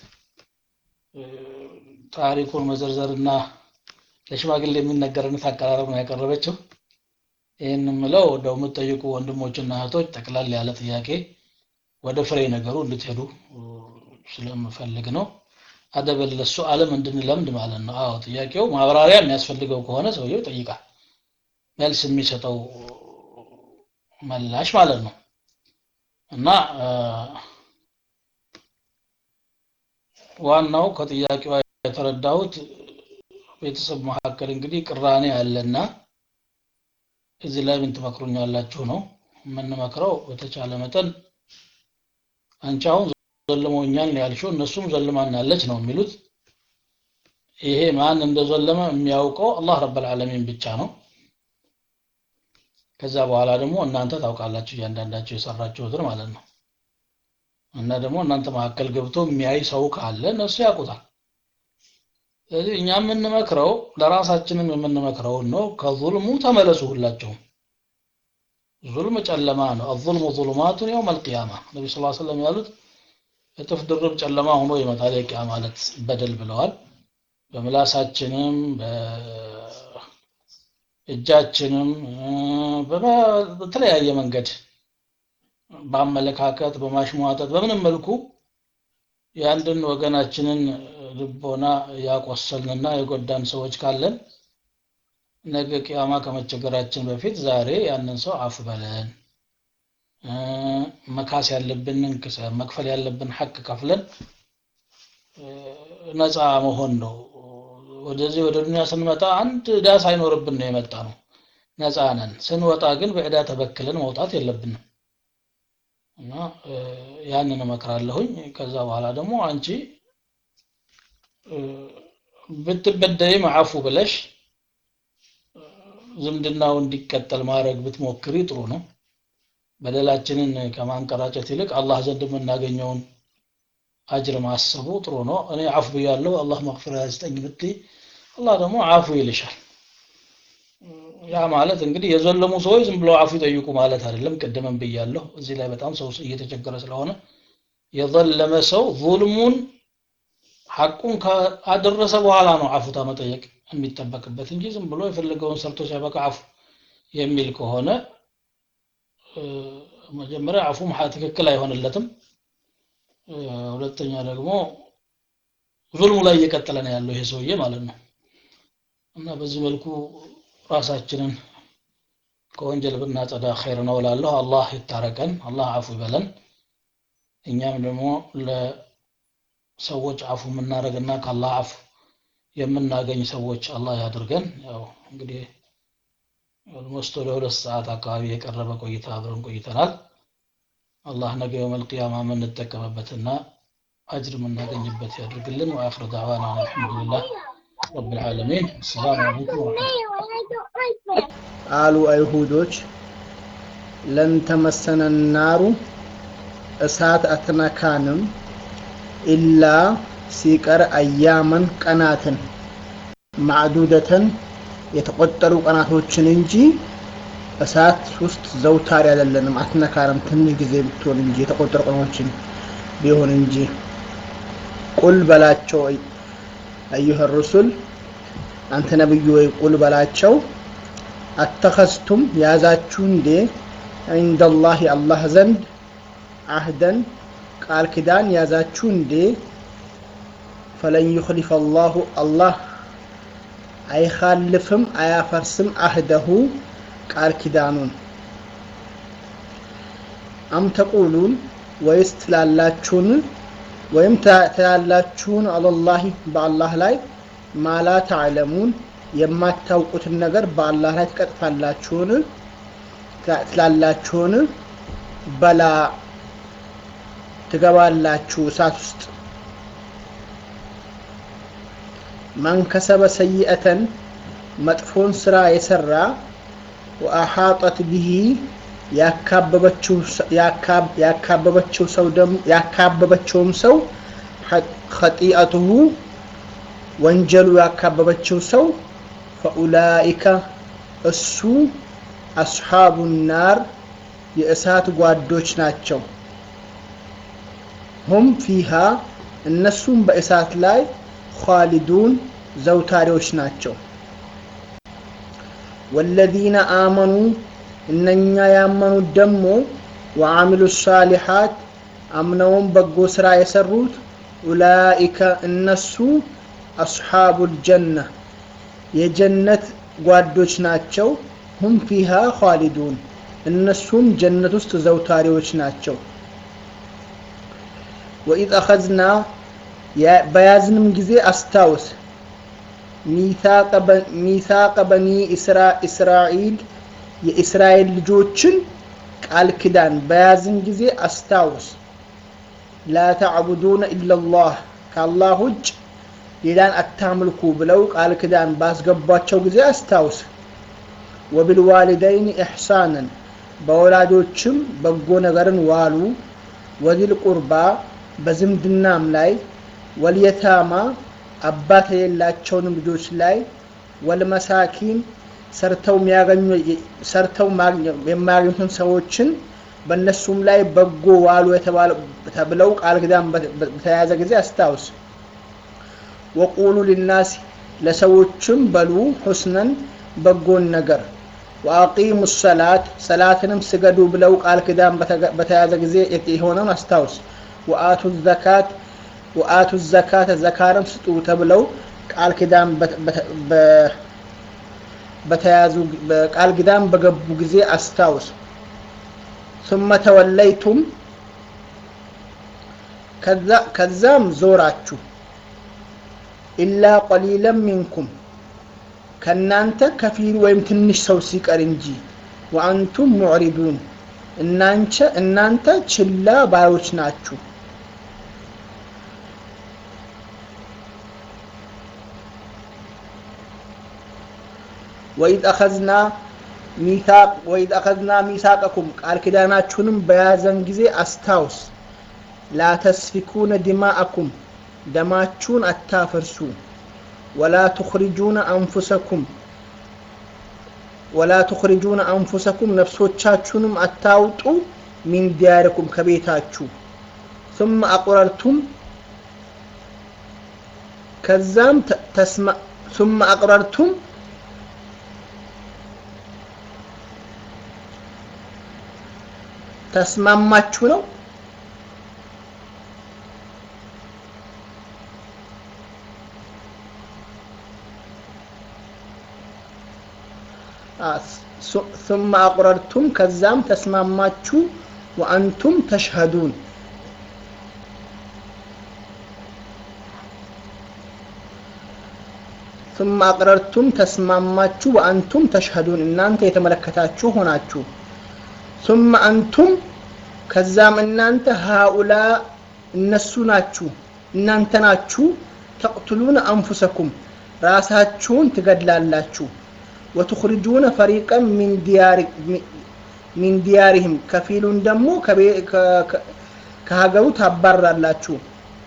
Speaker 1: ታሪኩን መዘርዘርና ለሽማግሌ የሚነገርነት አቀራረብ ነው ያቀረበችው ይህን ምለው እንደው የምትጠይቁ ወንድሞችና እህቶች ጠቅላላ ያለ ጥያቄ ወደ ፍሬ ነገሩ እንድትሄዱ ስለምፈልግ ነው አደበል ለሱ አለም እንድንለምድ ማለት ነው አዎ ጥያቄው ማብራሪያ የሚያስፈልገው ከሆነ ሰውየው ይጠይቃል መልስ የሚሰጠው መላሽ ማለት ነው እና ዋናው ከጥያቄው የተረዳሁት ቤተሰብ መካከል እንግዲህ ቅራኔ አለና እዚህ ላይ ምን ትመክሩኛላችሁ ነው የምንመክረው በተቻለ መጠን አንቺ አሁን ዘልሞኛል ያልሽው እነሱም ዘልማናለች ነው የሚሉት ይሄ ማን እንደዘለመ የሚያውቀው አላህ ረብ ዓለሚን ብቻ ነው ከዛ በኋላ ደግሞ እናንተ ታውቃላችሁ እያንዳንዳቸው የሰራችሁትን ማለት ነው እና ደግሞ እናንተ መካከል ገብቶ የሚያይ ሰው ካለ እነሱ ያውቁታል ስለዚህ እኛ የምንመክረው ለራሳችንም የምንመክረውን ነው ከዙልሙ ተመለሱ ሁላቸውም ዙልም ጨለማ ነው አዙልሙ ዙሉማቱን የውም አልቅያማ ነቢ ስ ሰለም ያሉት እጥፍ ድርብ ጨለማ ሆኖ ይመጣል የቂያ ማለት በደል ብለዋል በምላሳችንም በእጃችንም በተለያየ መንገድ በአመለካከት በማሽሟጠጥ በምንም መልኩ የአንድን ወገናችንን ልቦና ያቆሰልንና የጎዳን ሰዎች ካለን ነገ ቅያማ ከመቸገራችን በፊት ዛሬ ያንን ሰው አፍ በለን መካስ ያለብንን መክፈል ያለብን ሐቅ ከፍለን ነፃ መሆን ነው ወደዚህ ወደ ዱንያ ስንመጣ አንድ ዕዳ ሳይኖርብን ነው የመጣ ነው ነፃ ነን ስንወጣ ግን በዕዳ ተበክለን መውጣት የለብንም እና ያንን እመክራለሁኝ ከዛ በኋላ ደግሞ አንቺ ብትበደይም አፉ ብለሽ ዝምድናው እንዲቀጠል ማድረግ ብትሞክሪ ጥሩ ነው በደላችንን ከማንቀራጨት ይልቅ አላህ ዘንድ የምናገኘውን አጅር ማሰቡ ጥሩ ነው እኔ አፍ ብያለሁ አላህ መግፊራ ያስጠኝ ብትይ አላህ ደግሞ አፉ ይልሻል ያ ማለት እንግዲህ የዘለሙ ሰዎች ዝም ብለው አፉ ይጠይቁ ማለት አይደለም ቅድምም ብያለሁ እዚህ ላይ በጣም ሰው እየተቸገረ ስለሆነ የዘለመ ሰው ዙልሙን ሐቁን ካደረሰ በኋላ ነው አፉታ መጠየቅ የሚጠበቅበት እንጂ ዝም ብሎ የፈለገውን ሰርቶ ሲያበቃ አፉ የሚል ከሆነ መጀመሪያ አፉም ትክክል አይሆንለትም ሁለተኛ ደግሞ ዙልሙ ላይ እየቀጠለ ነው ያለው ይሄ ሰውዬ ማለት ነው እና በዚህ መልኩ ራሳችንን ከወንጀል ብናጸዳ ኸይር ነው እላለሁ አላህ ይታረቀን አላህ አፉ ይበለን እኛም ደግሞ ለሰዎች አፉ የምናደርግና ከአላህ አፉ የምናገኝ ሰዎች አላህ ያድርገን ያው እንግዲህ ኦልሞስት ወደ ሁለት ሰዓት አካባቢ የቀረበ ቆይታ አብረን ቆይተናል አላህ ነገ የውመል ቂያማ የምንጠቀምበትና አጅር የምናገኝበት ያድርግልን ወአኽር ዳዕዋና አልሐምዱሊላህ ረብ ልዓለሚን አሰላሙ አለይኩም ወረሕመቱላህ
Speaker 12: አሉ አይሁዶች ለን ተመሰነ ናሩ እሳት አትነካንም ኢላ ሲቀር አያመን ቀናትን ማዕዱደተን የተቆጠሩ ቀናቶችን እንጂ እሳት ውስጥ ዘውታሪ አይደለንም አትነካንም ትንሽ ጊዜ ብትሆን እንጂ የተቆጠሩ ቀኖችን ቢሆን እንጂ ቁል በላቸው አዩሀ ሩሱል አንተ ነብዩ ወይ ቁል በላቸው አተኸዝቱም ያዛችሁ እንዴ ዒንደላህ አላህ ዘንድ አህደን ቃል ኪዳን ያዛችሁ እንዴ ፈለን ዩኽሊፈ አላሁ አላህ አይኻልፍም አያፈርስም አህደሁ ቃል ኪዳኑን አም ተቁሉን ወይስ ትላላችሁን ወይም ትላላችሁን አለላሂ በአላህ ላይ ማላ ተዕለሙን የማታውቁትን ነገር በአላህ ላይ ትቀጥፋላችሁን ትላላችሁን በላ ትገባላችሁ እሳት ውስጥ መን ከሰበ ሰይአተን መጥፎን ስራ የሰራ ወአሓጠት ቢሂ ያካበበችው ሰው ያካበበችውም ሰው ኸጢአቱሁ ወንጀሉ ያካበበችው ሰው ፈኡላኢከ እሱ አስሓቡ ናር የእሳት ጓዶች ናቸው ሁም ፊሃ እነሱም በእሳት ላይ ኻሊዱን ዘውታሪዎች ናቸው ወለዚነ አመኑ እነኛ ያመኑት ደግሞ ወአሚሉ ሳሊሓት አምነውም በጎ ስራ የሰሩት ኡላኢከ እነሱ አስሓቡ ልጀና የጀነት ጓዶች ናቸው ሁም ፊሃ ኻሊዱን እነሱም ጀነት ውስጥ ዘውታሪዎች ናቸው ወኢዝ አኸዝና በያዝንም ጊዜ አስታውስ ሚሳቀ በኒ እስራኤል የእስራኤል ልጆችን ቃል ኪዳን በያዝን ጊዜ አስታውስ ላ ተዕቡዱነ ኢላላህ ከአላህ ውጭ ሌላን አታምልኩ ብለው ቃል ኪዳን ባስገቧቸው ጊዜ አስታውስ ወብልዋሊደይን ኢሕሳንን በወላጆችም በጎ ነገርን ዋሉ ወዚል ቁርባ በዝምድናም ላይ ወልየታማ አባት የሌላቸውንም ልጆች ላይ ወልመሳኪን ሰርተው ሰርተው የማያገኙትን ሰዎችን በእነሱም ላይ በጎ ዋሉ ተብለው ቃል ኪዳን በተያያዘ ጊዜ አስታውስ ወቁሉ ሊናስ ለሰዎችም በሉ ሁስነን በጎን ነገር ወአቂሙ ሰላት ሰላትንም ስገዱ ብለው ቃል ኪዳን በተያዘ ጊዜ የሆነውን አስታውስ ወአቱ ዘካት ወአቱ ዘካተ ዘካርም ስጡ ተብለው ቃል ኪዳን በተያዙ ቃል ኪዳን በገቡ ጊዜ አስታውስ ثم ተወለይቱም ከዛም ዞራችሁ ኢላ ቀሊለን ሚንኩም ከእናንተ ከፊል ወይም ትንሽ ሰው ሲቀር እንጂ ወአንቱም ሙዕሪዱን እናንቸ እናንተ ችላ ባዮች ናችሁ ወኢዝ አኸዝና ሚሳቅ ወኢዝ አኸዝና ሚሳቀኩም ቃል ኪዳናችሁንም በያዘን ጊዜ አስታውስ ላ ተስፊኩነ ዲማአኩም ደማችሁን አታፈርሱ ወላ ትኽሪጁነ አንፉሰኩም ወላ ትኽሪጁነ አንፉሰኩም ነፍሶቻችሁንም አታውጡ ሚን ዲያሪኩም ከቤታችሁ ثم أقررتم ከዛም ተስማ ثم أقررتم ተስማማችሁ ነው ثم أقررتم ከዛም ተስማማችሁ ወአንቱም ተሽሀዱን ثم أقررتم ተስማማችሁ ወአንቱም ተሽሀዱን እናንተ የተመለከታችሁ ሆናችሁ ثم أنتم ከዛም እናንተ ሃኡላ እነሱ ናችሁ እናንተ ናችሁ ተቅትሉነ አንፉሰኩም ራሳችሁን ትገድላላችሁ ወትኽርጁነ ፈሪቀን ሚን ዲያሪህም ከፊሉን ደግሞ ከሀገሩ ታባራላችሁ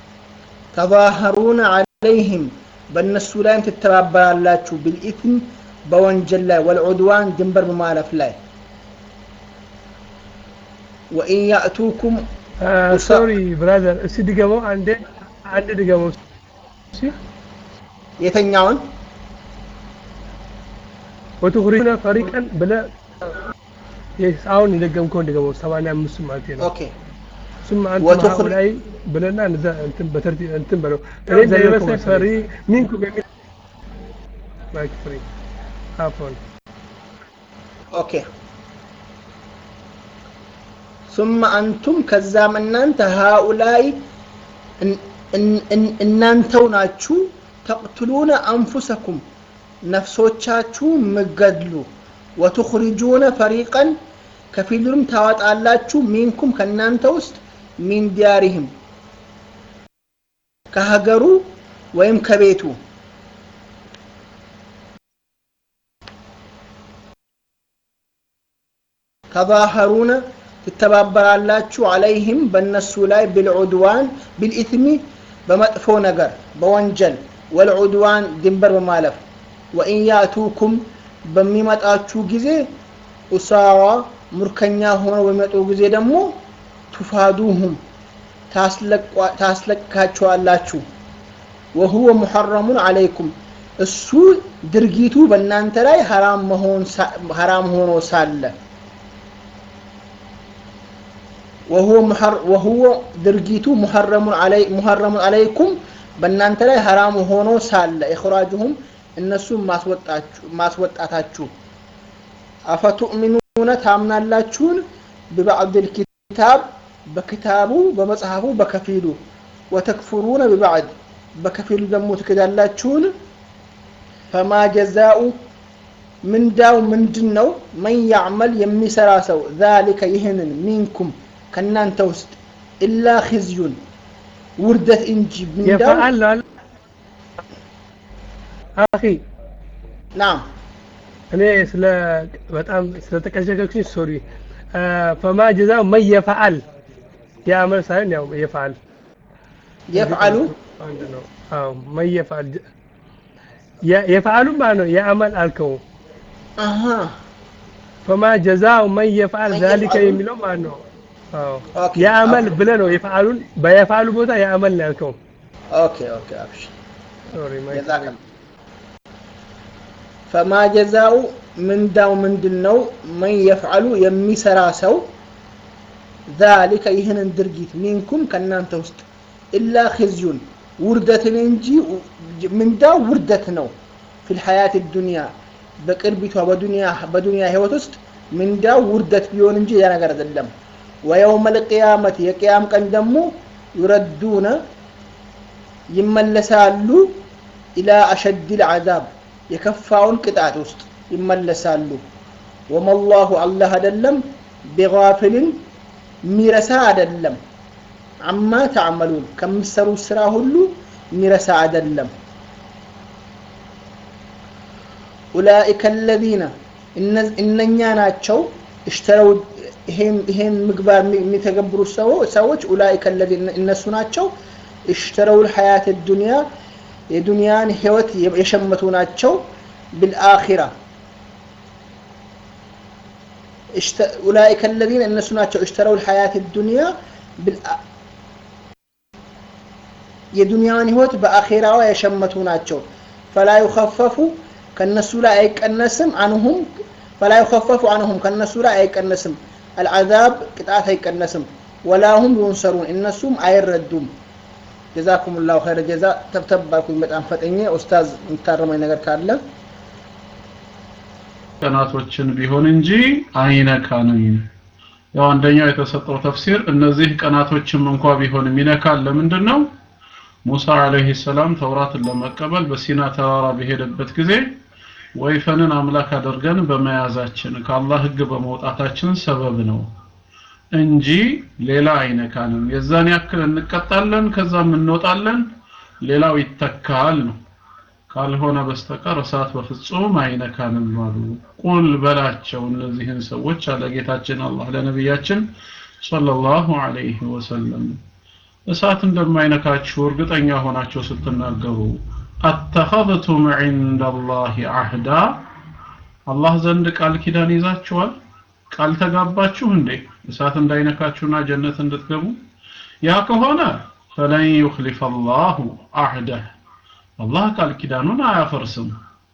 Speaker 12: ተዛሀሩነ አለይህም በእነሱ ላይም ትተባበራላችሁ ብልኢትም በወንጀል ላይ ወልዑድዋን ድንበር በማለፍ ላይ ወኢን ያእቱኩም
Speaker 13: ሶሪ ብራዘር እስቲ ድገመው አንዴ አንድ ድገመው እሺ
Speaker 12: የተኛውን
Speaker 13: ወትኽሪጁነ ፈሪቀን ብለ አሁን የደገምከውን ድገመው ሰማንያ አምስቱ ማለት ነው
Speaker 12: ኦኬ
Speaker 13: ثم أنتم هؤلاء ብለና እንትን በተርቲብ እንትን በለው እኔ እንደሚመስለኝ ፈሪ ሚንኩም የሚል ማይክ ፍሪ አፎን
Speaker 12: ኦኬ ثم أنتم ከዛም እናንተ ሃኡላይ እናንተው ናችሁ ተቅትሉነ አንፉሰኩም ነፍሶቻችሁ ምገድሉ ወትኽሪጁነ ፈሪቀን ከፊሉንም ታወጣላችሁ ሚንኩም ከእናንተ ውስጥ ሚን ዲያሪህም ከሀገሩ ወይም ከቤቱ ተዛሀሩነ ትተባበራላችሁ አለይህም በእነሱ ላይ ብልዑድዋን ብልኢትሚ በመጥፎ ነገር በወንጀል ወልዑድዋን ድንበር በማለፍ ወኢን ያእቱኩም በሚመጣችሁ ጊዜ ኡሳራ ሙርከኛ ሆነው በሚመጡ ጊዜ ደግሞ ቱፋዱሁም ታስለቃቸዋላችሁ ወሁወ ሙሐረሙን አለይኩም እሱ ድርጊቱ በእናንተ ላይ ሐራም ሆኖ ሳለ ወሁወ ድርጊቱ ሙሐረሙን አለይኩም በእናንተ ላይ ሐራም ሆኖ ሳለ ኢኽራጁሁም እነሱን ማስወጣታችሁ አፈቱእሚኑነ ታምናላችሁን ብባዕድ ልኪታብ በክታቡ በመጽሐፉ በከፊሉ ወተክፍሩነ ብባዕድ በከፊሉ ደግሞ ትክዳላችሁን ፈማ ጀዛኡ ምንዳው ምንድን ነው መን ያዕመል የሚሰራ ሰው ዛሊከ ይህንን ሚንኩም ከእናንተ ውስጥ ኢላ ኽዝዩን ውርደት እንጂ ምንዳው
Speaker 13: የፈዓል አኺ
Speaker 12: ናም
Speaker 13: እኔ ስለ በጣም ስለተቀሸቀሽኝ ሶሪ ፈማ ጀዛው መን የፈዓል የአመል ሳይሆን ያው የፈዓል
Speaker 12: የፍዓሉ
Speaker 13: አንድ ነው አዎ መን የፈዓል የፈዓሉ ማለት ነው የአመል አልከው
Speaker 12: አሃ
Speaker 13: ፈማ ጀዛው መን የፈዓል ዛሊከ የሚለው ማለት ነው አዎ የአመል ብለህ ነው የፈዓሉን በየፈዓሉ ቦታ የአመል ነው ያልከው
Speaker 12: ኦኬ ኦኬ አብሽ
Speaker 13: ሶሪ
Speaker 12: ጀዛከ ፈማ ጀዛኡ ምንዳው ምንድን ነው መን የፍዓሉ የሚሰራ ሰው ዛሊከ ይህንን ድርጊት ሚንኩም ከእናንተ ውስጥ ኢላ ኽዝዩን ውርደትን እንጂ ምንዳው ውርደት ነው ፊል ሐያት ዱንያ በቅርቢቷ በዱንያ በዱንያ ህይወት ውስጥ ምንዳው ውርደት ቢሆን እንጂ ያ ነገር አይደለም ወየውመ ልቅያመት የቅያም ቀን ደግሞ ዩረዱነ ይመለሳሉ ኢላ አሸድ ልዓዛብ የከፋውን ቅጣት ውስጥ ይመለሳሉ ወመላሁ አላህ አይደለም ቢጋፊልን ሚረሳ አይደለም አማ ተዕመሉን ከምሰሩት ስራ ሁሉ ሚረሳ አይደለም ኡላኢከ አለዚነ እነኛ ናቸው እሽተረው ይሄን ምግባር የሚተገብሩ ሰዎች ኡላኢከ አለዚነ እነሱ ናቸው እሽተረው ልሐያት ዱንያ የዱንያን ህይወት የሸመቱ ናቸው بالآخرة اشت... أولئك الذين الناس ناتشو اشتروا الحياة الدنيا بال የዱንያን ህይወት በአኼራዋ የሸመቱ ናቸው ፈላ ዩኸፈፉ ከነሱ ላይ አይቀነስም አንሁም ፈላ ዩኸፈፉ አንሁም ከነሱ ላይ አይቀነስም አልዓዛብ ቅጣት አይቀነስም ወላሁም ዩንሰሩን እነሱም አይረዱም ጀዛኩም ላሁ ኸይረ ጀዛ ተብተባልኩኝ በጣም ፈጠኘ ኡስታዝ የምታረመኝ ነገር ካለ
Speaker 2: ቀናቶችን ቢሆን እንጂ አይነካንም ያው አንደኛው የተሰጠው ተፍሲር እነዚህ ቀናቶችም እንኳ ቢሆን ይነካል ለምንድን ነው ሙሳ አለይሂ ሰላም ተውራትን ለመቀበል በሲና ተራራ በሄደበት ጊዜ ወይፈንን አምላክ አድርገን በመያዛችን ከአላህ ህግ በመውጣታችን ሰበብ ነው እንጂ ሌላ አይነካንም የዛን ያክል እንቀጣለን ከዛም እንወጣለን ሌላው ይተካል ነው ካልሆነ በስተቀር እሳት በፍጹም አይነካንም አሉ ቁል በላቸው እነዚህን ሰዎች አለ ጌታችን አላህ ለነቢያችን ሰለላሁ ዐለይሂ ወሰለም እሳት እንደማይነካችሁ እርግጠኛ ሆናችሁ ስትናገሩ አተኸذቱም ዒንደ አላህ አህዳ አላህ ዘንድ ቃል ኪዳን ይዛችኋል ቃል ተጋባችሁ እንዴ እሳት እንዳይነካችሁና ጀነት እንድትገቡ ያ ከሆነ ፈለን ዩኽሊፈ አላሁ አህደህ አላህ ቃል ኪዳኑን አያፈርስም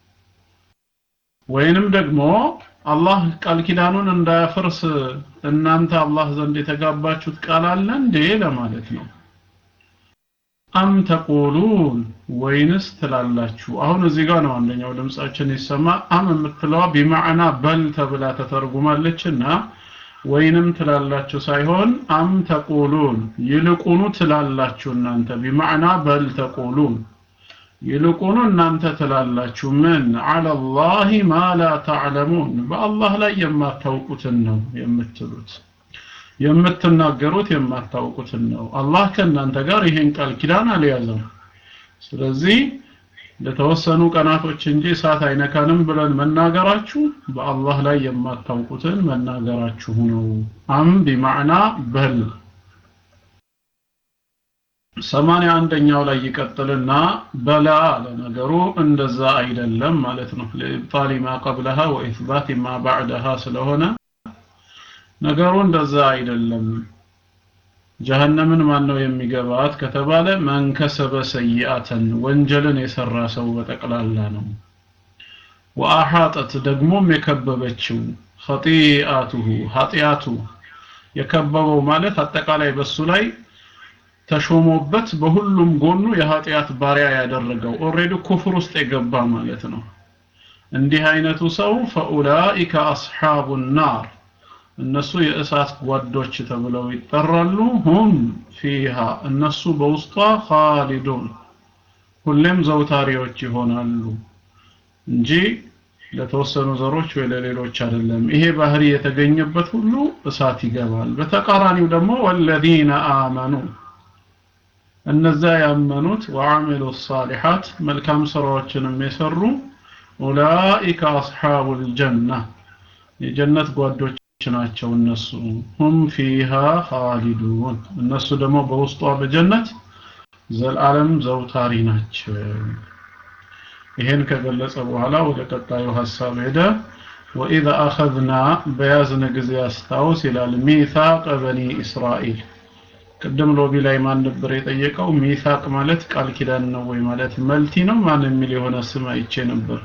Speaker 2: ወይንም ደግሞ አላህ ቃል ኪዳኑን እንዳያፈርስ እናንተ አላህ ዘንድ የተጋባችሁት ቃል አለ እንዴ ለማለት ነው አም ተቁሉን ወይንስ ትላላችሁ አሁን እዚህ ጋር ነው አንደኛው ድምጻችን ይሰማ አም የምትለዋ ቢማዕና በል ተብላ ተተርጉማለችና ወይንም ትላላችሁ ሳይሆን አም ተቁሉን ይልቁኑ ትላላችሁ እናንተ ቢማዕና በል ተቁሉን ይልቁኑ እናንተ ትላላችሁ ምን አለላህ ማ ላ ተዕለሙን በአላህ ላይ የማታውቁትን ነው የምትሉት የምትናገሩት የማታውቁትን ነው አላህ ከእናንተ ጋር ይሄን ቃል ኪዳን አልያዘም ስለዚህ ለተወሰኑ ቀናቶች እንጂ እሳት አይነካንም ብለን መናገራችሁ በአላህ ላይ የማታውቁትን መናገራችሁ ነው። አም ቢማዕና በል ሰማንያ አንደኛው ላይ ይቀጥልና በላ አለ ነገሩ እንደዛ አይደለም ማለት ነው። ለኢብጣሊ ማ ቀብለሃ ወኢስባት ማ ባዕደሃ ስለሆነ ነገሩ እንደዛ አይደለም። ጀሀነምን ማን ነው የሚገባት ከተባለ መንከሰበ ሰይአተን ወንጀልን የሰራ ሰው በጠቅላላ ነው። ወአሐጠት ደግሞም የከበበችው ኸጢአቱሁ ኃጢአቱ የከበበው ማለት አጠቃላይ በሱ ላይ ተሾሞበት በሁሉም ጎኑ የኃጢአት ባሪያ ያደረገው ኦሬዲ ኩፍር ውስጥ የገባ ማለት ነው። እንዲህ አይነቱ ሰው ፈኡላኢከ አስሓቡ ናር እነሱ የእሳት ጓዶች ተብለው ይጠራሉ። ሁም ፊሃ እነሱ በውስጧ ኻሊዱን ሁሌም ዘውታሪዎች ይሆናሉ እንጂ ለተወሰኑ ዘሮች ወይ ለሌሎች አይደለም። ይሄ ባህሪ የተገኘበት ሁሉ እሳት ይገባል። በተቃራኒው ደግሞ ወለዚነ አመኑ እነዛ ያመኑት ወአሚሉ ሳሊሓት መልካም ስራዎችንም የሰሩ ኡላኢከ አስሓቡል ጀና የጀነት ጓዶች ናቸው እነሱ ሁም ፊሃ ኻሊዱን እነሱ ደግሞ በውስጧ በጀነት ዘላለም ዘውታሪ ናቸው። ይሄን ከገለጸ በኋላ ወደ ቀጣዩ ሐሳብ ሄደ። ወኢዘ አኸዝና በያዝነ ጊዜ አስታውስ ይላል ሚሳቅ በኒ እስራኤል ቅድም ሎቢ ላይ ማን ነበር የጠየቀው? ሚሳቅ ማለት ቃል ኪዳን ነው ወይ ማለት መልቲ ነው ማን የሚል የሆነ ስም አይቼ ነበር።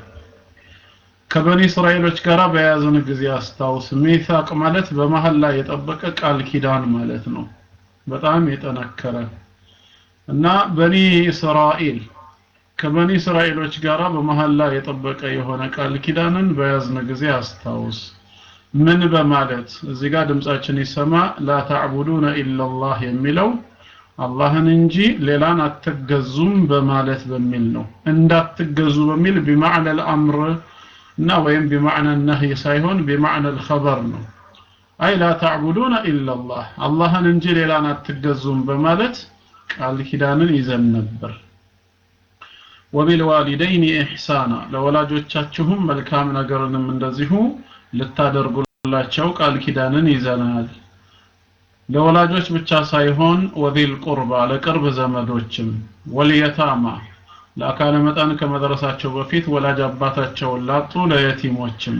Speaker 2: ከበኒ እስራኤሎች ጋር በያዝን ጊዜ አስታውስ። ሚሳቅ ማለት በመሀል ላይ የጠበቀ ቃል ኪዳን ማለት ነው። በጣም የጠነከረ እና በኒ እስራኤል ከበኒ እስራኤሎች ጋር በመሀል ላይ የጠበቀ የሆነ ቃል ኪዳንን በያዝን ጊዜ አስታውስ። ምን በማለት እዚህ ጋር ድምጻችን ይሰማ ላ ተዕቡዱነ ኢላላህ የሚለው አላህን እንጂ ሌላን አትገዙም በማለት በሚል ነው። እንዳትገዙ በሚል ቢማዕነ አልአምር እና ወይም ቢማዕነ ነህይ ሳይሆን ቢማዕነ አልኸበር ነው። አይ ላ ተዕቡዱነ ኢላላህ አላህን እንጂ ሌላን አትገዙም በማለት ቃል ኪዳንን ይዘን ነበር። ወቢልዋሊደይኒ ኢሕሳና ለወላጆቻችሁም መልካም ነገርንም እንደዚሁ ልታደርጉላቸው ቃል ኪዳንን ይዘናል። ለወላጆች ብቻ ሳይሆን ወዚል ቁርባ ለቅርብ ዘመዶችም ወልየታማ ለአካለ መጠን ከመድረሳቸው በፊት ወላጅ አባታቸውን ላጡ ለየቲሞችም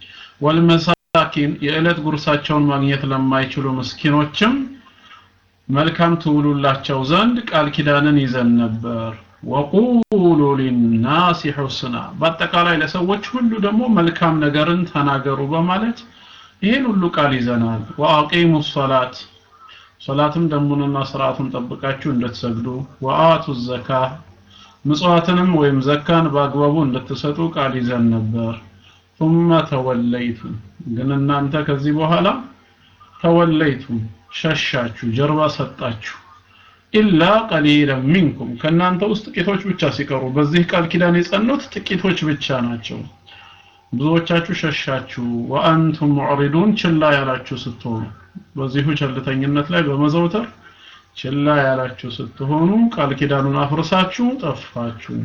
Speaker 2: ወልመሳኪን የዕለት ጉርሳቸውን ማግኘት ለማይችሉ ምስኪኖችም መልካም ትውሉላቸው ዘንድ ቃል ኪዳንን ይዘን ነበር። ወቁሉ ሊናሲ ሑስና በአጠቃላይ ለሰዎች ሁሉ ደግሞ መልካም ነገርን ተናገሩ በማለት ይህን ሁሉ ቃል ይዘናል። ወአቂሙ ሰላት ሰላትም ደንቡንና ስርዓቱን ጠብቃችሁ እንድትሰግዱ፣ ወአቱ ዘካ ምጽዋትንም ወይም ዘካን በአግባቡ እንድትሰጡ ቃል ይዘን ነበር። ثم ተወለይቱም ግን እናንተ ከዚህ በኋላ ተወለይቱም ሸሻችሁ፣ ጀርባ ሰጣችሁ ኢላ ቀሊለን ሚንኩም ከእናንተ ውስጥ ጥቂቶች ብቻ ሲቀሩ በዚህ ቃል ኪዳን የጸኑት ጥቂቶች ብቻ ናቸው። ብዙዎቻችሁ ሸሻችሁ። ወአንቱም ሙዕሪዱን ችላ ያላችሁ ስትሆኑ በዚሁ ቸልተኝነት ላይ በመዘውተር ችላ ያላችሁ ስትሆኑ ቃል ኪዳኑን አፍርሳችሁ ጠፋችሁ።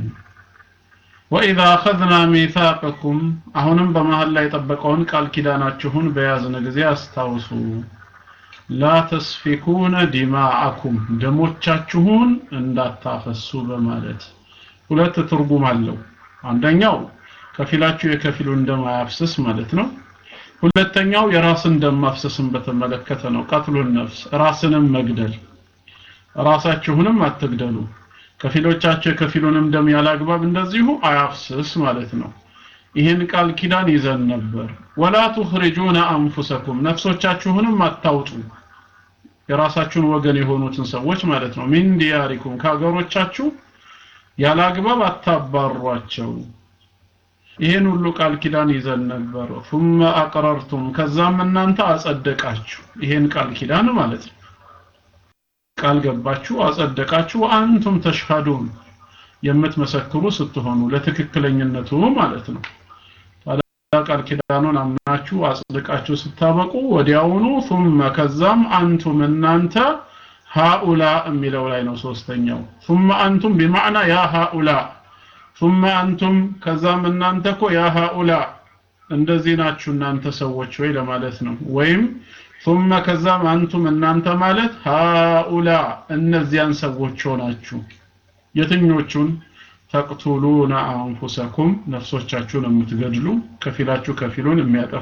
Speaker 2: ወኢዛ አኸዝና ሚሳቀኩም አሁንም በመሀል ላይ የጠበቀውን ቃል ኪዳናችሁን በያዝን ጊዜ አስታውሱ። ላ ተስፊኩነ ዲማአኩም ደሞቻችሁን እንዳታፈሱ በማለት ሁለት ትርጉም አለው። አንደኛው ከፊላችሁ የከፊሉን ደም አያፍስስ ማለት ነው። ሁለተኛው የራስን ደም ማፍሰስን በተመለከተ ነው። ቀትሉን ነፍስ ራስንም መግደል ራሳችሁንም አትግደሉ። ከፊሎቻቸው የከፊሉንም ደም ያላግባብ እንደዚሁ አያፍስስ ማለት ነው። ይህን ቃል ኪዳን ይዘን ነበር። ወላ ቱኽሪጁነ አንፉሰኩም ነፍሶቻችሁንም አታውጡ። የራሳችሁን ወገን የሆኑትን ሰዎች ማለት ነው። ሚን ዲያሪኩም ከሀገሮቻችሁ ያለ አግባብ አታባሯቸው። ይህን ሁሉ ቃል ኪዳን ይዘን ነበር። ثم አቅረርቱም ከዛም እናንተ አጸደቃችሁ። ይሄን ቃል ኪዳን ማለት ነው። ቃል ገባችሁ፣ አጸደቃችሁ። አንቱም ተሽሃዱን የምትመሰክሩ ስትሆኑ ለትክክለኝነቱ ማለት ነው። ታዲያ ቃል ኪዳኑን አምናችሁ አጽድቃችሁ ስታበቁ ወዲያውኑ ثم ከዛም አንቱም እናንተ ሃኡላ የሚለው ላይ ነው ሶስተኛው ثم አንቱም بمعنى ያ ሃኡላ ثم አንቱም ከዛም እናንተ እኮ ያ ሃኡላ እንደዚህ ናችሁ እናንተ ሰዎች ወይ ለማለት ነው ወይም ثم ከዛም አንቱም እናንተ ማለት ሃኡላ እነዚያን ሰዎች ሆናችሁ የትኞቹን ተቅቱሉነ አንፉሰኩም ነፍሶቻችሁን የምትገድሉ ከፊላችሁ ከፊሉን የሚያጠፋ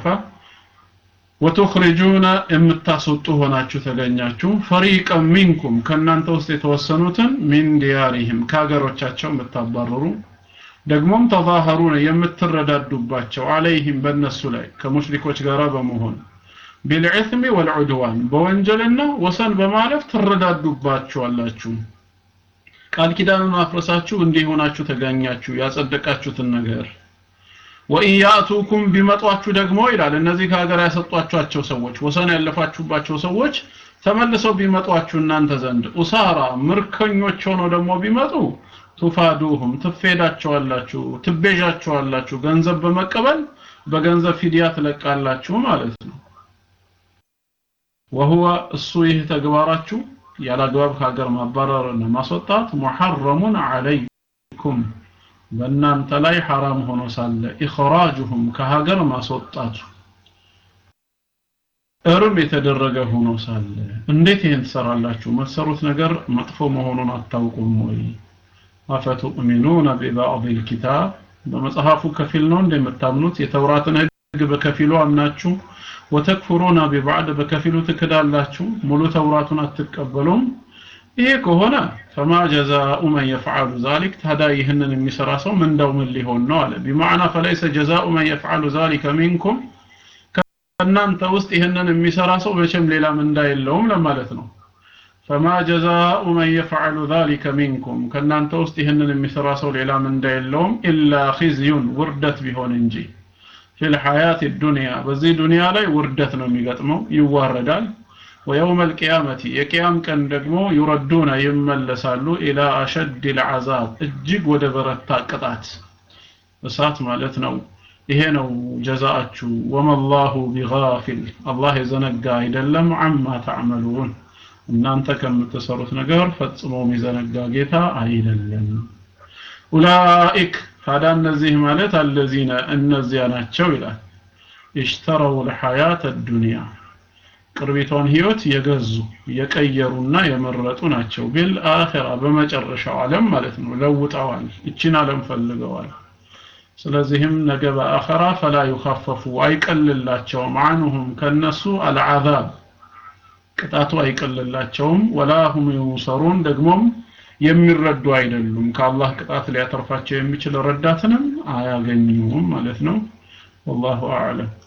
Speaker 2: ወቱኽሪጁነ የምታስወጡ ሆናችሁ ተገኛችሁ ፈሪቀን ሚንኩም ከእናንተ ውስጥ የተወሰኑትን ሚን ዲያሪህም ከሀገሮቻቸው የምታባረሩ ደግሞም ተዛሀሩነ የምትረዳዱባቸው አለይህም በእነሱ ላይ ከሙሽሪኮች ጋር በመሆን ቢልዕትሚ ወልዑድዋን በወንጀልና ወሰን በማለፍ ትረዳዱባቸዋላችሁ ቃል ኪዳኑን አፍረሳችሁ እንዲህ ሆናችሁ ተገኛችሁ ያጸደቃችሁትን ነገር ወኢን ያእቱኩም ቢመጧችሁ ደግሞ ይላል እነዚህ ከሀገር ያሰጧቸዋቸው ሰዎች ወሰን ያለፋችሁባቸው ሰዎች ተመልሰው ቢመጧችሁ እናንተ ዘንድ ኡሳራ ምርኮኞች ሆነው ደግሞ ቢመጡ ቱፋዱሁም ትፌዳቸዋላችሁ ትቤዣቸዋላችሁ ገንዘብ በመቀበል በገንዘብ ፊዲያ ትለቃላችሁ ማለት ነው ወሁወ እሱ ይህ ተግባራችሁ ያላግባብ ከሀገር ማባረርና ማስወጣት ሙሐረሙን አለይኩም በእናንተ ላይ ሐራም ሆኖ ሳለ ኢኽራጁሁም ከሀገር ማስወጣቱ እርም የተደረገ ሆኖ ሳለ እንዴት ይህን ትሰራላችሁ መሰሩት ነገር መጥፎ መሆኑን አታውቁም ወይ አፈቱእሚኑነ ቢባዕድ ልኪታብ በመጽሐፉ ከፊል ነው እንደምታምኑት የተውራትን ህግ በከፊሉ አምናችሁ ወተክፍሩና ቢባዕድ በከፊሉ ትክዳላችሁ ሙሉ ተውራቱን አትቀበሉም ይሄ ከሆነ ፈማ ጀዛኡ መን የፍዓሉ ዛሊክ ታዲያ ይህንን የሚሰራ ሰው ምንዳው ምን ሊሆን ነው አለ ቢማዕና ፈለይሰ ጀዛኡ መን የፍዓሉ ዛሊከ ሚንኩም ከእናንተ ውስጥ ይህንን የሚሰራ ሰው መቼም ሌላ ምንዳ የለውም ለማለት ነው ፈማ ጀዛኡ መን የፍዓሉ ዛሊከ ሚንኩም ከእናንተ ውስጥ ይህንን የሚሰራ ሰው ሌላ ምንዳ የለውም ኢላ ኺዝዩን ውርደት ቢሆን እንጂ ፊል ሐያት ዱንያ በዚህ ዱንያ ላይ ውርደት ነው የሚገጥመው ይዋረዳል ويوم القيامة የቂያም ቀን ደግሞ ይረዱና ይመለሳሉ ኢላ አሸድ العذاب እጅግ ወደ በረታ ቅጣት እሳት ማለት ነው ይሄ ነው ጀዛአችሁ ወመላሁ ቢጋፊል አላህ የዘነጋ አይደለም አማ ተዕመሉን እናንተ ከምትሰሩት ነገር ፈጽሞ የሚዘነጋ ጌታ አይደለም ኡላኢክ ታዲያ እነዚህ ማለት አለዚነ እነዚያ ናቸው ይላል ኢሽተረው ልሐያት ዱንያ ቅርቢቷን ህይወት የገዙ የቀየሩና የመረጡ ናቸው ቢል አኺራ በመጨረሻው ዓለም ማለት ነው ለውጠዋል እቺን ዓለም ፈልገዋል ስለዚህም ነገ በአኸራ ፈላ ዩኸፈፉ አይቀልላቸውም አንሁም ከነሱ አልዓዛብ ቅጣቱ አይቀልላቸውም ወላ ሁም ዩንሰሩን ደግሞም የሚረዱ አይደሉም ከአላህ ቅጣት ሊያተርፋቸው የሚችል ረዳትንም አያገኙም ማለት ነው ወላሁ አዕለም